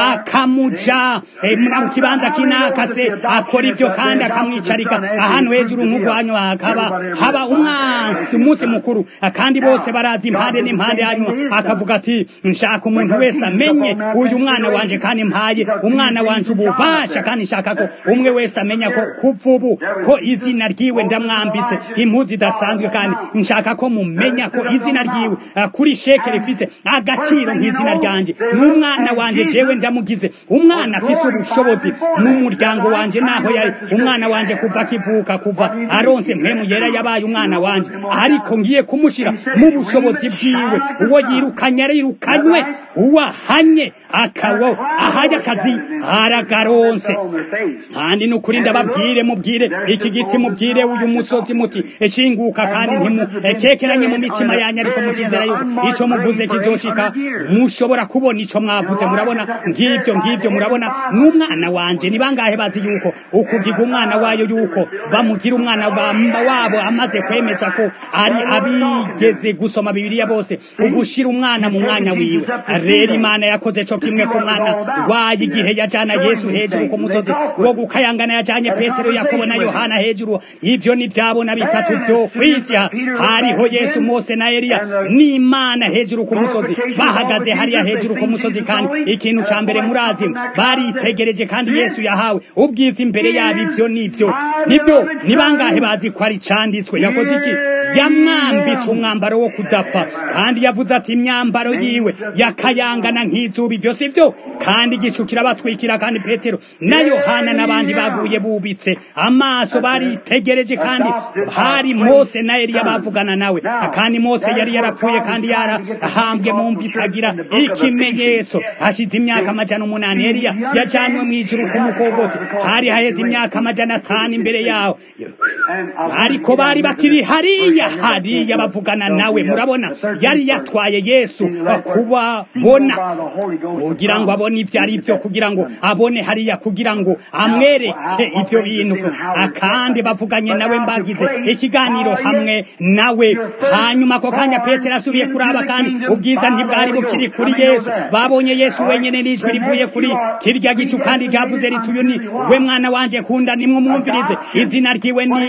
akamuja mu kibanza kinakase akora ivyo kandi akamwicarika ahantu hejuru nk'ugwanyu hakaba haba umwansi umunsi mukuru kandi bose barazi impande n'impande hanyuma akavuga ati nshaka umuntu wese amenye uyu mwana wanje kandi mpaye umwana wanje ububasha kandi nshaka ko umwe wese amenya ko kuva ubu ko izina ryiwe ndamwambitse impuzu idasanzwe kandi nshaka ko mumenya ko izina ryiwe kuri sheke rifite agaciro nk'izina ryanje n'umwana wanje jewe ndamugize umwana afise ubushobozi n'umuryango wanje naho yari umwana wanje kuva akivuka kuva aronse mpemu yera yabaye umwana wanje ariko ngiye kumushira mu bushobozi bwiwe uwo yirukanye arirukanywe uwo ahanye akawo ahaye akazi aragaronse kandi nukuri ndababwire mubwire iki giti mubwire uyu musozi muti ecinguka kandi ntimukekeranye mu mitima yanyu ariko mukizera yuko ico muvuze kizoshika mushobora kubona ico mwavuze murabona ngivyo ngivyo murabona n'umwana wanje ni bangahe bazi yuko ukugiga umwana wayo yuko bamugira umwana wabo amaze kwemeza ko ari abigeze gusoma bibiliya bose ugushira umwana mu mwanya wiwe rero imana yakoze co kimwe ku mwana wayo igihe yajana yesu hejuru ku musozi wo gukayangana yajanye petero yakobo na yohana hejuru ivyo ni vyabona bitatu vyo kwisi hariho yesu mose na eliya n'imana hejuru ku musozi bahagaze hariya hejuru ku musozi kandi ikintu ca mbere murazi baritegereje kandi yesu yahawe ubwiza imbere yabo ivyo nivyo nivyo ni bangahe bazi ko ari canditswe yakoze iki yamwambitse umwambaro wo kudapfa kandi yavuze ati imyambaro yiwe yakayangana nk'izuba ivyo sivyo kandi igicu kirabatwikira kandi petero na yohana n'abandi baguye bubitse amaso baritegereje kandi hari mose na eliya bavugana nawe kandi mose yari yarapfuye kandi yarahambwe mu mvi itagira ikimenyetso hashize imyaka amajana umunani eliya yajanywe mu ijuru ku mukogoti hari haheze imyaka amajana atanu imbere yaho ariko bari bakiri hariya hariya bavugana nawe murabona yari yatwaye yesu kubabona kugira ngo abone ibyo ari byo kugira ngo abone hariya kugira ngo amwereke ibyo bintu kandi bavuganye nawe mbagize ikiganiro hamwe nawe hanyuma ako kanya petero asubiye kuraba kandi ubwiza ntibwari bukiri kuri yesu babonye yesu wenyine n'ijwi rivuye kuri kirya gicu kandi ryavuze riti uyu ni we mwana wanje kunda nimumwumvirize izina ryiwe ni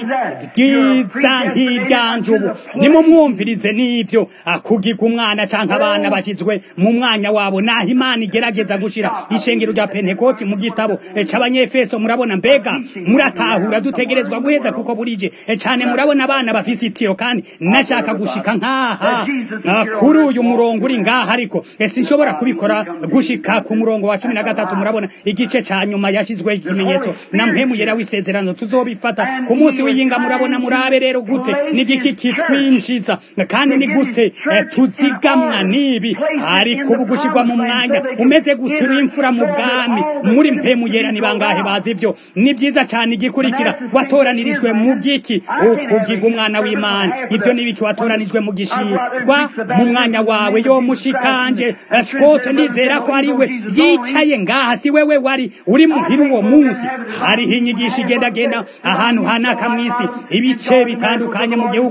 ryiza nk'iryanje ubu nimumwumvirize n'ibyo kugiga umwana canke abana bashyizwe mu mwanya wabo naho imana igerageza gushira ishengero rya pentekoti mu gitabo c'abanyefeso murabona mbega muratahura dutegerezwa guheza kuko burije cane murabona abana bafise itiro kandi nashaka gushika nkaha kuri uyu murongo uri ngaha ariko sinshobora kubikora gushika ku murongo wa cumi na gatatu murabona igice ca nyuma yashizweho ikimenyetso na mpemu yera w'isezerano tuzobifata ku munsi w'iyinga murabona murabe rero gute n'igiki kitwinjiza kandi ni gute tuzigamwa n'ibi ariko ubu gushirwa mu mwanya umeze gute w'imfura mu bwami muri mpemu yera ni bangahe bazi ivyo ni vyiza cane igikurikira watoranirijwe mu giki ukugiga umwana w'imana ivyo nibiki watoranijwe mu gishirwa mu mwanya wawe yo mushikanje scott nizera ko ari we yicaye ngaha si wewe wari uri muhira uwo munsi hariho inyigisho igendagenda ahantu hanaka mw'isi ibice bitandukanye mu gihugu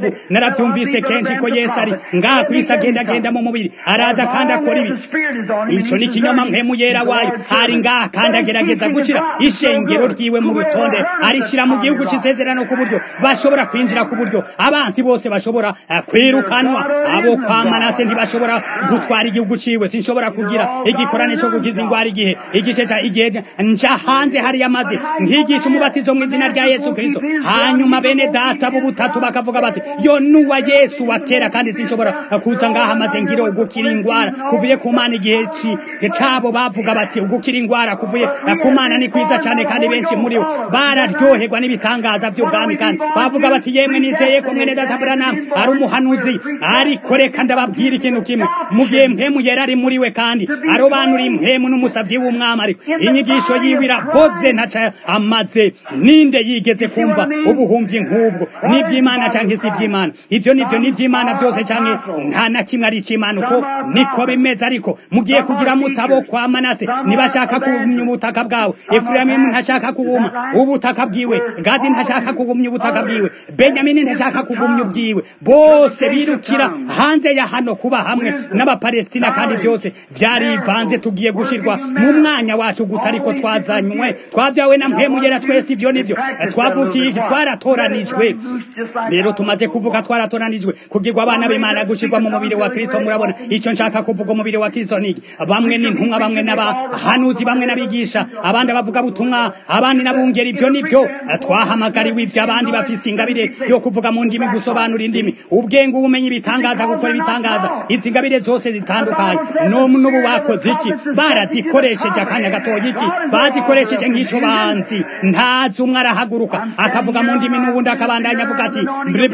ubu naravyumvise kenshi ko yesu ari ngaha kwisi agenda agenda mu mubiri araza kandi akora ibi ico ni ikinyoma mpemu yera wayo ari ngaha kandi agerageza gushira ishengero ryiwe mu rutonde arishira mu gihugu c'isezerano ku buryo bashobora kwinjira ku buryo abansi bose bashobora uh, kwirukanwa abo kwa manase ntibashobora gutwara igihugu ciwe sinshobora kugira igikorane co gukiza ingwara igihe igice ca igihe nja hanze hariya maze nkigisha umubatizo mu izina rya yesu kristo hanyuma bene data b'ubutatu bakavuga bati yo nuwa yesu wa kera kandi sinshobora kuza ngaha maze ngire ugukira ingwara kuvuye ku mana igihe cabo bavuga bati ugukira ingwara kuvuye ku mana ni kwiza cane kandi benshi muri bo bararyoherwa n'ibitangaza vy'ubwami kandi bavuga bati yemwe nizeye ko mwene data Branham ari umuhanuzi ariko reka ndababwira ikintu kimwe mu gihe mpemu yera ari muri we kandi arobanura impemu n'umusavyi w'umwami ariko inyigisho yiwe iraboze ntaca amaze ninde yigeze kumva ubuhumvyi nk'ubwo n'ivy'imana canke si ivy'imana ivyo nivyo n'ivy'imana vyose canke nta na kimwe ari ic'imana uko niko bimeze ariko mugiye kugira mutabo kwa manase nibashaka kugumya ubutaka bwawe efurayimu ntashaka kuguma ubutaka bwiwe gadi ntashaka kugumya ubutaka bwiwe benyamini ntashaka kugumya ubwiwe bose birukira hanze ya hano kuba hamwe n'abapalestina kandi byose vyarivanze tugiye gushirwa mu mwanya wacu guta ariko twazanywe twavyawe na mpemugera twese ivyo nivyo twavukiye iki twaratoranijwe rero tumaze kuvuga twaratoranijwe kugirwa abana b'imana gushirwa mu mubiri wa kristo murabona ico nshaka kuvuga umubiri wa kristo niki bamwe n'intumwa bamwe n'abahanuzi bamwe n'abigisha abandi bavuga butumwa abandi n'abungeri ivyo nivyo twahamagariwe ivyo abandi bafise ingabire yo kuvuga mu ndimi gusobanura indimi ubwenge ubumenyi bitangaza gukora ibitangaza izi ngabire zose zitandukanye n'ubu bakoze iki barazikoresheje akanya gatoya iki bazikoresheje nk'ico banzi ntazi umwe arahaguruka akavuga mu ndimi n'ubundi akabandanya avuga ati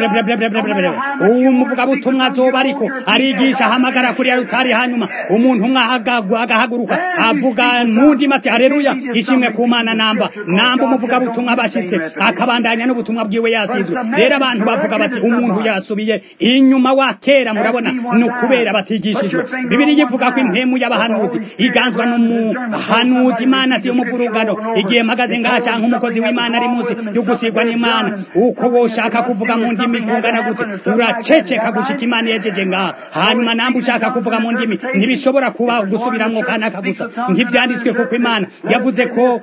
uwo muvuga butumwa azoba ariko arigisha ahamagara kuri rutari hanyuma umuntu umwe agahaguruka avuga mu ndimi ati haleluya ishimwe ku mana namba namba umuvuga butumwa bashitse akabandanya n'ubutumwa bwiwe yasizwe rero abantu bavuga bati umuntu yasubiye inyuma wa kera murabona ni ukubera batigishijwe bibiri yivuga ko impemu y'abahanuzi iganzwa n'umuhanuzi imana si umuvurugano igihe mpagaze ngaha cyangwa umukozi w'imana ari munsi yo gusigwa n'imana uko woshaka kuvuga mu ndimi kungana gute uraceceka gushika imana yejeje ngaha hanyuma namba ushaka kuvuga mu ndimi ntibishobora kuba gusubiramwo kanaka gusa nk'ivyanditswe kuko imana yavuze ko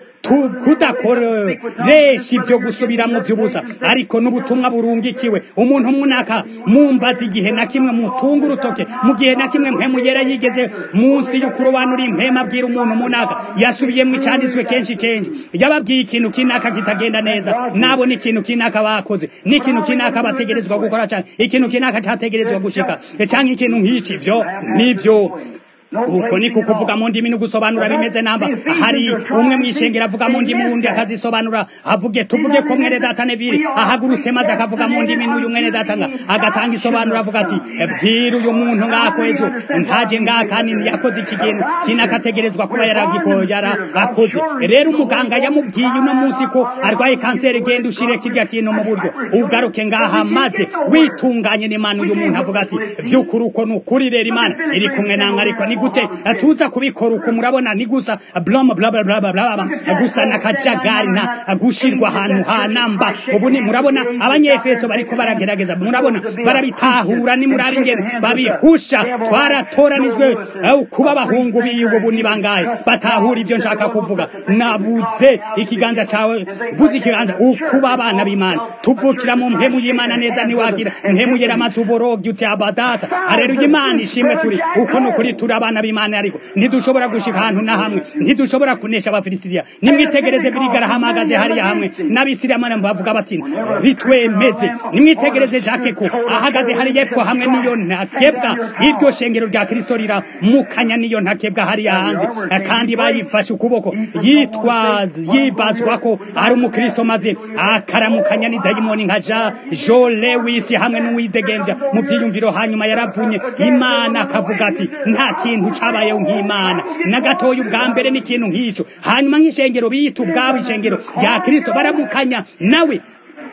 kudakoresha ibyo gusubiramwo vy'ubusa ariko n'ubutumwa burungikiwe umuntu munaka mumbaza igihe na kimwe mutunga urutoke mu gihe na kimwe mpemu yera yigeze munsi y'ukurobanura impema abwira umuntu munaka yasubiyemwo icanditswe kenshi kenshi yababwiye ikintu kinaka kitagenda neza nabo n'ikintu kinaka bakoze n'ikintu kinaka bategerezwa gukora canke ikintu kinaka categerezwa gushika canke ikintu nk'iki ivyo nivyo uko niko kuvuga mu ndimi no gusobanura bimeze namba hari umwe mwishengera avuga mu ndimi undi akazisobanura avuge tuvuge ko mwene data Neville ahagurutse maze akavuga mu ndimi n'uyu mwene data nga agatanga isobanura avuga ati bwira uyu muntu ngako ejo ntaje ngaka kandi yakoze iki kintu kinakategerezwa kuba yaragiko yara akoze rero umuganga yamubwiye uno munsi ko arwaye kanseri genda ushire kirya kintu mu buryo ugaruke ngaha maze witunganye n'Imana uyu muntu avuga ati vy'ukuri uko nukuri rero Imana iri kumwe nange ariko ni gute tuza kubikora uko murabona ni gusa blom bla bla bla bla gusa nakajagari na gushirwa ahantu ha namba ubu ni murabona abanyefeso bariko baragerageza murabona barabitahura ni murabi ingene babihusha twaratoranijwe kuba abahungu biwe ubu ni bangahe batahura ivyo nshaka kuvuga nabuze ikiganza cawe buze ikiganza ukuba abana b'imana tuvukira mu mpemu y'imana neza niwagira mpemu yera amazi uborogi uti abadata areruye imana ishimwe turi uko nukuri turi abana b'imana ariko ntidushobora gushika ahantu na hamwe ntidushobora kunesha abafilisitiya nimwitegereze biriga arahamagaze hariya hamwe n'abisirayeli bavuga bati bitwemeze nimwitegereze jacques ko ahagaze hariya epfo hamwe n'iyo ntakebwa iryo shengero rya kristo riramukanya n'iyo ntakebwa hariya hanze kandi bayifashe ukuboko yitwa yibazwa ko ari umukristo maze akaramukanya ni dayimoni nka jean jo lewis hamwe n'uwidegembya mu vyiyumviro hanyuma yaravunye imana akavuga ati nta kintu cabayeho nk'imana na gatoya ubwa mbere n'ikintu nk'ico hanyuma nk'ishengero biyita ubwabo ishengero rya kristo baramukanya nawe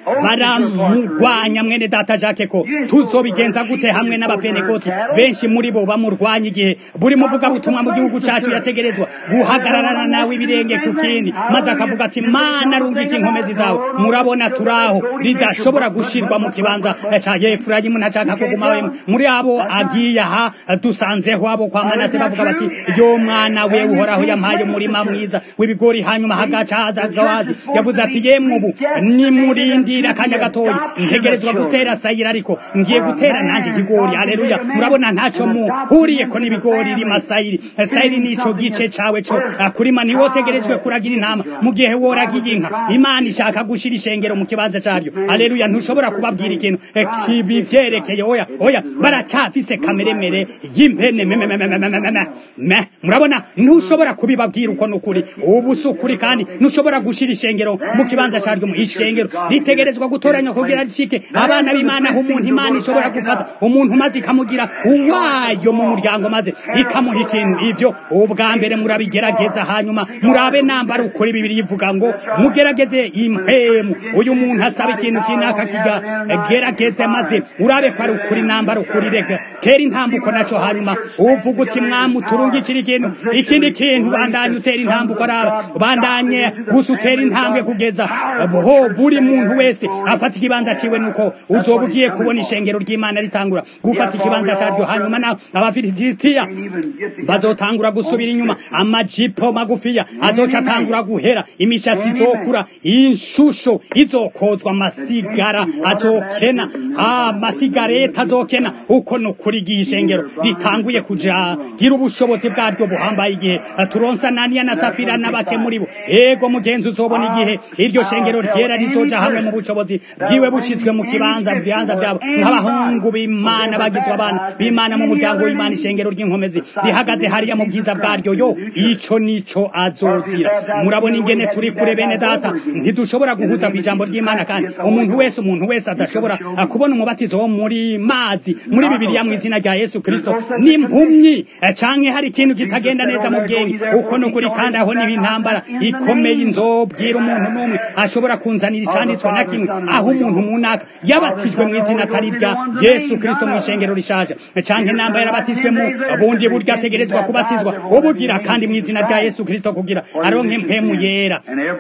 baramurwanya mwene data jacques ko tuzobigenza gute hamwe n'abapenekoti benshi muri bo bamurwanya igihe buri muvugabutumwa mu gihugu cyacu yategerezwa guhagararana nawe ibirenge ku kindi maze akavuga ati mana rungika inkomezi zawe murabona turaho ridashobora gushirwa mu kibanza cya efurayimu ntashaka kugumawe muri abo agiye aha dusanzeho abo kwa manase bavuga bati yo mwana we uhoraho yampaye umurima mwiza w'ibigori hanyuma hagaca haza gawadi yavuze ati yemwe ubu nimurindira akanya gatoya ntegerezwa gutera sayira ariko ngiye gutera nanjye ikigori haleluya murabona ntacyo muhuriye ko n'ibigori rima sayiri sayiri nico gice cawe co kurima ntiwotegerejwe kuragira intama mu gihe woragiye inka imana ishaka gushira ishengero mu kibanza caryo haleluya ntushobora kubabwira ikintu kibivyerekeye oya oya baracafise kameremere y'impene me murabona ntushobora kubibabwira uko nukuri ubu si ukuri kandi ntushobora gushira ishengero mu kibanza caryo mu ishengero ritegerezwa gutoranywa kugira rishike abana b'imana aho umuntu imana ishobora gufata umuntu maze ikamugira uwayo mu muryango maze ikamuha ikintu ivyo ubwa mbere murabigerageza hanyuma murabe nambara ukuri bibiri ivuga ngo mugerageze impemu uyu muntu asaba ikintu kinaka kigagerageze maze urabe ko ari ukuri nambara ukuri reka tera intambuko naco hanyuma uvuga uti mwami uturungikira ikintu ikindi kintu bandanye utera intambuko araba bandanye gusa utera intambwe kugeza ho buri muntu wese afata ikibanza ciwe nuko uzoba ugiye kubona ishengero ry'imana ritangura gufata ikibanza caryo hanyuma na abafilisitiya bazotangura gusubira inyuma amajipo magufiya azoca atangura guhera imishatsi izokura inshusho izokozwa amasigara azokena amasigareta azokena uko nukuri igihe ishengero ritanguye kuja gira ubushobozi bwaryo buhambaye igihe turonsa naniya na safira n'abake muri bo ego mugenzi uzobona igihe iryo shengero ryera rizoja hamwe mu bushobozi bwiwe bushizwe mu kibanza bibanza byabo nk'abahungu b'imana bagizwe abana b'imana mu muryango w'imana ishengero ry'inkomezi rihagaze hariya mu bwiza bwaryo yo ico nico azozira murabona ingene turi kure bene data ntidushobora guhuza ku ijambo ry'imana kandi umuntu wese umuntu wese adashobora kubona umubatizo wo muri mazi muri bibiliya mu izina rya yesu kristo n'impumyi canke hari ikintu kitagenda neza mu bwenge uko nukuri kandi aho niho intambara ikomeye inzobwira umuntu n'umwe ashobora kunzanira icanditswe na kimwe aho umuntu munaka yabatijwe mu izina atari rya yesu kristo mu ishengero rishaje canke namba yarabatijwe mu bundi buryo ategerezwa kubatizwa ubugira kandi mu izina rya yesu kristo kugira aronke mpemu yera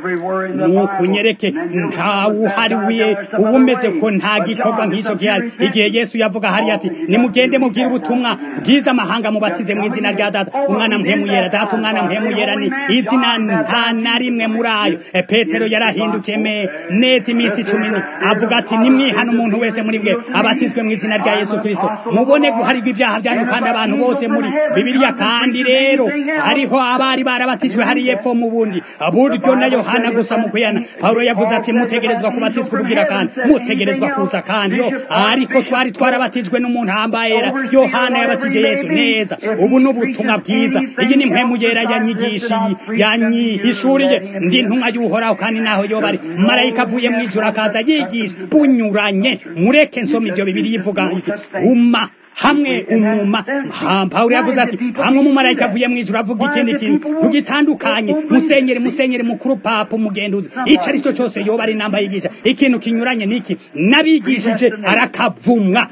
nukunyereke ntawuhariwiye uba umeze ko nta gikorwa nk'icyo gihari igihe yesu yavuga hariya ati nimugende mubwire ubutumwa bwiza amahanga mubatize mu izina rya data umwana mpemu yera data umwana mpemu yera ni izina nta na rimwe muri ayo petero yarahindukiye neza iminsi cumi avuga ati nimwihana umuntu wese muri mwe abatizwe mu izina rya yesu kristo mubone guharirwa ibyaha byanyu kandi abantu bose muri bibiliya kandi rero hariho abari barabatijwe hari yepfo mu bundi buryo na yohana gusa mu kuyana pawulo yavuze ati mutegerezwa kubatizwa ubugira kandi mutegerezwa kuza kandi yo ariko twari twarabatijwe n'umuntu hambayera yohana yabatije yesu neza ubu ni ubutumwa bwiza iyi ni mpemu yera yanyigishiye yanyihishuriye ndi ntumwa y'uhoraho kandi naho yoba ari marayika avuye mu ijuru akaza yigisha bunyuranye mureke nsoma ibyo bibiri yivuga uma hamwe umuma pawulo yavuze ati hamwe umumarayika avuye mu ijuru avuga ikindi kintu ntugitandukanye musenyeri musenyeri mukuru papa umugenduzi icyo ari cyo cyose yoba ari inamba yigisha ikintu kinyuranye n'iki n'abigishije arakavumwa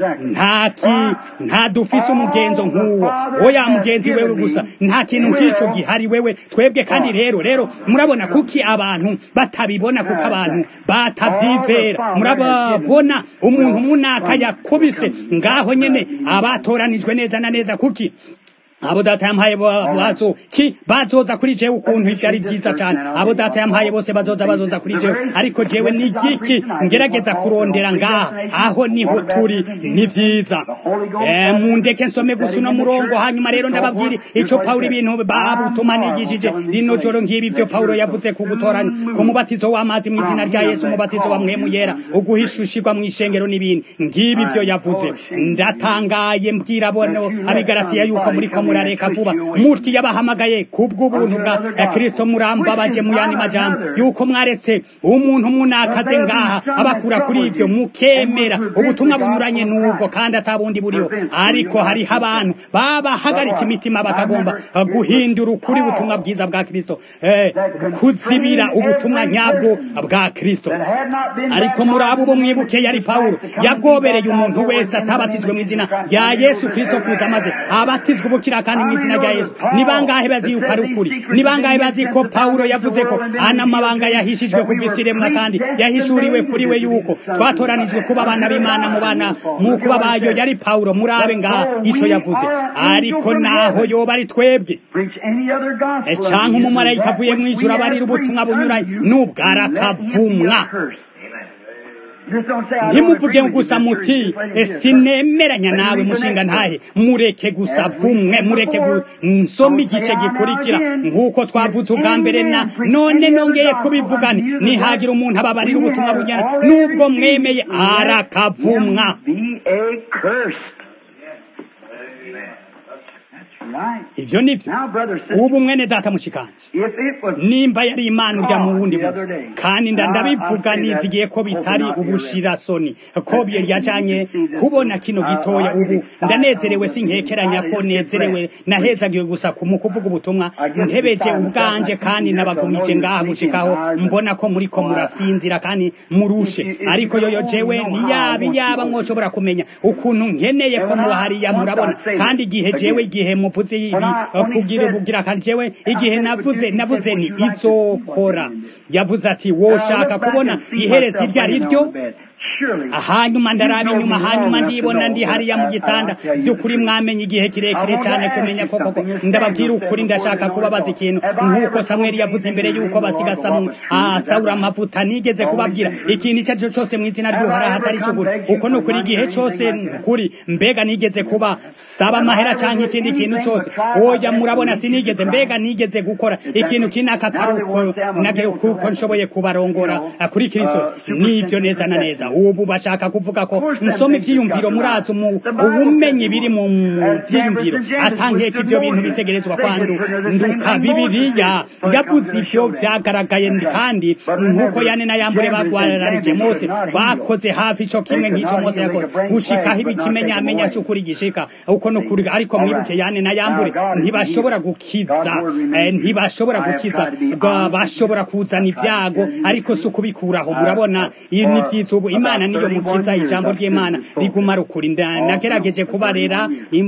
nta dufise umugenzo nk'uwo oya mugenzi wewe gusa nta kintu nk'icyo gihari wewe twebwe kandi rero rero murabona kuki abantu batabibona kuko abantu batabyizera murababona umuntu munaka yakubise ngaho nyene abatoranijwe neza na neza kuki abo data yampaye bazo ki bazoza kuri jewe ukuntu ibyo ari byiza cyane abo data yampaye bose bazoza bazoza kuri jewe ariko jewe ni giki ngerageza kurondera ngaha aho niho turi ni vyiza eh mundeke nsome gusa uno murongo hanyuma rero ndababwira ico Paulo ibintu babutuma nigishije rino joro ngibi byo Paulo yavuze ku gutoranya ku mubatizo w'amazi mu izina rya Yesu umubatizo wa mwemu yera uguhishushirwa mu ishengero n'ibindi ngibi byo yavuze ndatangaye mbwira bono abigaratiya yuko muri ko murareka vuba mutyo yabahamagaye kubw'ubuntu bwa kristo murambabaje mu yandi majambo yuko mwaretse umuntu munakaze ngaha abakura kuri ivyo mukemera ubutumwa bunyuranye n'ubwo kandi atabundi buriho ariko hariho abantu babahagarika imitima bakagomba guhindura ukuri ubutumwa bwiza bwa kristo eh, kuzibira ubutumwa nyabwo bwa kristo ariko muri abo bo mwibuke yari pawulo yagobereye umuntu wese atabatijwe mu izina rya yesu kristo kuza maze abatizwa ubukira kandi mu izina rya yesu ni bangahe bazi yuko ari ukuri ni bangahe bazi ko pawulo yavuze ko ana mabanga yahishijwe kuva isiremwa kandi yahishuriwe kuri we yuko twatoranijwe kuba abana b'imana mu bana mu kuba bayo yari pawulo murabe ngaha ico yavuze ariko naho yoba ari twebwe canke umumarayika avuye mu ijuru abarira ubutumwa bunyuranye n'ubwo arakavumwa ntimuvuge gusa muti sinemeranya nawe mushinga ntahe mureke gusa vumwe mureke nsoma igice gikurikira nk'uko twavuze ubwa mbere na none nongeye kubivugane nihagira umuntu ababarira ubutumwa bunyana n'ubwo mwemeye arakavumwa ivyo nivyo ubu mwene data mushikanje nimba yari imana urya mu wundi munsi kandi ndabivuga nizigiye ko bitari ubushirasoni ko yajanye kubona kino gitoya ubu ndanezerewe sinkekeranya ko nezerewe nahezagiwe gusa mu kuvuga ubutumwa ntebeje ubwanje kandi nabagumije ngaha gushikaho mbona ko muri ko murasinzira kandi murushe ariko yoyo jewe niyabi yaba mwoshobora kumenya ukuntu nkeneye ko muhariya murabona kandi igihe jewe igihe muvuze ibi kugira ubugira kandi jewe igihe navuze navuze ni izokora yavuze ati woshaka kubona iheretse iryo ari ryo hanyuma ndaraba inyuma hanyuma ndibona ndi hariya mu gitanda by'ukuri mwamenye igihe kirekire cyane kumenya ko koko ndababwira ukuri ndashaka kubabaza ikintu nk'uko samweli yavuze imbere y'uko basiga sawura amavuta nigeze kubabwira ikintu icyo ari cyo cyose mu izina ry'uhoraho atari cyo kuri uko ni ukuri igihe cyose kuri mbega nigeze kuba saba amahera cyangwa ikindi kintu cyose oya murabona sinigeze mbega nigeze gukora ikintu kinaka atari uko kuko nshoboye kubarongora kuri kirisito nibyo neza na neza ubu bashaka kuvuga ko nsoma ivyiyumviro murazi ubumenyi biri mu vyiyumviro atangiye ko ivyo bintu bitegerezwa kwandu nduka bibiriya yavuze ivyo vyagaragaye kandi nk'uko yane na yambure bagwararije mose bakoze hafi ico kimwe nk'ico mose yakoze gushikaho ibikimenyamenya c'ukuri gishika uko no kuri ariko mwibuke yane na yambure ntibashobora gukiza ntibashobora gukiza bashobora kuzana ibyago ariko si ukubikuraho murabona ni vyiza ubu imana niyo mukiza ijambo ry'imana riguma rukuri nagerageje kubarera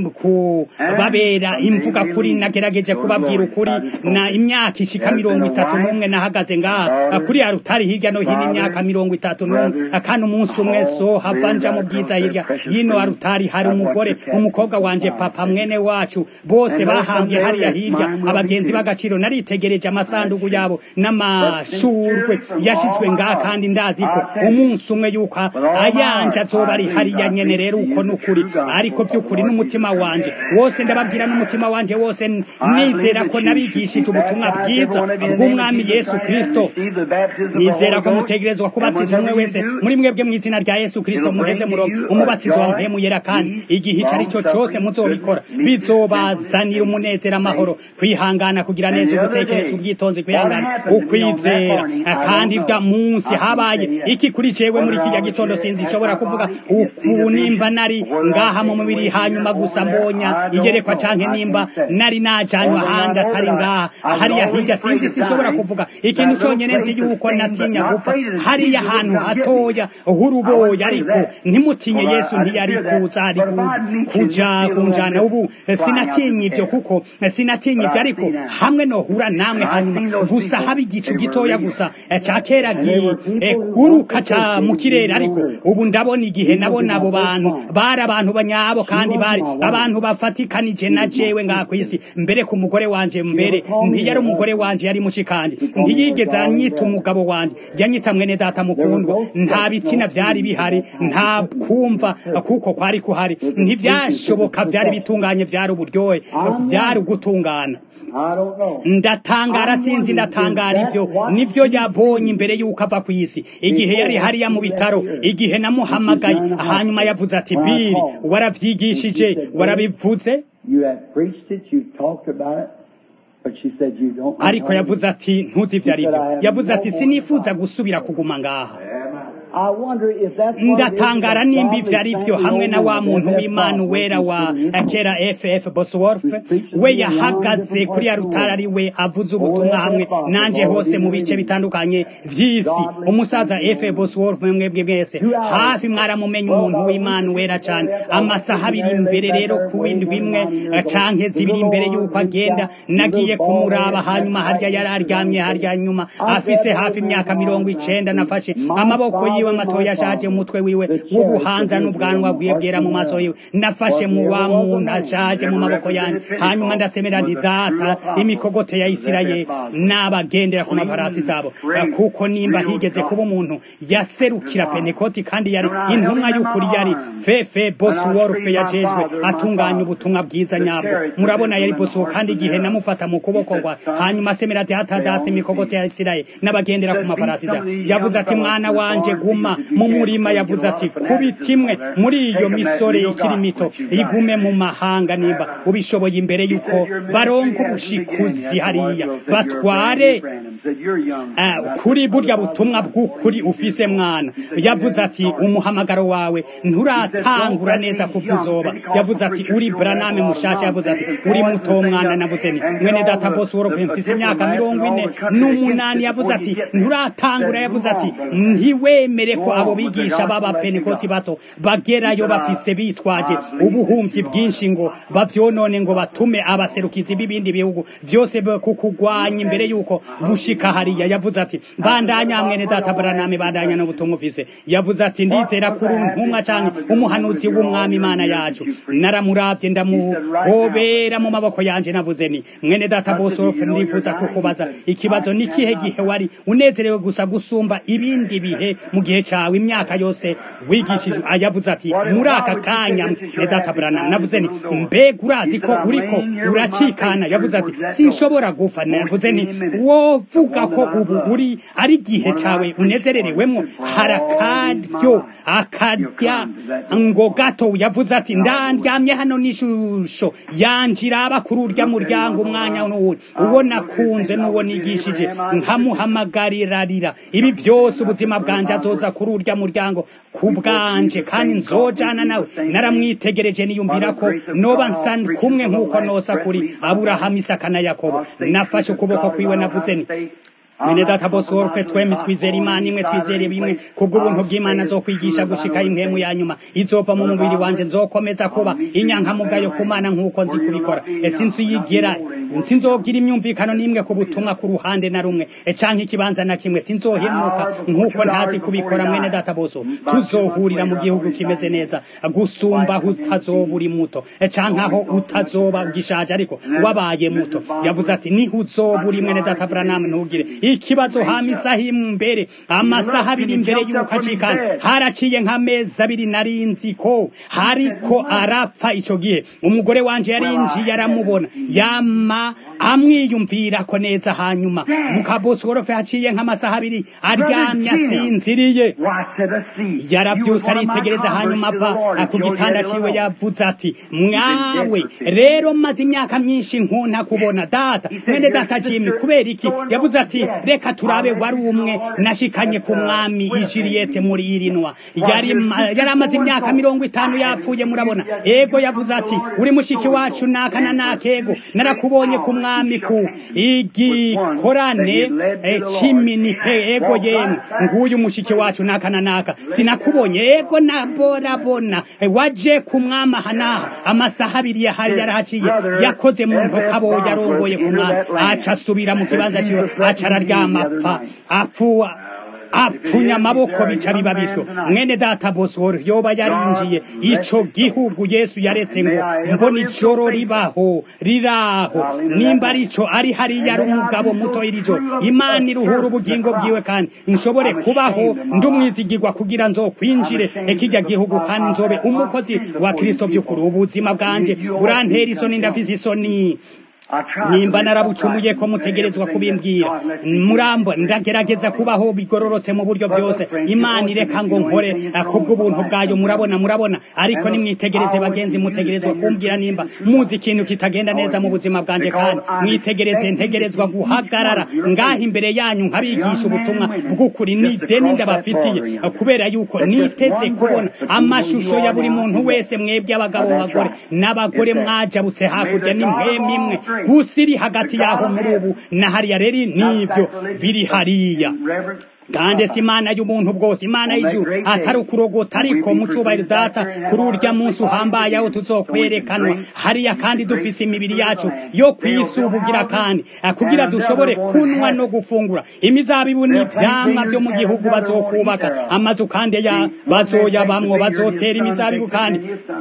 babera imvuga kuri nagerageje kubabwira ukuri na imyaka ishika mirongo itatu n'umwe nahagaze ngaha kuri ya rutari hirya no hino imyaka mirongo itatu n'umwe kandi umunsi umwe so hava nja mu bwiza hirya hino ya rutari hari umugore umukobwa wanje papa mwene wacu bose bahambye hariya hirya abagenzi b'agaciro naritegereje amasanduku yabo n'amashurwe yashizwe ngaha kandi ndazi ko umunsi umwe yuko ayanje azoba ari hariya nyene rero uko nukuri ariko by'ukuri n'umutima wanje wose ndababwira n'umutima wanje wose nizera ko nabigishije ubutumwa bwiza bw'umwami yesu kristo nizera ko mutegerezwa kubatiza umwe wese muri mwebwe mu izina rya yesu kristo muheze murongo umubatizo wa mpemu yera kandi igihe ico ari cyo cose muzobikora bizobazanira umunezero amahoro kwihangana kugira neza ugutekereza ubwitonzi kwihangana ukwizera kandi bwa munsi habaye iki kuri jewe muri kijya gitondo sinzi nshobora kuvuga uku nimba nari ngaha mu mubiri hanyuma gusa mbonya iyerekwa canke nimba nari najanywa ahandi atari ngaha hariya hirya sinzi sinshobora kuvuga ikintu conyene nzi yuko natinya gupfa hariya ahantu hatoya h'uruboya ariko ntimutinye yesu ntiyari kuza ari kuja kunjana ubu sinatinya ivyo kuko sinatinya ivyo ariko hamwe nohura namwe hanyuma gusa haba igicu gitoya gusa ca kera guruka ca mu kirere ariko ubu ndabona igihe nabona abo bantu bari abantu banyabo kandi bari abantu bafatikanije na jewe ngaha kw'isi mbere ku mugore wanje mbere ntiyari umugore wanje yari mushikanje ntiyigeze anyita umugabo wanje yanyita mwene data mukundwa nta bitsina vyari bihari nta kumva kuko kwari kuhari ntivyashoboka vyari bitunganye vyari uburyohe vyari ugutungana ndatangara sinzi ndatangara ivyo nivyo yabonye imbere yuko ava ku isi igihe yari hariya mu bitaro umuhamagaro igihe namuhamagaye hanyuma yavuze ati biri waravyigishije warabivuze ariko yavuze ati ntuzi ibyo ari byo yavuze ati sinifuza gusubira kuguma ngaha ndatangara nimba ibyo ari byo hamwe na wa muntu w'imana wera wa kera ff bosworth we yahagaze kuri ya rutara ari we avuze ubutumwa hamwe nanjye hose mu bice bitandukanye by'isi umusaza f bosworth mwebwe mwese hafi mwaramumenye umuntu w'imana wera cyane amasaha abiri imbere rero ku bindi bimwe canke zibiri imbere y'uko agenda nagiye kumuraba hanyuma harya yari aryamye harya nyuma afise hafi imyaka mirongo icenda nafashe amaboko yiwe matoya ashaje umutwe wiwe w'ubuhanza n'ubwanwa bwiwe bwera mu maso yiwe nafashe mu wa muntu ashaje mu maboko yanjye hanyuma ndasemera nti data imikogote ya isirayeli n'abagendera ku mafarasi zabo kuko nimba higeze kuba umuntu yaserukira penekoti kandi yari intumwa y'ukuri yari fefe bosworth yajejwe atunganya ubutumwa bwiza nyabwo murabona yari bosuwo kandi igihe namufata mu kuboko kwa hanyuma asemera ati hata data imikogote ya isirayeli n'abagendera ku mafarasi zabo yavuze ati mwana wanje guma mu murima yavuze ati kubita imwe muri iyo misore ikiri mito igume mu mahanga nimba ubishoboye imbere y'uko baronka ubushikuzi hariya batware kuri burya butumwa bw'ukuri ufise mwana yavuze ati umuhamagaro wawe nturatangura neza ku uzoba yavuze ati uri braname mushasha yavuze ati uri muto mwana navuze ni mwene data boss worofe mfise imyaka mirongo ine n'umunani yavuze ati nturatangura yavuze ati ntiwemere ko abo bigisha baba penekoti bato bagerayo bafise bitwaje ubuhumyi bwinshi ngo bavyonone ngo batume abaserukizi b'ibindi bihugu byose kukugwanya imbere yuko bushika hariya yavuze ati bandanya mwene data braname bandanya n'ubutumwa ufise yavuze ati ndizera kuri ntumwa canke umuhanuzi w'umwami imana yacu naramuravye ndamuhobera mu maboko yanje navuze ni mwene data bosorofe ndifuza kukubaza ikibazo ni kihe gihe wari unezerewe gusa gusumba ibindi bihe mu gihe cawe imyaka yose wigishije ayavuze ati muri aka kanya ne data branam navuze ni mbega urazi ko uriko uracikana yavuze ati sinshobora gupfa navuze ni wovuga ko ubu uri ari gihe cawe unezererewemwo harakaryo akarya ngo gato yavuze ati ndandyamye hano n'ishusho yanjira kuri urya muryango umwanya n'uwundi uwo nakunze n'uwo nigishije nkamuhamagarirarira ibi byose ubuzima bwanje azoza kuri urya muryango ku bwanje kandi nzojana nawe naramwitegereje niyumvira ko noba nsa kumwe nk'uko nosa kuri aburahamu isaka na yakobo nafashe ukuboko kwiwe navuze ni mwene data bose worufe twembi twizera imana imwe twizere bimwe kubw'ubuntu bw'imana nzokwigisha gushika impemu ya nyuma izova mu mubiri wanje nzokomeza kuba inyankamugayo ku mana nk'uko nzi kubikora sinziyigera sinzogira imyumvikano n'imwe ku butumwa ku ruhande na rumwe canke ikibanza na kimwe sinzohemuka nk'uko ntazi kubikora mwene data bose tuzohurira mu gihugu kimeze neza gusumba aho utazoba uri muto canke aho utazoba ugishaje ariko wabaye muto yavuze ati niho uzoba uri mwene data branam ntugire ikibazo hama isaha imbere amasaha abiri imbere y'uko acikana haraciye nk'amezi abiri narinzi ko hariko arapfa ico gihe umugore wanje yarinjiye aramubona yama amwiyumvira ko neza hanyuma mukabosi worofe haciye nk'amasaha abiri aryamye asinziriye yaravyutse aritegereza hanyuma ava ku gitanda ciwe yavuze ati mwawe rero maze imyaka myinshi nkunda kubona data mwene data jimi kubera iki yavuze ati reka turabe wari umwe nashikanye ku mwami ijiriyete muri irinwa yari yari amaze imyaka mirongo itanu yapfuye murabona ego yavuze ati uri mushiki wacu naka na nakego narakubonye ku mwami ku igikorane c'iminite ego yemwe nguyu mushiki wacu naka na naka sinakubonye ego naborabona waje ku mwami ahanaha amasaha abiri yahari yarahaciye yakoze mu ntokabo yarongoye ku mwami aca asubira mu kibanza ciwe aca araryama apfa apfuwa apfunya amaboko bica biba bityo mwene data bosoro yoba yarinjiye ico gihugu yesu yaretse ngo mbona ijoro ribaho riraho nimba arico ari hariya ari umugabo muto iri joro imana iruhura ubugingo bwiwe kandi nshobore kubaho ndumwizigirwa kugira nzokwinjire ekijya gihugu kandi nzobe umukozi wa kristo by'ukuri ubuzima bwanje burantera isoni ndafise isoni nimba narabucumuye ko mutegerezwa kubimbwira murambo ndagerageza kubaho bigororotse mu buryo byose imana ireka ngo nkore kubw'ubuntu bwayo murabona murabona ariko nimwitegereze bagenzi mutegerezwa kumbwira nimba muzi ikintu kitagenda neza mu buzima bwanjye kandi mwitegereze ntegerezwa guhagarara ngaha imbere yanyu nkabigisha ubutumwa bw'ukuri ni deni ndabafitiye kubera yuko niteze kubona amashusho ya buri muntu wese mwebwe abagabo bagore n'abagore mwajabutse hakurya ni mwemwe imwe gusa iri hagati yaho muri ubu na hariya rero n'ibyo biri hariya kandi si imana y'umuntu bwose imana y'ijuru atari ukurogota ariko mu cyubahiro data kuri urya munsi uhambaye aho tuzokwerekanwa hariya kandi dufise imibiri yacu yo kwisubugira kandi kugira dushobore kunwa no gufungura imizabibu n'ivyamwa vyo mu gihugu bazokubaka amazu kandi ya bazoyabamwo bazotera imizabibu kandi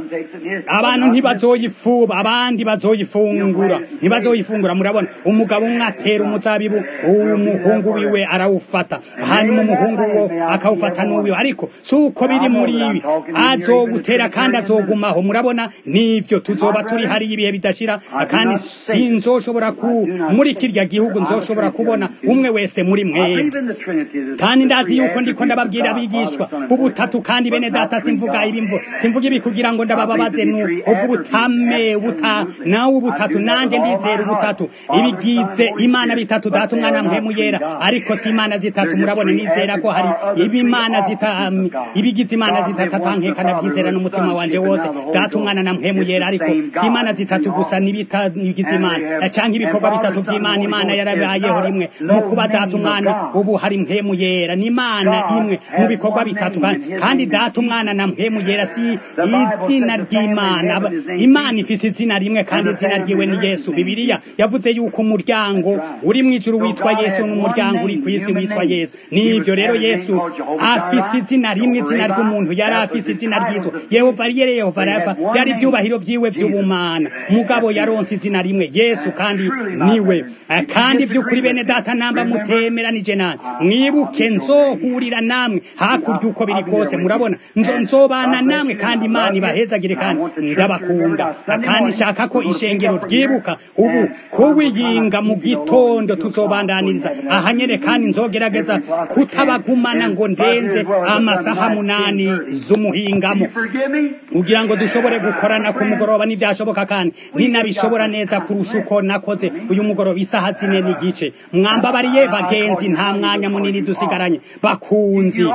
abantu ntibazoyifuba abandi bazoyifungura ntibazoyifungura murabona umugabo umwe atera umuzabibu umuhungu wiwe arawufata hanyuma umuhungu wo akawufata n'uwiwe ariko si uko biri muri ibi azogutera kandi azogumaho murabona nivyo tuzoba turi hariya ibihe bidashira kandi sinzoshobora ku muri kirya gihugu nzoshobora kubona umwe wese muri mwebwe kandi ndazi yuko ndiko ndababwira abigishwa ubutatu kandi bene data simvuga ibimvo simvuga ibi kugira ngo ndabababaze nu ubwo butame buta nawe ubutatu nanje ndizera ubutatu ibigize imana bitatu data umwana mpemu yera ariko si imana zitatu murabona nizera ko hari ibimana zita um, ibigize imana zitatu atankeka navyizera n'umutima wanje wose data umwana na mpemu yera ariko si imana zitatu gusa nibitagize imana canke ibikorwa bitatu vy'imana imana yarabayeho rimwe mu kuba data umwana ubu hari mpemu yera ni imana imwe mu bikorwa bitatu kandi data umwana na mpemu yera si izina ry'imana imana ifise izina rimwe kandi izina ryiwe ni yesu bibiliya yavuze yuko umuryango uri mu ijuru witwa yesu n'umuryango uri ku isi witwa yesu nivyo rero yesu afise izina rimwe izina ry'umuntu yari afise izina ryitwa yehova yere yehova rafa byari ivyubahiro vyiwe vy'ubumana mugabo yaronse izina rimwe yesu kandi niwe kandi by'ukuri bene data namba mutemeranije nani mwibuke nzohurira namwe hakurya uko biri kose murabona nzo nzobana namwe kandi imana ibahezagire kandi ndabakunda kandi shaka ko ishengero ryibuka ubu kuwiyinga mu gitondo tuzobandaniriza ahanyere kandi nzogerageza kutabagumana ngo ndenze amasaha munani z'umuhingamo kugira ngo dushobore gukorana ku mugoroba n'ivyashoboka kandi ninabishobora neza kurusha uko nakoze uyu mugoroba isaha zine n'igice mwambabariye bagenzi nta mwanya munini dusigaranye bakunzi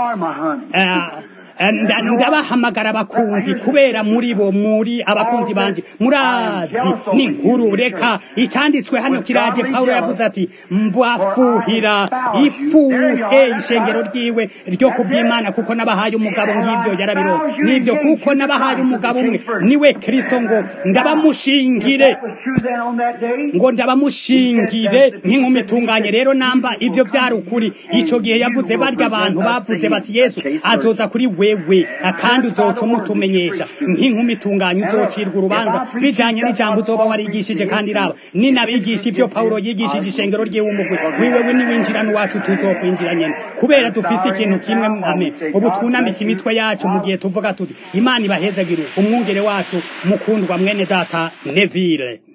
ndabahamagara abakunzi kubera muri bo muri abakunzi banje murazi ni nkuru reka icyanditswe hano kiraje Paulo yavuze ati mbafuhira ifuhe ishengero ryiwe ryo kubyimana kuko nabahaye umugabo ngivyo yarabiro nivyo kuko nabahaye umugabo umwe niwe Kristo ngo ndabamushingire ngo ndabamushingire nk'inkumi itunganye rero namba ivyo vyari ukuri ico gihe yavuze barya abantu bavuze bati Yesu azoza kuri we wewe kandi uzoca umutumenyesha nk'inkumi itunganye uzocirwa urubanza bijanye n'ijambo uzoba warigishije kandi raba ninabigisha ivyo pawulo yigishije ishengero ryiwe umugwi wiwewe niwinjirana iwacu tuzokwinjira nyene kubera dufise ikintu kimwe ame ubu twunamika imitwe yacu mu gihe tuvuga tuti imana ibahezagire umwungere wacu mukundwa mwene data neville